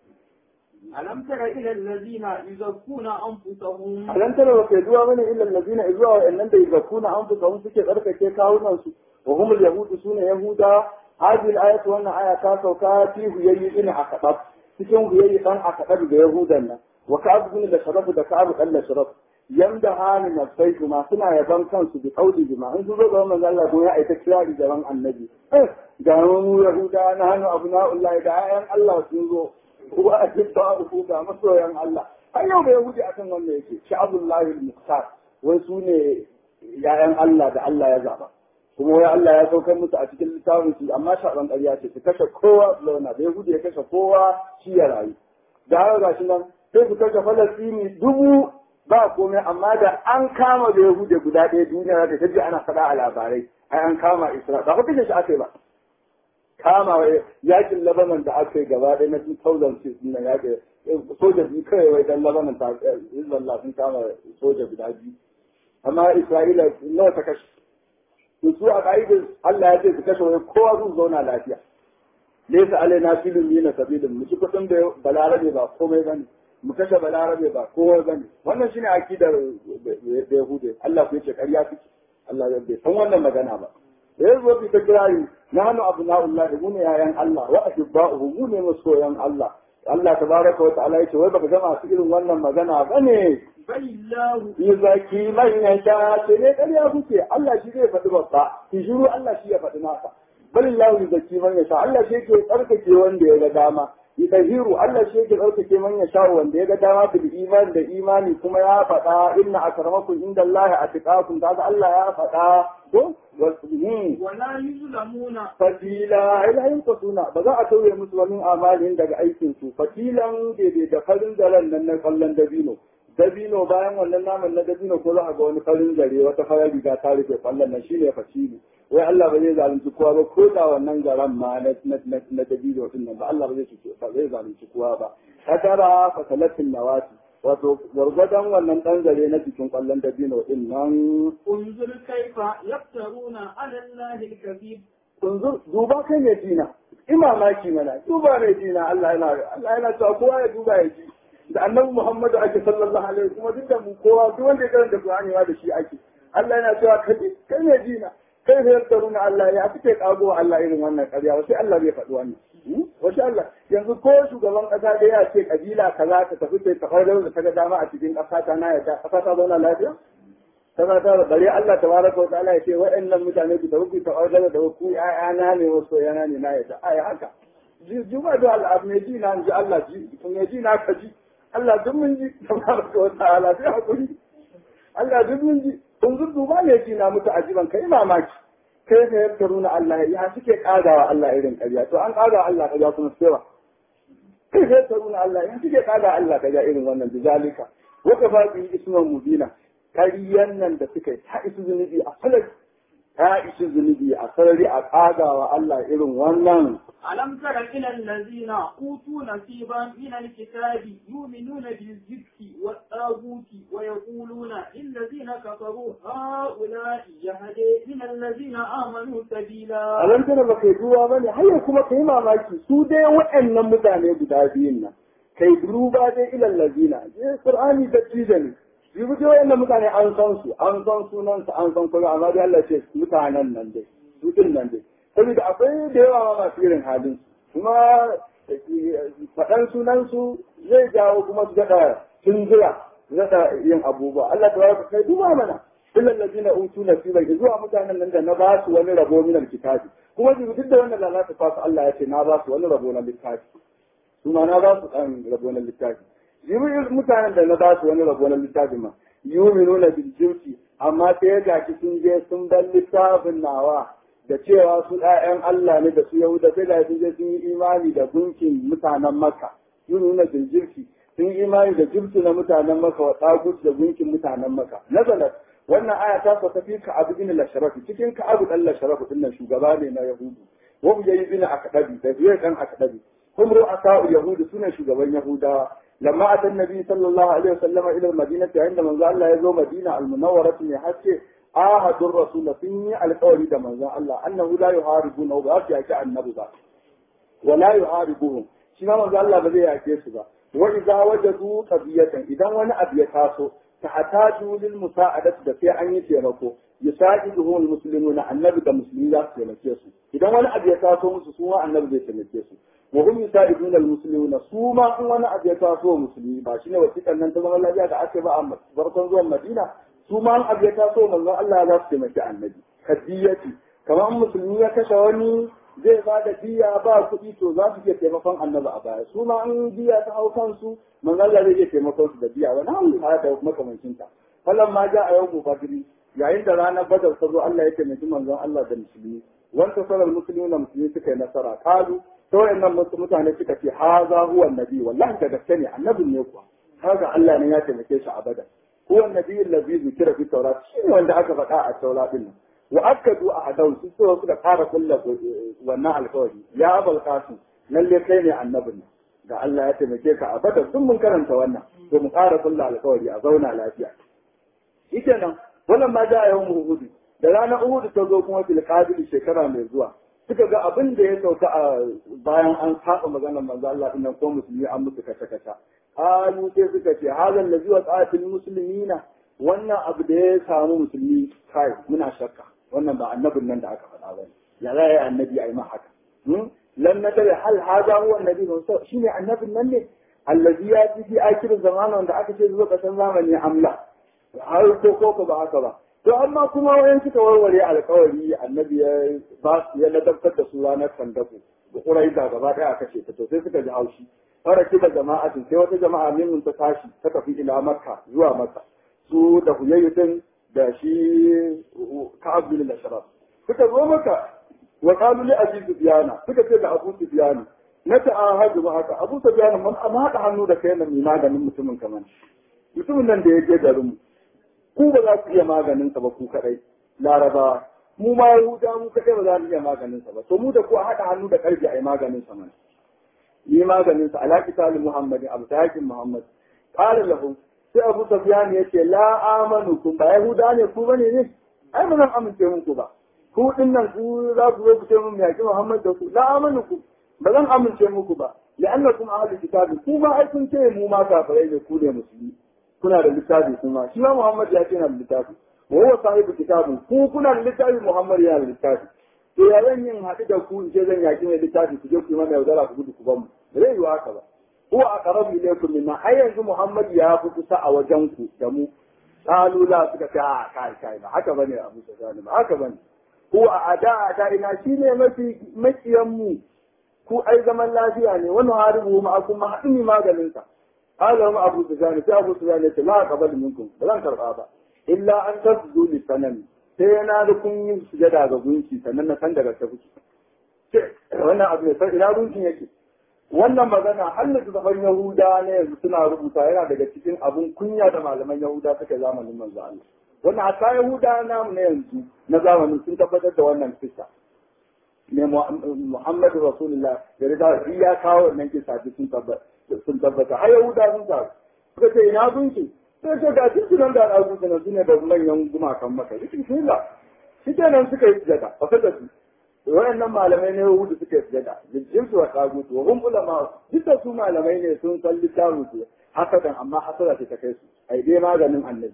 ألم تر إلى الذين يزكون أنفسهم alam tara wa kai duwa bane illa allazina izwa wa innan da yakfuna anfusahum suke tsarkake kawunan su wa humul yahudu sune yahuda هذه الآية وأن آية كاسة وكاتي هي إن أكتب cikin huyayi ɗan a kaɗar da Yahudan nan, wa ka abu da sharafu da ka abu ɗan sharaf, yanda hali na sai kuma suna yaban kansu da ƙauli bima, in sun zo ga wannan Allah ko ya aita kirari gaban annabi. Ga mu Yahuda na hannu abu na Allah da ayan Allah sun zo, kuwa a cikin ta'arufu ga masoyan Allah. Har yau da Yahudi akan wannan yake, sha'abullahi al-muqtar, wai su ne ‘ya'yan Allah da Allah ya zaba. kuma wai Allah ya saukar musu a cikin littafin su amma shaɗan ƙarya ce su kashe kowa su launa da Yahudi ya kashe kowa shi ya rayu da haka gashi nan sai su kashe Falastini dubu ba komai amma da an kama da Yahudi guda ɗaya duniya da ta ji ana faɗa a labarai ai an kama Isra'ila ba ku kashe shi aka yi ba kama yakin Lebanon da aka yi gaba ɗaya na 2006 na yaƙi soja biyu kawai wai dan Lebanon ta Hezbollah sun kama soja guda biyu amma Isra'ila nawa ta kashe to su a ka'idar Allah ya ce su kashe wani kowa sun zauna lafiya laysa alaina filin yana sabilin mu ci kudin da balarabe ba komai bane mu kashe balarabe ba komai bane wannan shine akidar da yahude Allah ku yace ƙarya kike Allah bai san wannan magana ba da ya zo fi ta kirari na hannu abu na'ullah mu ne yayan Allah wa ahibba'uhu mu ne masoyan Allah Allah tabaraka wa ta'ala yace wai baka ga masu irin wannan magana bane balillahu yuzaki man yasha ce ne ƙarya kuke Allah shi zai faɗi babba ki shiru Allah shi ya faɗi nasa balillahu yuzaki man yasha Allah shi yake tsarkake wanda ya ga dama yutahiru Allah shi yake tsarkake man yasha wanda ya ga dama bil iman da imani kuma ya faɗa inna akramakum indallahi atqakum kaga Allah ya faɗa ko wasu wala yuzlamuna fatila ila yin suna ba za a tauye musu wani amalin daga aikin su fatilan daidai da farin zaren nan na kallon dabino dabino bayan wannan naman na dabino ko za a ga wani farin zare wata farar riga ta rufe kwallon nan shine fatilu wai Allah ba zai zalunci kowa ba ko da wannan garan ma na na na dabino din nan ba Allah ba zai ba zai zalunci kowa ba kadara fasalatin nawati wato gwargwadon wannan ɗan zare na cikin ƙwallon dabino ɗin nan unzur kaifa yaftaruna ala allahi alkazib kunzur duba kai mai dina imamaki mana duba mai dina Allah yana Allah yana cewa kowa ya duba ya ji da annabi Muhammadu ake sallallahu alaihi kuma duk da mu kowa duk wanda ya karanta Qur'ani ma da shi ake Allah yana cewa kai kai mai dina kai da yaftaruna Allah ya fice kago Allah irin wannan ƙarya sai Allah bai faɗi wannan wasu Allah yanzu ko shugaban ƙasa da ya ce kabila kaza ta tafi sai ta farar da ta ga dama a cikin ƙasa ta na yadda ƙasa ta zauna lafiya kaza ta bare Allah tabaraka wa ta'ala ya ce waɗannan mutane ku tafi ku ta farar da ku ƴaƴana ne wasu yana ne na yadda ai haka juma da al'ab ne ji na ji Allah ji ne ji na ka ji Allah duk mun ji tabaraka wa ta'ala sai hakuri Allah duk mun ji kun zudu ba ne ji na mutu ajiban kai mamaki kai ka yaftaruna Allah ya suke kadawa Allah irin ƙarya to an kadawa Allah ƙarya kuma sai ba kai ka yaftaruna Allah ya suke kadawa Allah ƙarya irin wannan bizalika waka fa bi isman mubina ƙaryan nan da suka yi ta isu zunubi a falak ta isu zunubi a sarari a kadawa Allah irin wannan ألم تر إلى الذين أوتوا نصيبا من الكتاب يؤمنون بالجبت والطاغوت ويقولون للذين كفروا هؤلاء يهدي من الذين آمنوا سبيلا alam tana ba kai duwa ba ne har kuma kai mamaki su dai waɗannan mutane guda biyun nan kai duba dai ilal lazina je qur'ani da tijani yi dai waɗannan mutane an san su an san sunan su an san kuma amma dai Allah ce mutanen nan dai su din nan dai saboda akwai da yawa ma masu irin halin kuma faɗan sunan su zai jawo kuma su daɗa tunzura su daɗa yin abubuwa Allah ta baraka kai duba mana illal ladina utu nasiban zuwa mutanen nan da na ba su wani rabo min alkitabi kuma duk da wannan lalata fasu Allah ya ce na ba su wani rabo na littafi kuma na ba su dan rabo na littafi jibril mutanen da na ba su wani rabo na littafi ma yuminuna bil jinsi amma sai ya gaci sun je sun bar littafin nawa da cewa su ɗayan Allah ne da su Yahuda sai da sun je sun yi imani da gunkin mutanen Makka yuminuna bil jinsi sun yi imani da jinsi na mutanen Makka wa tagut da gunkin mutanen Makka nazalat wannan aya ta sauka fi ka abu bin lasharafi cikin ka abu dan lasharafi din nan shugaba ne na yahudu wa mu yayi bin akadabi da zuwa kan akadabi hum ru'asa yahudu sune shugaban yahudawa lamma atan nabi sallallahu alaihi wasallam ila madinati inda manzo Allah ya zo madina al-munawwarah ne haske ahadur rasul sun yi alƙawari da manzon Allah annahu la yuharibuna ba su yaki annabi ba wa la yuharibuhum shi ma manzo Allah ba zai yake su ba wa idza wajadu qadiyatan idan wani abu ya taso tahtaju lil musa'adati da sai an yi taimako yusa'iduhu al muslimuna annabi da musulmi za su taimake su idan wani abu ya taso musu su ma annabi zai taimake su wa hum yusa'iduna al muslimuna su ma in wani abu ya taso musulmi ba shine wasiƙan nan ta zama lafiya da aka ba a farkon zuwan Madina su ma in abu ya taso manzon Allah za su taimaki annabi kadiyati kamar musulmi ya kashe wani zai ba da diya ba kuɗi to za su iya taimakon annabi a baya su ma an diya ta hau kansu man Allah zai iya taimakon su da diya wani hannu ha da makamancin ta falan ma ja a yau mu badri yayin da ranar badar ta zo Allah ya taimaki manzon Allah da musulmi wanda sarar musulmi na musulmi suka yi nasara kalu to wayannan mutane suka ce haza huwa annabi wallahi da gaske ne annabin ne kuwa kaga Allah ne ya taimake shi a badar huwa annabi allazi zikira fi tawrat shine wanda aka faɗa a tawrat din nan wa akadu a hadau su so suka fara kulla wannan alkawari ya abul qasim lalle kai ne annabin da Allah ya taimake ka a badar sun mun karanta wannan to mu fara kulla alkawari a zauna lafiya shikenan wannan ma da yawan uhud da ranar uhud ta zo kuma fil qabil shekara mai zuwa suka ga abin da ya sauka a bayan an saba maganar manzo Allah din ko musulmi an musu kace kace qalu sai suka ce hadal ladhi wa qatil muslimina wannan abu da ya samu musulmi kai muna shakka wannan ba annabin nan da aka faɗa ba ya za yi annabi a yi ma haka lan na dare hal haza huwa annabi ne shine annabin nan ne allazi ya fi fi akirin zamana wanda aka ce zuwa kasan zamani amla har ko ko ba haka ba to amma kuma wayan suka warware alkawari annabi ya ba ya ladabtar da su ranar sandaku da ƙuraiza gaba ɗaya aka ce to sai suka ji haushi fara kida jama'atin sai wata jama'a min ta tashi ta tafi ila makka zuwa makka su da huyayyutin da shi ka'ab bin al-ashraf suka zo maka wa qalu li abi sufyana suka ce da abu sufyana na ta'ahadu ma haka abu sufyana mun amma haɗa hannu da kai nan mai maganin mutumin kaman mutumin nan da ya je garin mu ku ba za ku iya maganin sa ba ku kadai larabawa mu ma yahuda mu kadai ba za mu iya maganin sa ba to mu da ku a haɗa hannu da karfi a yi maganin sa mana yi maganin sa ala kitabin muhammadin abu tahakin muhammad qala lahu sai abu sufyan ya ce la amanu kun ba yahuda ne ku bane ne ai ba zan amince muku ba ku din nan ku za ku zo ku ce mun yaki muhammad da ku la amanu ku ba zan amince muku ba la'annakum ahlul kitabi ku ma ai kun ce mu ma kafirai ne ku ne musulmi kuna da littafi kuma shi ma muhammad ya ce na da littafi wa huwa sahibu kitabin ku kuna da littafi muhammad ya da littafi to ya zan yin haɗu da ku in ce zan yaki mai littafi ku je ku yi mana yaudara ku gudu ku ban mu ba zai yiwu haka ba huwa aqrabu ilaykum minna ai yanzu muhammad ya fi kusa a wajen ku da mu qalu la suka ce a kai kai ba haka bane abu sufyan ba haka bane huwa ada ada ina shine mafi makiyan mu ku ai zaman lafiya ne wani haribu ma akun ma haɗin maganin sa qala ma abu sufyan sai abu sufyan ya ce la qabal minkum ba zan karba ba illa an tasdu li sanami sai na da kun yi sujada ga gunki sannan na san daga ta kuke wannan abu ne sai ina gunkin yake wannan magana hallaka zaban yahuda ne yanzu suna rubuta yana daga cikin abun kunya da malaman yahuda suka zamanin manzo Allah wannan hatta yahuda namu na yanzu na zamanin sun tabbatar da wannan kisa ne Muhammadu Rasulullah da rida shi ya kawo wannan kisa sun tabbata sun tabbata har yahuda sun sa suka ce ina gunki sai ce ga cikin nan da al'adu suna sune da manyan gumakan maka shi bismillah shi kenan suka yi sujada fa kada su wayannan malamai ne Yahudu suka yi sujada jinjin su wa tagutu wa hum ulama duk da su malamai ne sun san littafin su hasadan amma hasada ce ta kai su ai dai maganin annabi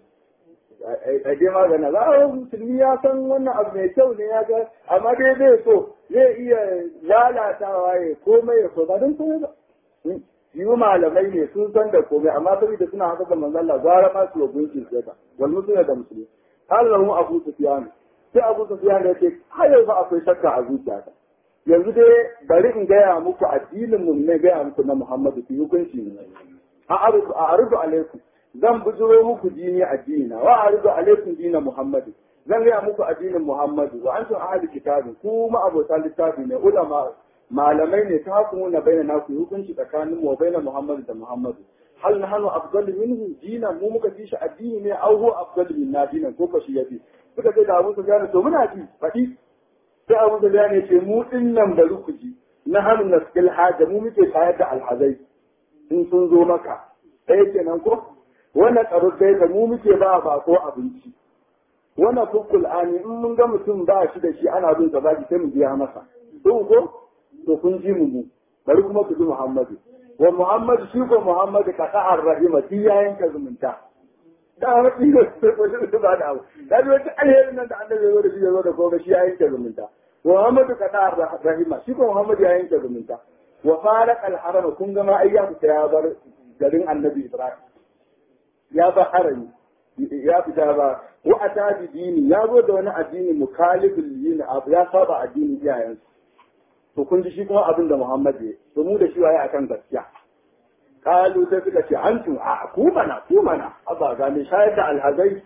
ai dai maganin za a musulmi ya san wannan abu mai kyau ne ya ga amma dai zai so zai iya lalatawa ya komai ya so ba don komai ba yi malamai ne sun san da komai amma saboda suna haka da manzon Allah gara ma su yabun shi sai wal musulmi da musulmi har da mu Abu Sufyan sai Abu Sufyan ya ce har yanzu akwai shakka a zuciyata yanzu dai bari in gaya muku addinin mu ne gaya muku na Muhammadu fi hukunci ne a arzu a arzu alaikum zan bujuro muku dini addini wa arzu alaikum dina Muhammadu zan gaya muku addinin Muhammadu wa antum ahli kitabin kuma abota littafi ne ulama malamai ne ta hukumu na bayyana naku hukunci tsakanin mu bayyana Muhammadu da Muhammadu hal nahnu afdalu minhu dina mu muka fi shi addini ne au huwa afdalu minna dinan ko kashi yafi suka ce da Abu Sufyan to muna ji faɗi sai Abu Sufyan ya ce mu din nan bari ku ji na hannu naskil haja mu muke tayar da alhazai in sun zo maka ɗaya kenan ko wannan tsaro sai da mu muke ba ba ko abinci wannan fukul ani in mun ga mutum ba shi da shi ana bin sa baki sai mu biya masa to ko to kun ji mu bari kuma ku ji Muhammadu wa Muhammadu shi ko Muhammadu ka sa'ar rahima shi ya yanka zumunta da haɗi da su ba da abu da ji wata alherin nan da annabi ya zo da shi ya zo da koga shi ya yanke zumunta wa Muhammadu ka sa'ar rahima shi ko Muhammadu ya yanke zumunta wa faraq al-haram kun ga ma ayya ta ya bar garin annabi Ibrahim ya ba harami ya fita ba wa ata dini ya zo da wani addini mukhalifin yin abu ya saba addinin iyayensu to kun ji shi kuma abin da Muhammad ya to mu da shi waye akan gaskiya kalu sai suka ce antum a ku mana ku mana aba ga me shayar da alhazai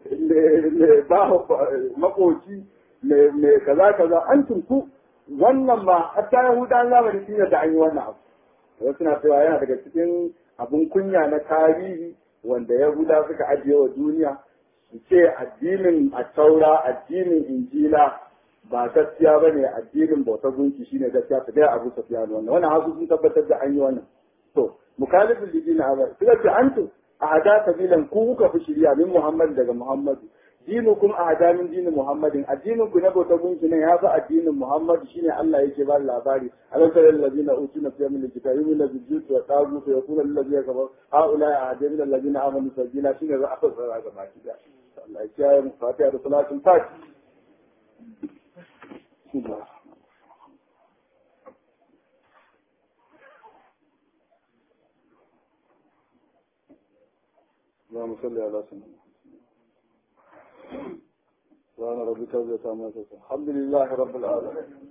ba makoci me kaza kaza antum ku wannan ma hatta yahudan zamani sun da an yi wannan abu wasu suna cewa yana daga cikin abun kunya na tarihi wanda yahuda suka ajiye wa duniya su ce addinin a taura addinin injila ba gaskiya ba ne addinin bautar gunki shine gaskiya ta gaya abu safiya wannan wannan hasu sun tabbatar da an yi wannan to mukalifin lidi na abar suka ce antu a hada kabilan ku kuka fi shirya min muhammad daga muhammadu dinukum a hada min dinin muhammadin addinin ku na bautar gunki ne ya fi addinin muhammadu shine Allah yake ba labari alam tara allazina utuna fi min alkitabi yu'minuna bil jibti wa tagut wa yaqulu allazina kafaru haula ahadu min allazina amanu sabila shine za a fasara ga baki da Allah ya kiyaye mu fatiha da salatul fatiha اللهم صل على سيدنا سبحان ربك رب العزة عما يصفون الحمد لله رب العالمين